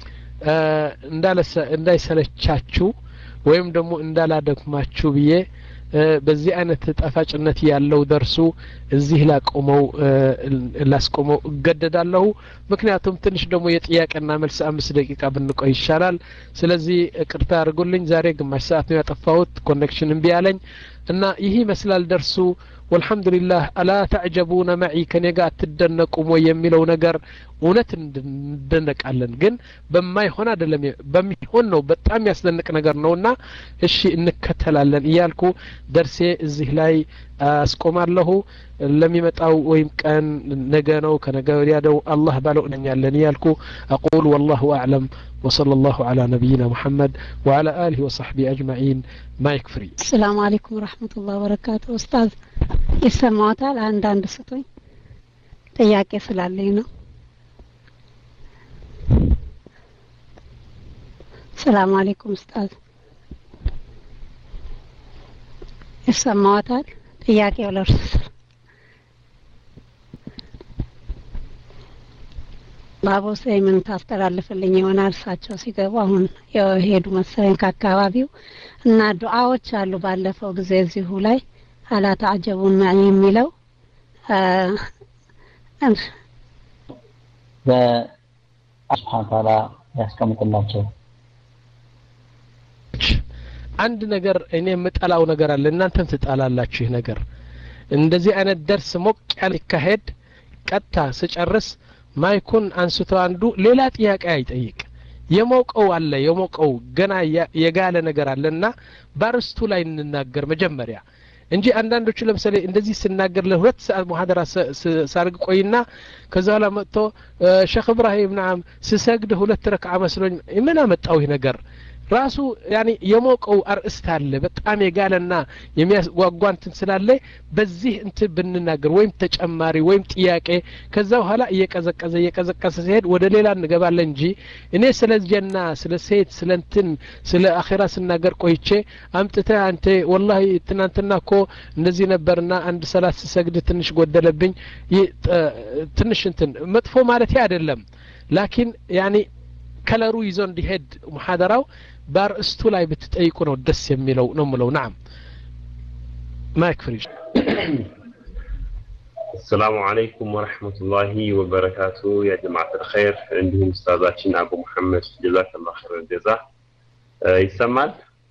እንዳይሰለቻችሁ ወይም ደግሞ እንዳላደክማችሁ ብዬ በዚህ አይነት ጣፋጭነት ያለው ደርሱ እዚህ ላቆመው ላስቆመው እገደዳለሁ ምክንያቱም ትንሽ ደግሞ የጥያቄና መልስ አምስት ደቂቃ ብንቆይ ይሻላል ስለዚህ ቅርታ አድርጉልኝ ዛሬ ግማሽ ሰዓት ነው ያጠፋሁት ኮኔክሽን እምቢ ያለኝ እና ይህ ይመስላል ደርሱ ወልሐምዱሊላህ አላ ተዕጀቡነ መዒ ከኔ ጋር አትደነቁም ወይ የሚለው ነገር እውነት እንደነቃለን ግን በማይሆን አይደለም በሚሆን ነው በጣም ያስደንቅ ነገር ነውና እሺ እንከተላለን እያልኩ ደርሴ እዚህ ላይ አስቆማለሁ ለሚመጣው ወይም ቀን ነገ ነው ከነገ ወዲያ ደው አላህ ባለው እነኛለን እያልኩ አቁል ወላሁ አዕለም وصلى الله على نبينا محمد وعلى آله وصحبه أجمعين ما يكفري
السلام عليكم ورحمة الله وبركاته أستاذ ይሰማዎታል አንዳንድ ስቶኝ ጥያቄ ስላለኝ ነው ሰላም አለይኩም ኡስታዝ ይሰማዎታል ጥያቄው ለእርሱ ባቦ ምን ታስተላልፍልኝ ይሆናል እሳቸው ሲገቡ አሁን የሄዱ መሰለኝ ከአካባቢው እና ዱዓዎች አሉ ባለፈው ጊዜ እዚሁ ላይ አላ ተዓጀቡን ማዕኝ የሚለው
በስብሓን ታላ ያስቀምጥላቸው
አንድ ነገር እኔ የምጠላው ነገር አለ እናንተም ትጠላላችሁ ይህ ነገር እንደዚህ አይነት ደርስ ሞቅ ያለ ይካሄድ ቀጥታ ስጨርስ ማይኩን አንስቶ አንዱ ሌላ ጥያቄ አይጠይቅ የሞቀው አለ የሞቀው ገና የጋለ ነገር አለ እና ባርስቱ ላይ እንናገር መጀመሪያ እንጂ አንዳንዶቹ ለምሳሌ እንደዚህ ስናገር ለሁለት ሰዓት ሙሐደራ ሳርግ ቆይና ከዛ በኋላ መጥቶ ሼክ እብራሂም ናም ስሰግድ ሁለት ረክዓ መስሎኝ ምን አመጣው ይህ ነገር ራሱ ያኒ የሞቀው አርእስት አለ በጣም የጋለና የሚያጓጓ እንትን ስላለ በዚህ እንትን ብንናገር ወይም ተጨማሪ ወይም ጥያቄ ከዛ በኋላ እየቀዘቀዘ እየቀዘቀዘ ሲሄድ ወደ ሌላ እንገባለን እንጂ እኔ ስለ ጀና ስለ ሴት ስለ እንትን ስለ አኼራ ስናገር ቆይቼ አምጥተ አንተ ወላሂ ትናንትና እኮ እንደዚህ ነበርና አንድ ሰላት ስሰግድ ትንሽ ጎደለብኝ ትንሽ እንትን መጥፎ ማለት አይደለም ላኪን ያኒ ከለሩ ይዞ እንዲሄድ ሙሐደራው በአርእስቱ ላይ ብትጠይቁ ነው ደስ የሚለው ነው ምለው ናም ማይክ ፍሪጅ
السلام عليكم ورحمة الله وبركاته يا جماعة الخير عندهم أستاذاتين أبو محمد جزاك الله خير الجزاء ይሰማል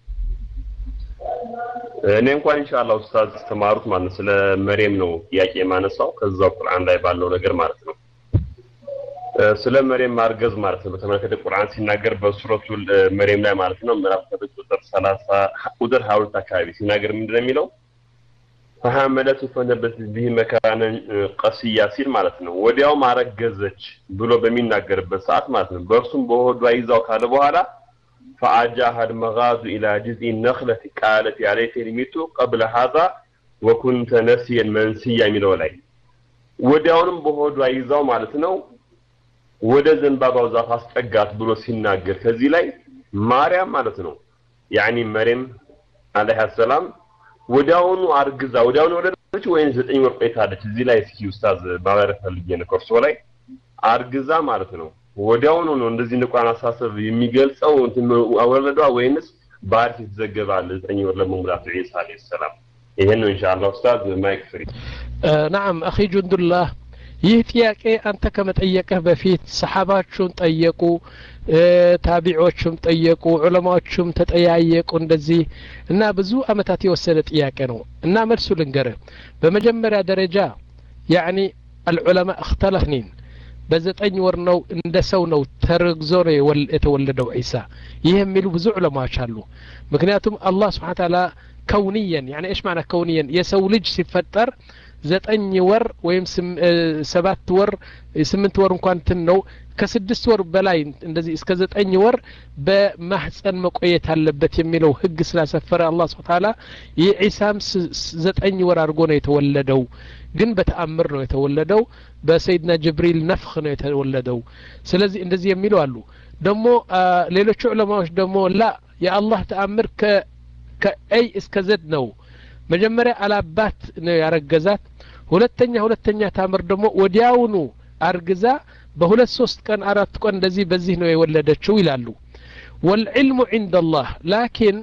እኔ እንኳን ኢንሻአላህ ኡስታዝ ተማሩት ማለት ነው ስለ መሬም ነው ጥያቄ የማነሳው ከዛው ቁርአን ላይ ባለው ነገር ማለት ነው ስለ መሬም ማርገዝ ማለት ነው በተመለከተ ቁርአን ሲናገር በሱረቱ መሬም ላይ ማለት ነው ምዕራፍ ቁጥር 30 ቁጥር 22 አካባቢ ሲናገር ምንድነው የሚለው ፈሐመለቱ ፈነበት ቢህ መካነን ቀስያ ሲል ማለት ነው ወዲያው ማረገዘች ብሎ በሚናገርበት ሰዓት ማለት ነው በእርሱም በሆዷ ይዛው ካለ በኋላ فأجاها المغاز إلى جذع النخلة قالت يا ليتني مت قبل هذا وكنت نسيا منسيا የሚለው ላይ ወዲያውንም በሆዷ ይዛው ማለት ነው ወደ ዘንባባው ዛፍ አስጠጋት ብሎ ሲናገር ከዚህ ላይ ማርያም ማለት ነው ያኒ መሬም አለይሃ ሰላም ወዲያውኑ አርግዛ ወዲያውኑ ወለደች ወይም ዘጠኝ ወር ቆይታለች እዚህ ላይ እስኪ ኡስታዝ ማብራሪያ ፈልጌ ነው ከእርሶ ላይ አርግዛ ማለት ነው ወዲያውኑ ነው እንደዚህ ንቋን አሳሰብ የሚገልጸው እንትን ወለዷ ወይንስ በአሪፍ የተዘገበ አለ ዘጠኝ ወር ለመሙላት ዒሳ አለይሂ ሰላም ይሄን ነው ኢንሻአላህ ኡስታዝ ማይክ ፍሪ
ናም አኺ ጁንዱላህ ይህ ጥያቄ አንተ ከመጠየቅህ በፊት ሰሓባችሁን ጠየቁ ታቢዖቹም ጠየቁ ዑለማዎቹም ተጠያየቁ እንደዚህ እና ብዙ አመታት የወሰደ ጥያቄ ነው እና መልሱ ልንገርህ በመጀመሪያ ደረጃ ያኒ አልዑለማ እክተለፍኒን በዘጠኝ ወር ነው እንደ ሰው ነው ተረግዞ ነው የተወለደው ዒሳ ይህ የሚሉ ብዙ ዑለማዎች አሉ ምክንያቱም አላህ ስብሓን ታላ ከውንየን ያኒ እሽ ማዕና ከውንየን የሰው ልጅ ሲፈጠር ዘጠኝ ወር ወይም ሰባት ወር ስምንት ወር እንኳን ትን ነው ከስድስት ወር በላይ እንደዚህ እስከ ዘጠኝ ወር በማህፀን መቆየት አለበት የሚለው ህግ ስላሰፈረ አላህ ስብሐ ተዓላ የዒሳም ዘጠኝ ወር አድርጎ ነው የተወለደው ግን በተአምር ነው የተወለደው በሰይድና ጅብሪል ነፍኽ ነው የተወለደው ስለዚህ እንደዚህ የሚሉ አሉ ደግሞ ሌሎቹ ዑለማዎች ደግሞ ላ የአላህ ተአምር ከኤይ እስከ ዘድ ነው መጀመሪያ አላባት ነው ያረገዛት ሁለተኛ ሁለተኛ ታምር ደግሞ ወዲያውኑ አርግዛ በሁለት ሶስት ቀን አራት ቀን እንደዚህ በዚህ ነው የወለደችው ይላሉ ወልዕልሙ ዒንደ አላህ ላኪን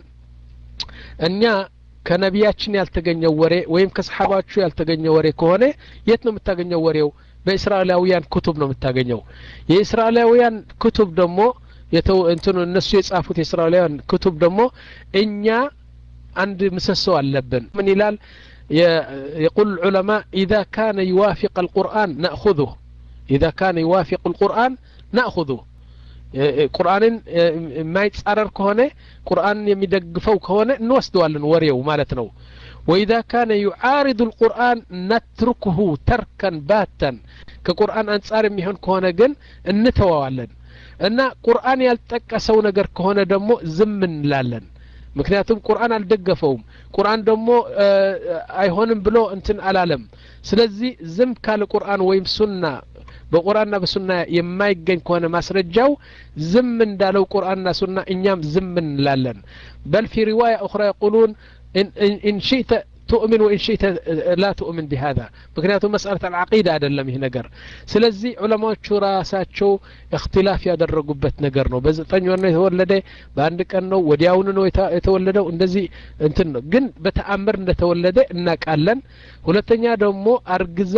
እኛ ከነቢያችን ያልተገኘው ወሬ ወይም ከሰሓባችሁ ያልተገኘው ወሬ ከሆነ የት ነው የምታገኘው ወሬው በእስራኤላውያን ኩቱብ ነው የምታገኘው የእስራኤላውያን ኩቱብ ደግሞ እንትኑ እነሱ የጻፉት የእስራኤላውያን ኩቱብ ደግሞ እኛ አንድ ምሰሶ አለብን ምን ይላል يقول العلماء إذا كان يوافق القرآن نأخذه إذا كان يوافق القرآن نأخذه ቁርአንን የማይጻረር ከሆነ ቁርአንን የሚደግፈው ከሆነ እንወስደዋለን ወሬው ማለት ነው ወኢዛ ካነ ዩዓሪዱ ልቁርአን ነትርክሁ ተርከን ባተን ከቁርአን አንጻር የሚሆን ከሆነ ግን እንተዋዋለን እና ቁርአን ያልጠቀሰው ነገር ከሆነ ደግሞ ዝም እንላለን ምክንያቱም ቁርአን አልደገፈውም ቁርአን ደግሞ አይሆንም ብሎ እንትን አላለም ስለዚህ ዝም ካለ ቁርአን ወይም ሱና በቁርአንና በሱና የማይገኝ ከሆነ ማስረጃው ዝም እንዳለው ቁርአንና ሱና እኛም ዝም እንላለን በል ፊ ሪዋያ ኡኽራ የቁሉን ኢን ሽእተ تؤمن وإن شئت لا تؤمن بهذا ምክንያቱም መስአለት አልዓቂዳ አይደለም ይህ ነገር ስለዚህ ዑለማዎቹ ራሳቸው እክትላፍ ያደረጉበት ነገር ነው በዘጠኝ ወር ነው የተወለደ በአንድ ቀን ነው ወዲያውኑ ነው የተወለደው እንደዚህ እንትን ነው ግን በተአምር እንደተወለደ እናቃለን ሁለተኛ ደግሞ አርግዛ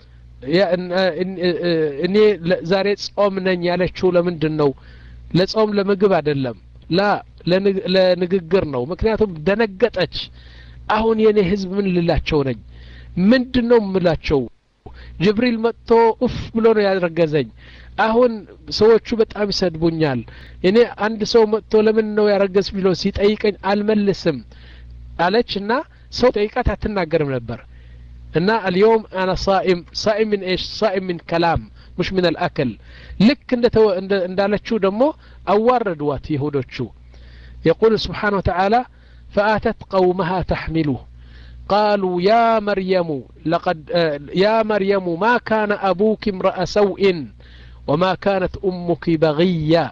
እኔ ዛሬ ጾም ነኝ ያለችው ለምንድን ነው ለጾም ለምግብ አይደለም ላ ለንግግር ነው ምክንያቱም ደነገጠች አሁን የኔ ህዝብ ምን ልላቸው ነኝ ምንድን ነው ምላቸው ጅብሪል መጥቶ ኡፍ ብሎ ነው ያረገዘኝ አሁን ሰዎቹ በጣም ይሰድቡኛል እኔ አንድ ሰው መጥቶ ለምን ነው ያረገዝ ብሎ ሲጠይቀኝ አልመልስም አለች እና ሰው ጠይቃት አትናገርም ነበር እና አልየውም አና ሳኢም ሳኢም ምን ኤሽ ሳኢም ምን ከላም مش من الأكل لك እንዳለችው ደግሞ አዋረድዋት ይሁዶቹ يقول سبحانه وتعالى فآتت قومها تحمله قالوا يا مريم لقد يا مريم ما كان أبوك امرأ سوء وما كانت أمك بغيا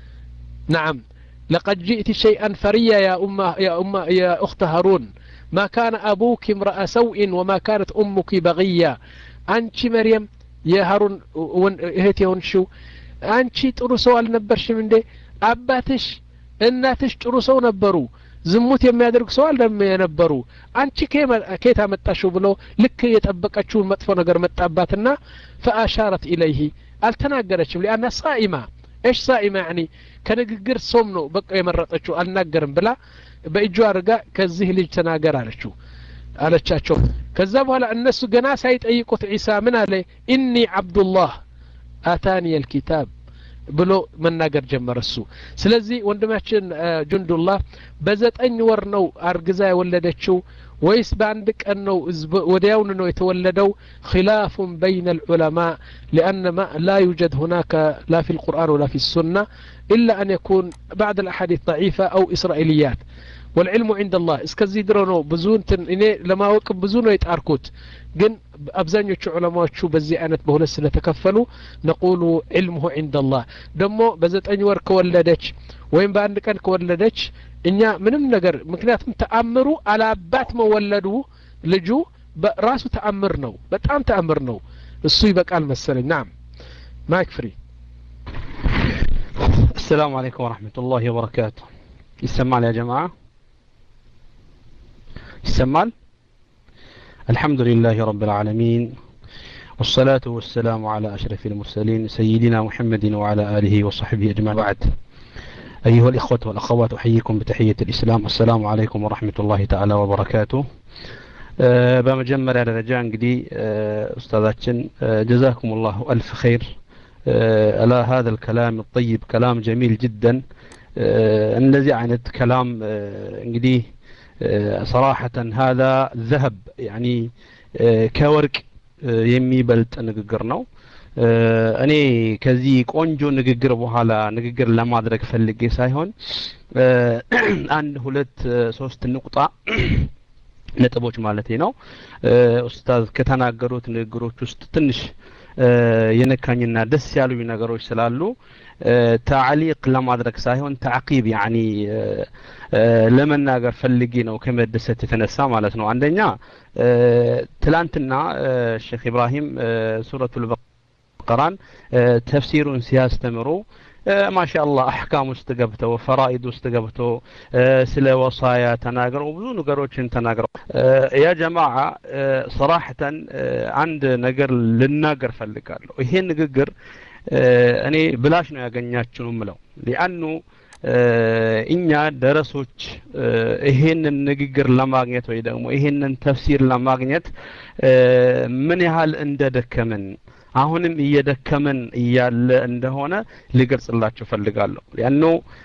نعم لقد جئت شيئا فريا يا أم يا أم يا أخت هارون ما كان أبوك امرأ سوء وما كانت أمك بغيا أنت مريم يا هارون እህት የሆንሽው አንቺ ጥሩ ሰው አልነበርሽም እንዴ አባትሽ እናትሽ ጥሩ ሰው ነበሩ ዝሙት የሚያደርግ ሰው አለም የነበሩ አንቺ ኬት አመጣሽው ብሎ ልክ የጠበቀችውን መጥፎ ነገር መጣባትና ፈአሻረት ኢለይህ አልተናገረችም ሊአና ሳኢማ ايش ሳኢማ ያኒ ከንግግር ሶም ነው በቃ የመረጠችው አልናገርም ብላ በእጇ አድርጋ ከዚህ ልጅ ተናገር አለችው አለቻቸው ከዛ በኋላ እነሱ ገና ሳይጠይቁት ዒሳ ምን አለ ኢኒ አብዱላህ አታኒ ልኪታብ ብሎ መናገር ጀመረ እሱ ስለዚህ ወንድማችን ጁንዱላህ በዘጠኝ ወር ነው አርግዛ የወለደችው ወይስ በአንድ ቀን ነው ወዲያውን ነው የተወለደው خلاف بين العلماء لأن ما لا يوجد هناك لا في القرآن ولا في السنة إلا أن يكون بعد الأحاديث ضعيفة أو إسرائيليات والعلم عند الله እስከዚህ ድሮ ነው ብዙ እንትን እኔ ለማወቅ ብዙ ነው የጣርኩት ግን አብዛኞቹ ዑለማዎቹ በዚህ አይነት በሁለት ስለተከፈሉ ነቁሉ ዕልምሁ ዕንደ አላህ ደግሞ በዘጠኝ ወር ከወለደች ወይም በአንድ ቀን ከወለደች እኛ ምንም ነገር ምክንያቱም ተአምሩ አላባት መወለዱ ልጁ ራሱ ተአምር ነው በጣም ተአምር ነው እሱ ይበቃል መሰለኝ ናም ማይክ ፍሪ
السلام عليكم ورحمة الله وبركاته يسمع يا جماعة يسمع الحمد لله رب العالمين والصلاة والسلام على أشرف المرسلين سيدنا محمد وعلى آله وصحبه أجمعين بعد أيها الإخوة والأخوات أحييكم بتحية الإسلام السلام عليكم ورحمة الله تعالى وبركاته በመጀመሪያ ደረጃ እንግዲህ ኡስታዛችን ጀዛኩም ላሁ አልፍ ኸይር على هذا الكلام الطيب كلام جميل جدا እንደዚህ አይነት كلام እንግዲህ صراحة هذا ذهب يعني ከወርቅ የሚበልጥ ንግግር ነው። እኔ ከዚህ ቆንጆ ንግግር በኋላ ንግግር ለማድረግ ፈልጌ ሳይሆን አንድ ሁለት ሶስት ንቁጣ ነጥቦች ማለት ነው ኡስታዝ ከተናገሩት ንግግሮች ውስጥ ትንሽ የነካኝና ደስ ያሉኝ ነገሮች ስላሉ ታዕሊቅ ለማድረግ ሳይሆን ተዕቂብ ያኒ ለመናገር ፈልጌ ነው ከመደሰት የተነሳ ማለት ነው። አንደኛ ትላንትና ሼክ ኢብራሂም ሱረቱል በቀራን ተፍሲሩን ሲያስተምሩ ማሻአላህ አሕካም ውስጥ ገብተው ፈራኢድ ውስጥ ገብተው ስለ ወሳያ ተናግረው ብዙ ነገሮችን ተናግረው ያ ጀማዓ ሰራሕተን አንድ ነገር ልናገር ፈልጋለሁ። ይሄ ንግግር እኔ ብላሽ ነው ያገኛችሁ ምለው ሊአኑ እኛ ደረሶች ይሄንን ንግግር ለማግኘት ወይ ደግሞ ይሄንን ተፍሲር ለማግኘት ምን ያህል እንደደከምን አሁንም እየደከመን እያለ እንደሆነ ልገልጽላችሁ ፈልጋለሁ። ያኑ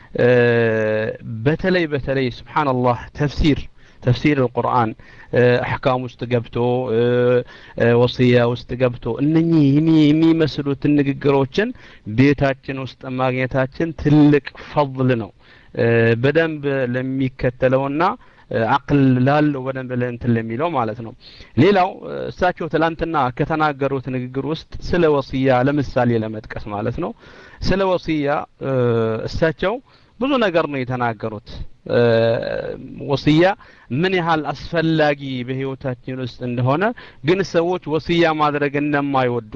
በተለይ በተለይ ስብሓንላህ ተፍሲር ተፍሲር القرآن አሕካም ውስጥ ገብቶ ወስያ ውስጥ ገብቶ እነኚህ የሚመስሉትን ንግግሮችን ቤታችን ውስጥ ማግኘታችን ትልቅ ፈضል ነው። በደንብ ለሚከተለውና አቅል ላለው በደንብ ለእንትን ለሚለው ማለት ነው። ሌላው እሳቸው ትላንትና ከተናገሩት ንግግር ውስጥ ስለ ወስያ ለምሳሌ ለመጥቀስ ማለት ነው። ስለ ወስያ እሳቸው ብዙ ነገር ነው የተናገሩት። ወስያ ምን ያህል አስፈላጊ በህይወታችን ውስጥ እንደሆነ ግን ሰዎች ወስያ ማድረግ እንደማይወዱ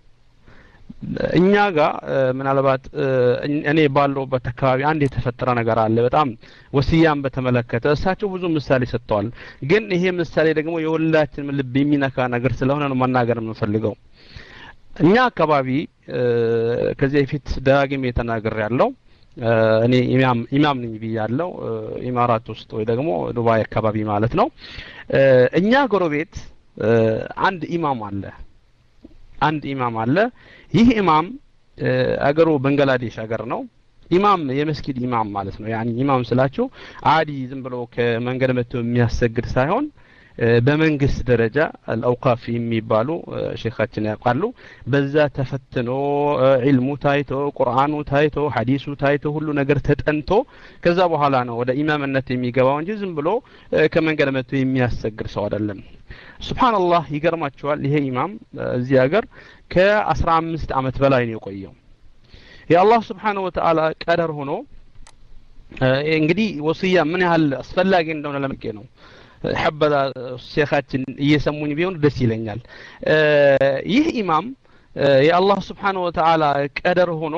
እኛ ጋር ምናልባት እኔ ባለሁበት አካባቢ አንድ የተፈጠረ ነገር አለ። በጣም ወስያን በተመለከተ እሳቸው ብዙ ምሳሌ ሰጥተዋል። ግን ይሄ ምሳሌ ደግሞ የሁላችንም ልብ የሚነካ ነገር ስለሆነ ነው መናገር የምንፈልገው። እኛ አካባቢ ከዚህ በፊት ደጋግሜ ተናግሬ ያለው እኔ ኢማም ኢማም ነኝ ብያለሁ። ኢማራት ውስጥ ወይ ደግሞ ዱባይ አካባቢ ማለት ነው። እኛ ጎረቤት አንድ ኢማም አለ። አንድ ኢማም አለ። ይህ ኢማም አገሩ ባንግላዴሽ ሀገር ነው። ኢማም የመስጊድ ኢማም ማለት ነው። ያኒ ኢማም ስላችሁ አዲ ዝም ብሎ ከመንገድ መጥቶ የሚያሰግድ ሳይሆን በመንግስት ደረጃ አልአውቃፍ የሚባሉ ሼኻችን ያውቃሉ። በዛ ተፈትኖ ዒልሙ ታይቶ ቁርአኑ ታይቶ ሐዲሱ ታይቶ ሁሉ ነገር ተጠንቶ ከዛ በኋላ ነው ወደ ኢማምነት የሚገባው እንጂ ዝም ብሎ ከመንገድ መጥቶ የሚያሰግድ ሰው አይደለም። ሱብሃንአላህ ይገርማቸዋል። ይሄ ኢማም እዚህ ሀገር ከአስራ አምስት አመት በላይ ነው የቆየው። የአላህ ስብሓነሁ ወተዓላ ቀደር ሆኖ እንግዲህ ወስያ ምን ያህል አስፈላጊ እንደሆነ ለምቄ ነው ሐበላ ሼኻችን እየሰሙኝ ቢሆን ደስ ይለኛል። ይህ ኢማም የአላህ ስብሓነሁ ወተዓላ ቀደር ሆኖ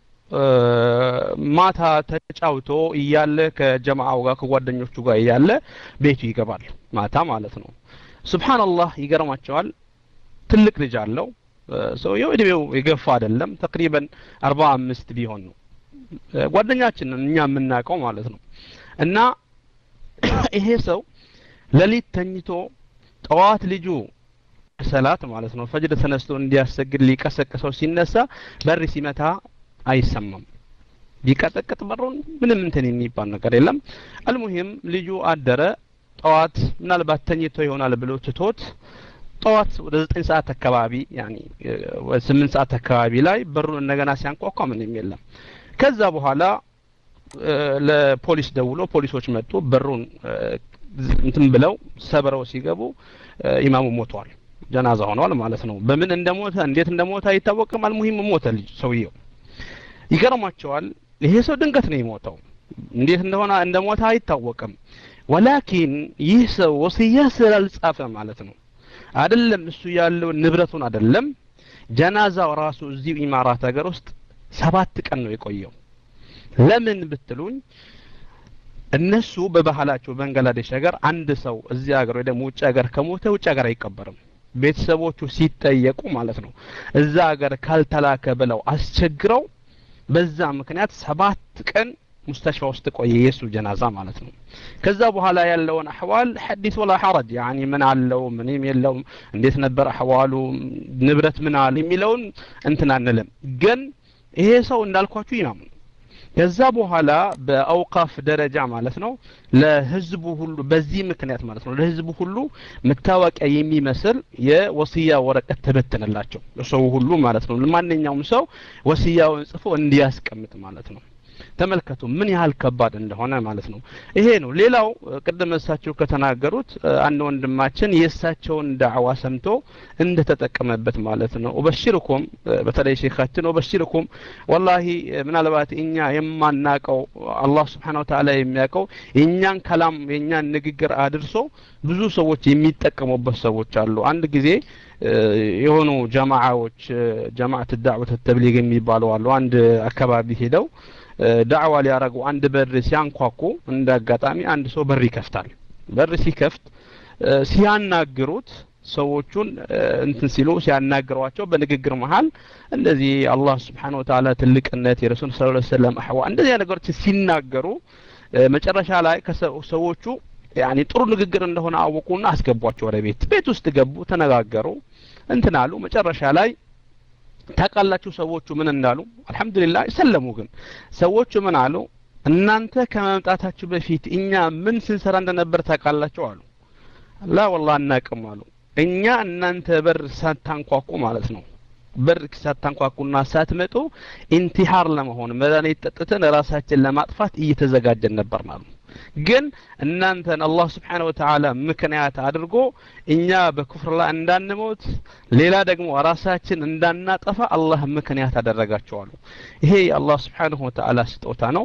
ማታ ተጫውቶ እያለ ከጀማዓው ጋር ከጓደኞቹ ጋር እያለ ቤቱ ይገባል። ማታ ማለት ነው። ሱብሃንአላህ ይገርማቸዋል። ትልቅ ልጅ አለው። ሰውየው እድሜው የገፋ አይደለም። ተቅሪበን አርባ አምስት ቢሆን ነው። ጓደኛችን እኛ የምናውቀው ማለት ነው። እና ይሄ ሰው ሌሊት ተኝቶ ጠዋት ልጁ ሰላት ማለት ነው ፈጅር ተነስቶ እንዲያሰግድ ሊቀሰቅሰው ሲነሳ በር ሲመታ አይሰማም። ቢቀጠቅጥ በሩን ምንም እንትን የሚባል ነገር የለም። አልሙሂም ልጁ አደረ። ጠዋት ምናልባት ተኝቶ ይሆናል ብሎ ትቶት ጠዋት ወደ ዘጠኝ ሰዓት አካባቢ ያኒ ወደ ስምንት ሰዓት አካባቢ ላይ በሩን እንደገና ሲያንኳኳ ምንም የለም። ከዛ በኋላ ለፖሊስ ደውሎ ፖሊሶች መጡ። በሩን እንትን ብለው ሰብረው ሲገቡ ኢማሙ ሞቷል። ጀናዛ ሆኗል ማለት ነው። በምን እንደሞተ እንዴት እንደሞተ አይታወቅም። አልሙሂም ሞተ ልጅ ሰውየው። ይገርማቸዋል። ይሄ ሰው ድንገት ነው የሞተው። እንዴት እንደሆነ እንደሞተ አይታወቅም። ወላኪን ይህ ሰው ወስያ ስላልጻፈ ማለት ነው አይደለም እሱ ያለው ንብረቱን አይደለም ጀናዛው ራሱ እዚሁ ኢማራት ሀገር ውስጥ ሰባት ቀን ነው የቆየው። ለምን ብትሉኝ እነሱ በባህላቸው ባንግላዴሽ ሀገር አንድ ሰው እዚህ ሀገር ወይ ደግሞ ውጭ ሀገር ከሞተ ውጭ ሀገር አይቀበርም። ቤተሰቦቹ ሲጠየቁ ማለት ነው እዛ ሀገር ካልተላከ ብለው አስቸግረው በዛ ምክንያት ሰባት ቀን ሙስተሽፋ ውስጥ ቆየ የሱ ጀናዛ ማለት ነው። ከዛ በኋላ ያለውን አህዋል ሐዲስ ወላ ሐረጅ ያኒ ምን አለው ምንም የለውም እንዴት ነበር አህዋሉ ንብረት ምን አለ የሚለውን እንትን አንልም። ግን ይሄ ሰው እንዳልኳችሁ ኢማም ነው። ከዛ በኋላ በአውቃፍ ደረጃ ማለት ነው ለህዝቡ ሁሉ በዚህ ምክንያት ማለት ነው ለህዝቡ ሁሉ መታወቂያ የሚመስል የወስያ ወረቀት ተበተነላቸው ለሰው ሁሉ ማለት ነው ለማንኛውም ሰው ወስያውን ጽፎ እንዲያስቀምጥ ማለት ነው ተመልከቱ ምን ያህል ከባድ እንደሆነ ማለት ነው ይሄ ነው ሌላው ቅድም እሳቸው ከተናገሩት አንድ ወንድማችን የእሳቸውን ዳዕዋ ሰምቶ እንደተጠቀመበት ማለት ነው ኡበሽርኩም በተለይ ሼካችን ኡበሽርኩም ወላሂ ምናልባት እኛ የማናቀው አላህ ስብሓን ወተላ የሚያውቀው የእኛን ከላም የእኛን ንግግር አድርሶ ብዙ ሰዎች የሚጠቀሙበት ሰዎች አሉ አንድ ጊዜ የሆኑ ጀማዓዎች ጀማዓት ዳዕወት ተብሊግ የሚባሉ አሉ አንድ አካባቢ ሄደው ዳዕዋ ሊያረጉ አንድ በር ሲያንኳኩ እንደ አጋጣሚ አንድ ሰው በር ይከፍታል በር ሲከፍት ሲያናግሩት ሰዎቹን እንትን ሲሉ ሲያናግሯቸው በንግግር መሀል እንደዚህ አላህ ስብሓን ወተላ ትልቅነት የረሱል ስ ሰለም አሕዋ እንደዚህ ነገሮች ሲናገሩ መጨረሻ ላይ ሰዎቹ ያኒ ጥሩ ንግግር እንደሆነ አወቁና አስገቧቸው ወደ ቤት ቤት ውስጥ ገቡ ተነጋገሩ እንትን አሉ መጨረሻ ላይ ታውቃላችሁ ሰዎቹ ምን እንዳሉ አልহামዱሊላህ ሰለሙ ግን ሰዎቹ ምን አሉ እናንተ ከመምጣታችሁ በፊት እኛ ምን ስንሰራ እንደነበር ታውቃላችሁ አሉ ላ ወላሂ አናቅም አሉ እኛ እናንተ በር ሳታንኳኩ ማለት ነው በር ሳታንኳኩና ሳትመጡ ኢንቲሃር ለመሆን መድኃኒት ጠጥተን ራሳችን ለማጥፋት እየተዘጋጀን ነበር ማለት ግን እናንተን አላህ ስብሓን ወተዓላ ምክንያት አድርጎ እኛ በኩፍር ላይ እንዳንሞት ሌላ ደግሞ ራሳችን እንዳናጠፋ አላህ ምክንያት አደረጋቸዋሉ ይሄ የአላህ ስብሓንሁ ወተዓላ ስጦታ ነው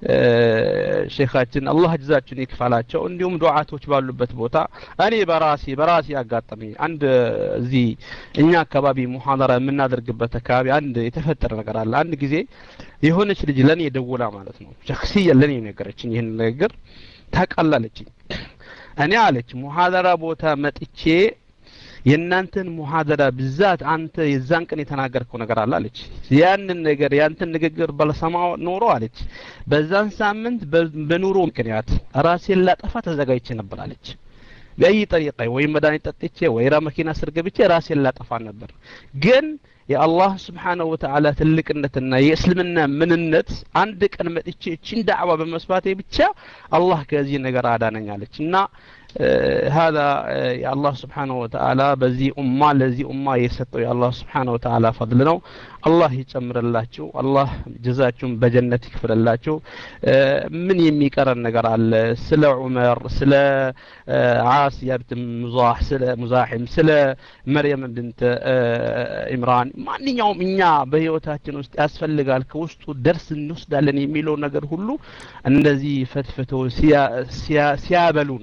ሼካችን አላህ ጅዛችን ይክፈላቸው እንዲሁም ዱዓቶች ባሉበት ቦታ እኔ በራሴ በራሴ አጋጠሚ አንድ እዚህ እኛ አካባቢ ሙሐደራ የምናደርግበት አካባቢ አንድ የተፈጠረ ነገር አለ አንድ ጊዜ የሆነች ልጅ ለእኔ ደውላ ማለት ነው ሸክስያ ለእኔ ነገረችኝ ይህን ንግግር ታቃላለችኝ እኔ አለች ሙሐደራ ቦታ መጥቼ የእናንተን ሙሐደራ ብዛት አንተ የዛን ቀን የተናገርከው ነገር አለ አለች ያንን ነገር ያንተን ንግግር ባለሰማው ኖሮ አለች በዛን ሳምንት በኑሮ ምክንያት ራሴን ላጠፋ ተዘጋጅቼ ነበር አለች በአይ ጠሪቃ ወይ መድኃኒት ጠጥቼ ወይራ መኪና ስር ገብቼ ራሴን ላጠፋ ነበር ግን የአላህ ስብሓነሁ ወተዓላ ትልቅነትና የእስልምና ምንነት አንድ ቀን መጥቼ እችን ዳዕዋ በመስባቴ ብቻ አላህ ከዚህ ነገር አዳነኛለች እና هذا يا الله سبحانه وتعالى بزي أمة لزي أمة يسطو يا الله سبحانه وتعالى فضلنا الله يጨምር ላችሁ አላህ ጀዛችሁን በጀነት ይክፍልላችሁ ምን የሚቀረን ነገር አለ ስለ ዑመር ስለ ዓስያ ብት ሙዛህ ስለ ሙዛሒም ስለ መርየም ብንት ኢምራን ማንኛውም እኛ በህይወታችን ውስጥ ያስፈልጋል ከውስጡ ደርስ እንወስዳለን የሚለው ነገር ሁሉ እንደዚህ ፈትፍተው ሲያበሉን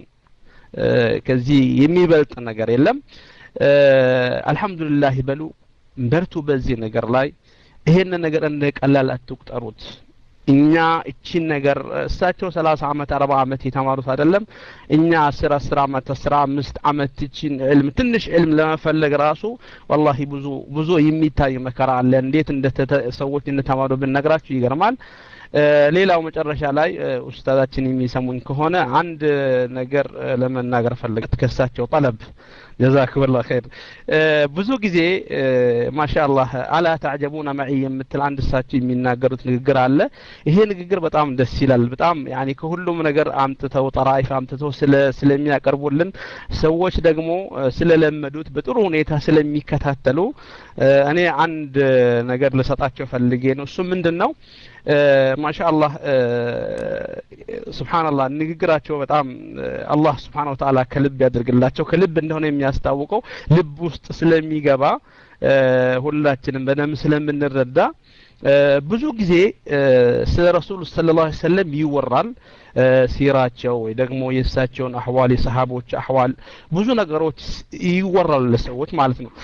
ከዚህ የሚበልጥ ነገር የለም አልহামዱሊላህ በሉ በርቱ በዚህ ነገር ላይ ይሄን ነገር እንደ ቀላል አትቁጠሩት እኛ እቺን ነገር እሳቸው ሰላሳ አመት አርባ አመት የተማሩት አይደለም እኛ አስር አስር አመት አስራ አምስት አመት እቺን ዕልም ትንሽ ዕልም ለመፈለግ ራሱ ወላሂ ብዙ ብዙ የሚታይ መከራ አለ እንዴት እንደ ሰዎች እንደተማሩ ብነግራችሁ ይገርማል ሌላው መጨረሻ ላይ ኡስታዛችን የሚሰሙኝ ከሆነ አንድ ነገር ለመናገር ፈለግት ከሳቸው ጠለብ ጀዛክብላ ኸይር ብዙ ጊዜ ማሻአላህ አላ ተዕጀቡና መዒ የምትል አንድ እሳቸው የሚናገሩት ንግግር አለ ይሄ ንግግር በጣም ደስ ይላል በጣም ያኒ ከሁሉም ነገር አምጥተው ጠራይፍ አምጥተው ስለ ስለሚያቀርቡልን ሰዎች ደግሞ ስለለመዱት በጥሩ ሁኔታ ስለሚከታተሉ እኔ አንድ ነገር ልሰጣቸው ፈልጌ ነው እሱ ምንድን ነው ማሻአላህ ስብሓንላህ ንግግራቸው በጣም አላህ ስብሓን ወተዓላ ከልብ ያደርግላቸው ከልብ እንደሆነ የሚያስታውቀው ልብ ውስጥ ስለሚገባ ሁላችንም በደንብ ስለምንረዳ ብዙ ጊዜ ስለ ረሱል ስለ ላ ሰለም ይወራል ሲራቸው ወይ ደግሞ የእሳቸውን አህዋል የሰሃቦች አህዋል ብዙ ነገሮች ይወራሉ ለሰዎች ማለት ነው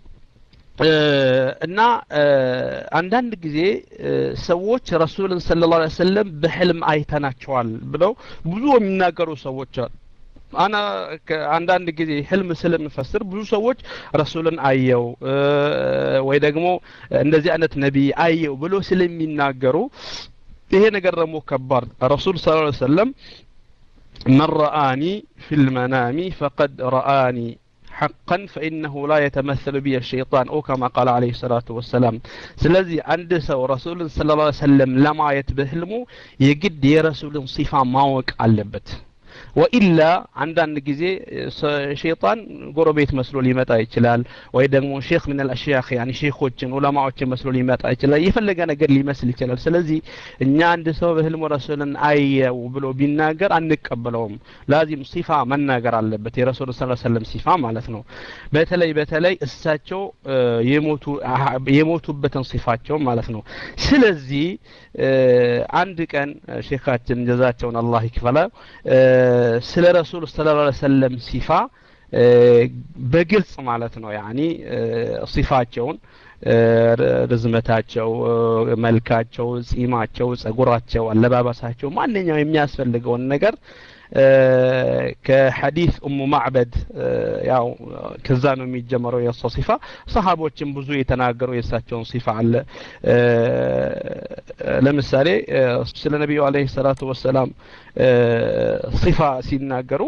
እና አንዳንድ ጊዜ ሰዎች ረሱልን ስለ ላ ሰለም በህልም አይተናቸዋል ብለው ብዙ የሚናገሩ ሰዎች አሉ አና አንዳንድ ጊዜ ህልም ስለምፈስር ብዙ ሰዎች ረሱልን አየው ወይ ደግሞ እንደዚህ አይነት ነቢይ አየው ብሎ ስለሚናገሩ ይሄ ነገር ደግሞ ከባድ ረሱል ስ ሰለም መን ረአኒ ፊ ልመናሚ ፈቀድ ረአኒ حقا فإنه لا يتمثل بي الشيطان أو كما قال عليه الصلاة والسلام سلزي عند سو رسول صلى الله عليه وسلم لما يتبهلمو يجد يرسول صفة ماوك علبت ወኢላ አንዳንድ ጊዜ ሸይጣን ጎረቤት መስሎ ሊመጣ ይችላል ወይ ደግሞ ሼክ ምን አልአሽያኽ ያኒ ሼኾችን ዑለማዎችን መስሎ ሊመጣ ይችላል የፈለገ ነገር ሊመስል ይችላል ስለዚህ እኛ አንድ ሰው በህልሙ ረሱልን አየው ብሎ ቢናገር አንቀበለውም ላዚም ሲፋ መናገር አለበት የረሱል ስ ሰለም ሲፋ ማለት ነው በተለይ በተለይ እሳቸው የሞቱ የሞቱበትን ሲፋቸው ማለት ነው ስለዚህ አንድ ቀን ሼካችን ጀዛቸውን አላህ ይክፈላ ስለ ረሱል ስለ ላ ሰለም ሲፋ በግልጽ ማለት ነው ያኒ ሲፋቸውን ርዝመታቸው መልካቸው ጺማቸው ጸጉራቸው አለባበሳቸው ማንኛው የሚያስፈልገውን ነገር ከሐዲስ ኡሙ ማዕበድ ያው ከዛ ነው የሚጀመረው የእሷ ሲፋ ሰሃቦችን ብዙ የተናገሩ የእሳቸውን ሲፋ አለ ለምሳሌ ስለ ነቢዩ አለይሂ ሰላቱ ወሰላም ሲፋ ሲናገሩ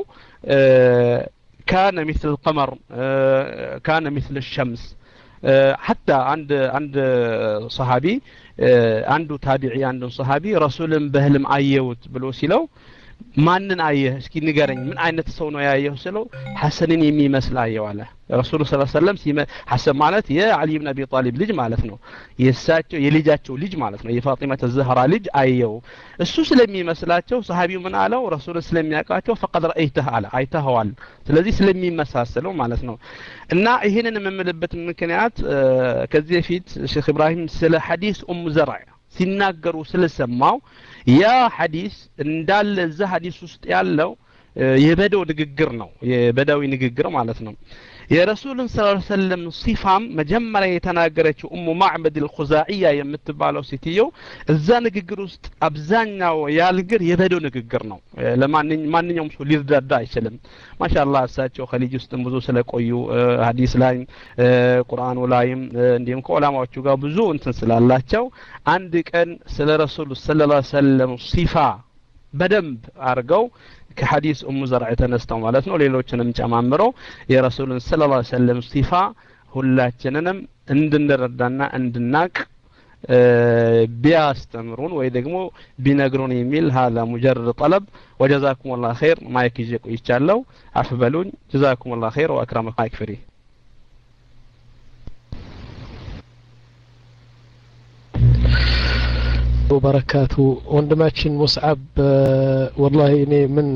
ካነ ሚስል ቀመር ካነ ሚስል ሸምስ ሐታ አንድ አንድ ሰሃቢ አንዱ ታቢዒ አንዱን ሰሃቢ ረሱልን በህልም አየሁት ብሎ ሲለው ማንን አየህ እስኪ ንገረኝ ምን አይነት ሰው ነው ያየሁ ስለው ሐሰንን የሚመስል አየው አለ ረሱሉ ስ ሰለም ሐሰን ማለት የአሊ ብን አቢ ጣሊብ ልጅ ማለት ነው የእሳቸው የልጃቸው ልጅ ማለት ነው የፋጢመተ ዘህራ ልጅ አየው እሱ ስለሚመስላቸው ሰሃቢው ምን አለው ረሱልን ስለሚያውቃቸው ፈቀድ ረአይተህ አለ አይተኸዋል ስለዚህ ስለሚመሳሰለው ማለት ነው እና ይህንን የምምልበት ምክንያት ከዚህ በፊት ሼክ ኢብራሂም ስለ ሐዲስ ኡም ዘርዕ ሲናገሩ ስለሰማው ያ ሐዲስ እንዳለ እዛ ሐዲስ ውስጥ ያለው የበደው ንግግር ነው የበዳዊ ንግግር ማለት ነው የረሱልን ስ ሰለም ሲፋም መጀመሪያ የተናገረችው እሙ ማዕበድ ልኹዛዕያ የምትባለው ሴትየው እዛ ንግግር ውስጥ አብዛኛው ያልግር የበደው ንግግር ነው ለማንኛውም ሰው ሊረዳዳ አይችልም ማሻላ እሳቸው ከልጅ ውስጥም ብዙ ስለቆዩ ሀዲስ ላይም ቁርአኑ ላይም እንዲሁም ከዑላማዎቹ ጋር ብዙ እንትን ስላላቸው አንድ ቀን ስለ ረሱሉ ስለ ላ ሰለም ሲፋ በደንብ አርገው ከሐዲስ ኡሙ ዘርዕ ተነስተው ማለት ነው ሌሎችንም ጨማምረው የረሱልን ስለ ላ ሰለም ሲፋ ሁላችንንም እንድንረዳና እንድናቅ ቢያስተምሩን ወይ ደግሞ ቢነግሩን የሚል ሀዛ ሙጀርድ ጠለብ ወጀዛኩም ላ ኸይር ማይክ ይዤ ቆይቻለሁ አፍ በሉኝ ጀዛኩም ላ ኸይር ወአክረመ ማይክ ፍሪ
ወበረካቱ ወንድማችን ሙስዓብ ወላሂ እኔ ምን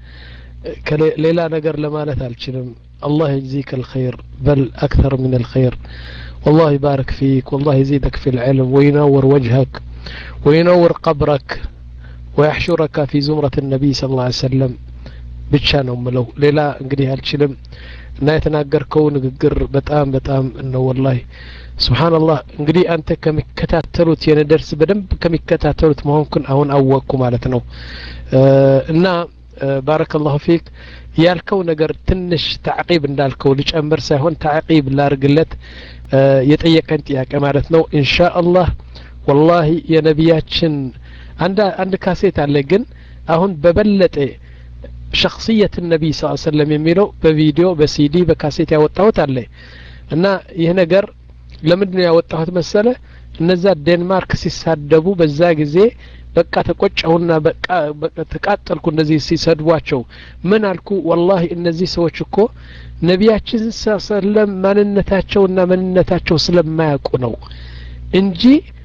ሌላ ነገር ለማለት አልችልም الله يجزيك الخير بل أكثر من الخير والله يبارك فيك والله يزيدك في العلم وينور وجهك وينور قبرك ويحشرك في زمرة النبي صلى الله عليه وسلم ብቻ ነው ምለው ሌላ እንግዲህ አልችልም እና የተናገርከው ንግግር በጣም በጣም ነው ወላሂ ስብሓንላህ እንግዲህ አንተ ከሚከታተሉት የኔ ደርስ በደንብ ከሚከታተሉት መሆንኩን አሁን አወቅኩ ማለት ነው እና ባረከላሁ ፊክ ያልከው ነገር ትንሽ ታዕቂብ እንዳልከው ልጨምር ሳይሆን ታዕቂብ ላርግለት የጠየቀን ጥያቄ ማለት ነው ኢንሻ አላህ ወላሂ የነቢያችን አንድ አንድ ካሴት አለ ግን አሁን በበለጠ ሸክስየት ነቢይ ስ ሰለም የሚለው በቪዲዮ በሲዲ በካሴት ያወጣሁት አለ እና ይህ ነገር ለምንድን ነው ያወጣሁት መሰለ እነዛ ዴንማርክ ሲሳደቡ በዛ ጊዜ በቃ ተቆጨሁና በቃ ተቃጠልኩ እነዚህ ሲሰድቧቸው ምን አልኩ ወላሂ እነዚህ ሰዎች እኮ ነቢያችን ሰለም ማንነታቸውና ማንነታቸው ስለማያውቁ ነው እንጂ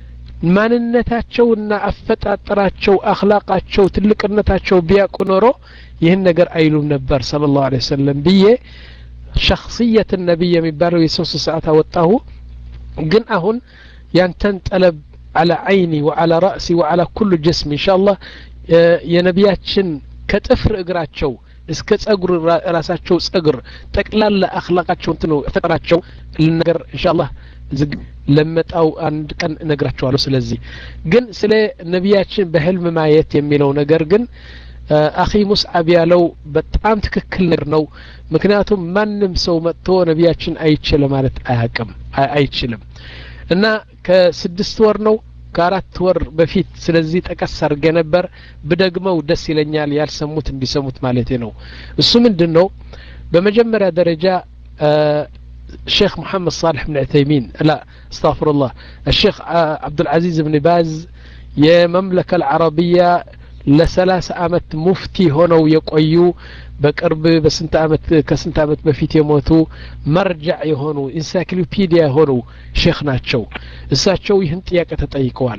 ማንነታቸውና አፈጣጠራቸው አክላቃቸው ትልቅነታቸው ቢያውቁ ኖሮ ይህን ነገር አይሉም ነበር ስለ ላሁ ለ ወሰለም ብዬ ሸክስየት ነቢይ የሚባለው የሶስት ሰዓት አወጣሁ ግን አሁን ያንተን ጠለብ على عيني وعلى رأسي وعلى كل جسمي إن شاء الله የነቢያችን ከጥፍር እግራቸው እስከ ጸጉር ራሳቸው ጸጉር ጠቅላላ አክላቃቸው እንትኑ ፈጠራቸው ልነገር ኢንሻአላህ ዝግ ለመጣው አንድ ቀን እነግራቸዋለሁ ስለዚህ ግን ስለ ነቢያችን በህልም ማየት የሚለው ነገር ግን አኺ ሙስዓብ ያለው በጣም ትክክል ነገር ነው ምክንያቱም ማንም ሰው መጥቶ ነቢያችን አይቼ ለማለት አያቅም አይችልም እና ከስድስት ወር ነው ከአራት ወር በፊት ስለዚህ ጠቀስ አድርጌ ነበር ብደግመው ደስ ይለኛል ያልሰሙት እንዲሰሙት ማለቴ ነው እሱ ምንድን ነው በመጀመሪያ ደረጃ الشيخ محمد صالح بن عثيمين لا استغفر الله الشيخ عبد العزيز بن باز የመምለከ አልዓረቢያ ለሰላሳ አመት ሙፍቲ ሆነው የቆዩ በቅርብ በስንት አመት ከስንት አመት በፊት የሞቱ መርጃዕ የሆኑ ኢንሳይክሎፒዲያ የሆኑ ሼክ ናቸው እሳቸው ይህን ጥያቄ ተጠይቀዋል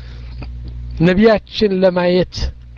ነቢያችን ለማየት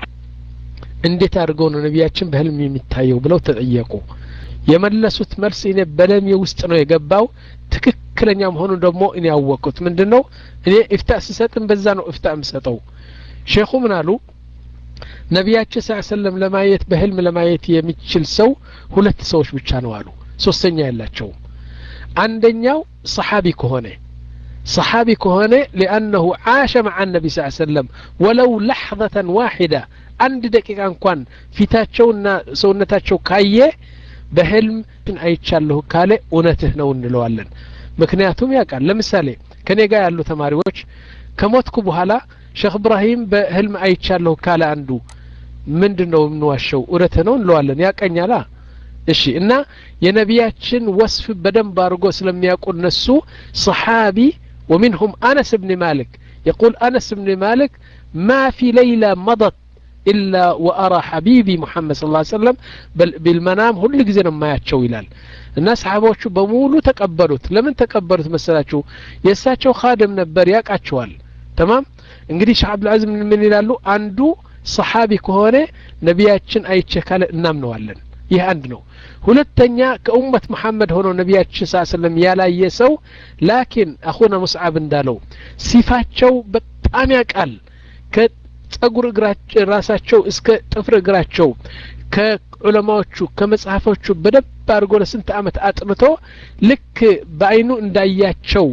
እንዴት አድርገው ነው ነቢያችን በህልም የሚታየው ብለው ተጠየቁ የመለሱት መልስ እኔ በደሜ ውስጥ ነው የገባው ትክክለኛ መሆኑን ደግሞ እኔ ያወቅኩት ምንድን ነው እኔ እፍታ ስሰጥም በዛ ነው እፍታ የምሰጠው ሼኹ ምን አሉ ነቢያችን ስ ሰለም ለማየት በህልም ለማየት የሚችል ሰው ሁለት ሰዎች ብቻ ነው አሉ ሶስተኛ የላቸውም አንደኛው ሰሓቢ ከሆነ ሰሓቢ ከሆነ ሊአነሁ ዓሸ መዓ ነቢ ስ ሰለም ወለው ለሕظة ዋሒዳ አንድ ደቂቃ እንኳን ፊታቸውና ሰውነታቸው ካየ በህልም አይቻለሁ ካለ እውነትህ ነው እንለዋለን ምክንያቱም ያውቃል ለምሳሌ ከኔ ጋር ያሉ ተማሪዎች ከሞትኩ በኋላ ሼክ እብራሂም በህልም አይቻለሁ ካለ አንዱ ምንድን ነው የምንዋሸው እውነትህ ነው እንለዋለን ያቀኛላ እሺ እና የነቢያችን ወስፍ በደንብ አድርጎ ስለሚያውቁ እነሱ ሰሓቢ ومنهم أنس بن مالك يقول أنس بن مالك ما في ليلة مضت إلا وأرى حبيبي محمد صلى الله عليه وسلم بل بالمنام هل ጊዜ ما ያቸው ይላል እና ሰሓቦቹ በሙሉ ተቀበሉት ለምን ተቀበሉት መሰላችሁ የእሳቸው ካድም ነበር ያውቃቸዋል ተማም እንግዲህ ሼህ አብዱልዓዚዝ ምን ይላሉ አንዱ ሰሓቢ ከሆነ ነቢያችን አይቼ ካለ እናምነዋለን ይህ አንድ ነው ሁለተኛ ከኡመት መሐመድ ሆኖ ነቢያችን ስ ስለም ያላየ ሰው ላኪን አኹና ሙስዓብ እንዳለው ሲፋቸው በጣም ያውቃል ከጸጉር ራሳቸው እስከ ጥፍር እግራቸው ከዑለማዎቹ ከመጽሐፎቹ በደብ አድርጎ ለስንት አመት አጥንቶ ልክ በአይኑ እንዳያቸው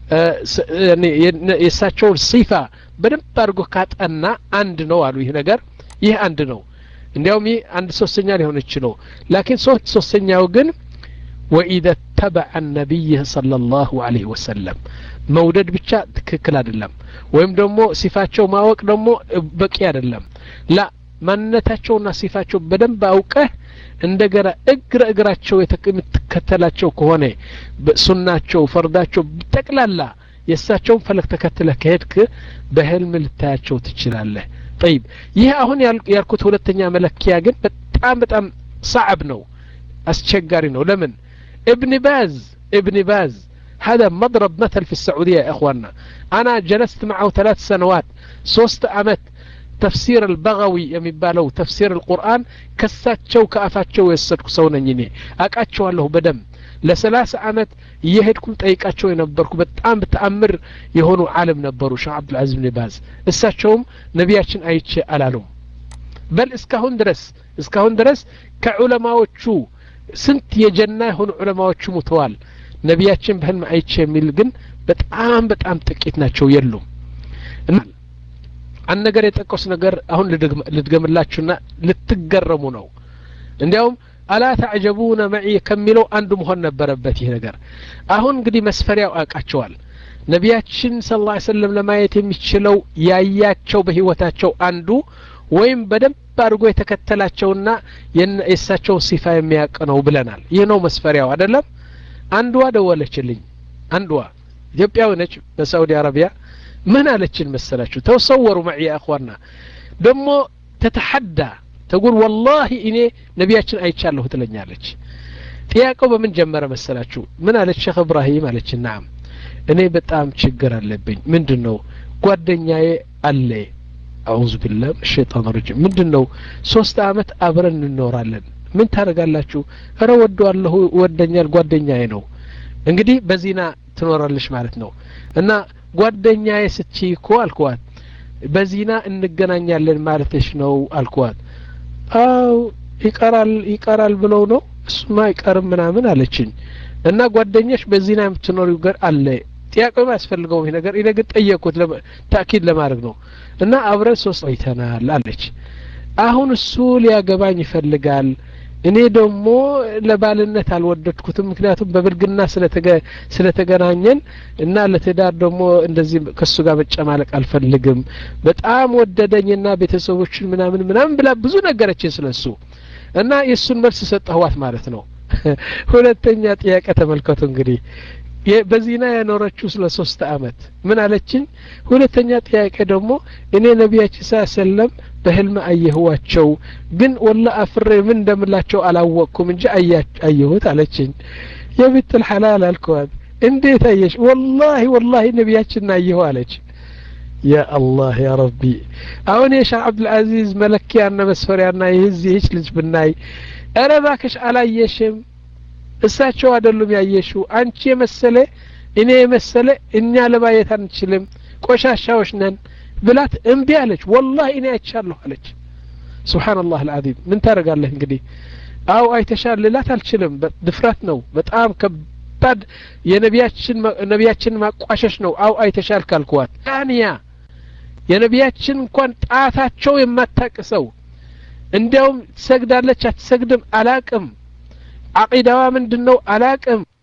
የእሳቸውን ሲፋ በደንብ አድርጎ ካጠና አንድ ነው አሉ ይህ ነገር ይህ አንድ ነው እንዲያውም ይህ አንድ ሶስተኛ ሊሆን ይችለው ላኪን ሶስት ሶስተኛው ግን ወኢደ ተበዐ ነቢይህ صለ ላሁ አለህ ወሰለም መውደድ ብቻ ትክክል አይደለም ወይም ደግሞ ሲፋቸው ማወቅ ደግሞ በቂ አይደለም ላ ማንነታቸውና ሲፋቸው በደንብ አውቀህ እንደገና እግረ እግራቸው የምትከተላቸው ከሆነ ሱናቸው ፈርዳቸው ጠቅላላ የእሳቸውን ፈለግ ተከትለህ ከሄድክ በህልም ልታያቸው ትችላለህ ጠይብ ይህ አሁን ያልኩት ሁለተኛ መለኪያ ግን በጣም በጣም صعب ነው አስቸጋሪ ነው ለምን ابن باز ابن باز هذا مضرب مثل في السعودية يا إخواننا أنا جلست معه ثلاث سنوات صوست أمت تفسير البغوي የሚባለው ተፍሲር القرآن ከሳቸው ከአፋቸው የወሰድኩ ሰው ነኝ እኔ አቃቸዋለሁ በደም ለሰላሳ አመት እየሄድኩም ጠይቃቸው የነበርኩ በጣም በተአምር የሆኑ አለም ነበሩ ሼህ አብዱልዓዚዝ ብን ባዝ እሳቸውም ነቢያችን አይቼ አላሉም በል እስካሁን ድረስ እስካሁን ድረስ ከዑለማዎቹ ስንት የጀና የሆኑ ዑለማዎቹ ሙተዋል ነቢያችን በህልም አይቼ የሚል ግን በጣም በጣም ጥቂት ናቸው የሉም አንድ ነገር የጠቀሱ ነገር አሁን ልድገምላችሁና ልትገረሙ ነው እንዲያውም አላ ተዕጀቡነ መዒ ከሚለው አንዱ መሆን ነበረበት ይህ ነገር አሁን እንግዲህ መስፈሪያው አውቃቸዋል ነቢያችን ስለ ላ ሰለም ለማየት የሚችለው ያያቸው በህይወታቸው አንዱ ወይም በደንብ አድርጎ የተከተላቸውና የእሳቸውን ሲፋ የሚያውቅ ነው ብለናል ይህ ነው መስፈሪያው አይደለም አንዷ ደወለችልኝ አንዷ ኢትዮጵያዊ ነች በሳዑዲ አረቢያ ምን አለችን መሰላችሁ ተሰወሩ መዒ አኽዋና ደግሞ ተተሐዳ ተጉል ወላሂ እኔ ነቢያችን አይቻለሁ ትለኛለች ጥያቄው በምን ጀመረ መሰላችሁ ምን አለች ሼክ እብራሂም አለች ናም እኔ በጣም ችግር አለብኝ ምንድን ነው ጓደኛዬ አለ አዑዙ ቢላህ ሸይጣን ረጅም ምንድን ነው ሶስት አመት አብረን እንኖራለን ምን ታደርጋላችሁ እረ ወደዋለሁ ወደኛል ጓደኛዬ ነው እንግዲህ በዚና ትኖራለች ማለት ነው እና ጓደኛዬ ስትይ እኮ አልኳት በዚና እንገናኛለን ማለትሽ ነው አልኳት አው ይቀራል ይቀራል ብለው ነው እሱማ አይቀርም ምናምን አለችኝ እና ጓደኛሽ በዚና የምትኖሪው ገር አለ ጥያቄው አያስፈልገውም ይሄ ነገር እኔ ግን ጠየቅኩት ታኪድ ለማድረግ ነው እና አብረን ሶስት ቆይተናል አለች አሁን እሱ ሊያገባኝ ይፈልጋል እኔ ደግሞ ለባልነት አልወደድኩትም ምክንያቱም በብልግና ስለተገናኘን እና ለትዳር ደግሞ እንደዚህ ከሱ ጋር መጨማለቅ አልፈልግም በጣም ወደደኝና ቤተሰቦችን ምናምን ምናምን ብላ ብዙ ነገረችን ስለሱ እና የእሱን መልስ ሰጠህዋት ማለት ነው ሁለተኛ ጥያቄ ተመልከቱ እንግዲህ በዚና የኖረችው ስለ ሶስት አመት ምን አለችኝ ሁለተኛ ጥያቄ ደግሞ እኔ ነቢያችን ስ ሰለም በህልም አየህዋቸው ግን ወላ አፍሬ ምን እንደምላቸው አላወቅኩም እንጂ አየሁት አለችኝ የብትል ሐላል አልከዋት እንዴት አየሽ ወላሂ ወላሂ ነቢያችን አየሁ አለች ያ አላህ ያ ረቢ አሁን የሻህ አብዱልአዚዝ መለኪያና መስፈሪያና ይህዚህች ልጅ ብናይ እረ እባክሽ አላየሽም እሳቸው አይደሉም ያየሽው አንቺ የመሰለ እኔ የመሰለ እኛ ለማየት አንችልም ቆሻሻዎች ነን ብላት እምቢ አለች ወላሂ እኔ አይቻለሁ አለች ስብሓንላህ አልዓዚም ምን ታደርጋለህ እንግዲህ አው አይተሻል ልላት አልችልም ድፍረት ነው በጣም ከባድ የነቢያችን ነቢያችን ማቋሸሽ ነው አው አይተሻል ካልኩዋት ታንያ የነቢያችን እንኳን ጣታቸው የማታቅሰው እንዲያውም ትሰግዳለች አትሰግድም አላቅም አቂዳዋ ምንድን ነው አላቅም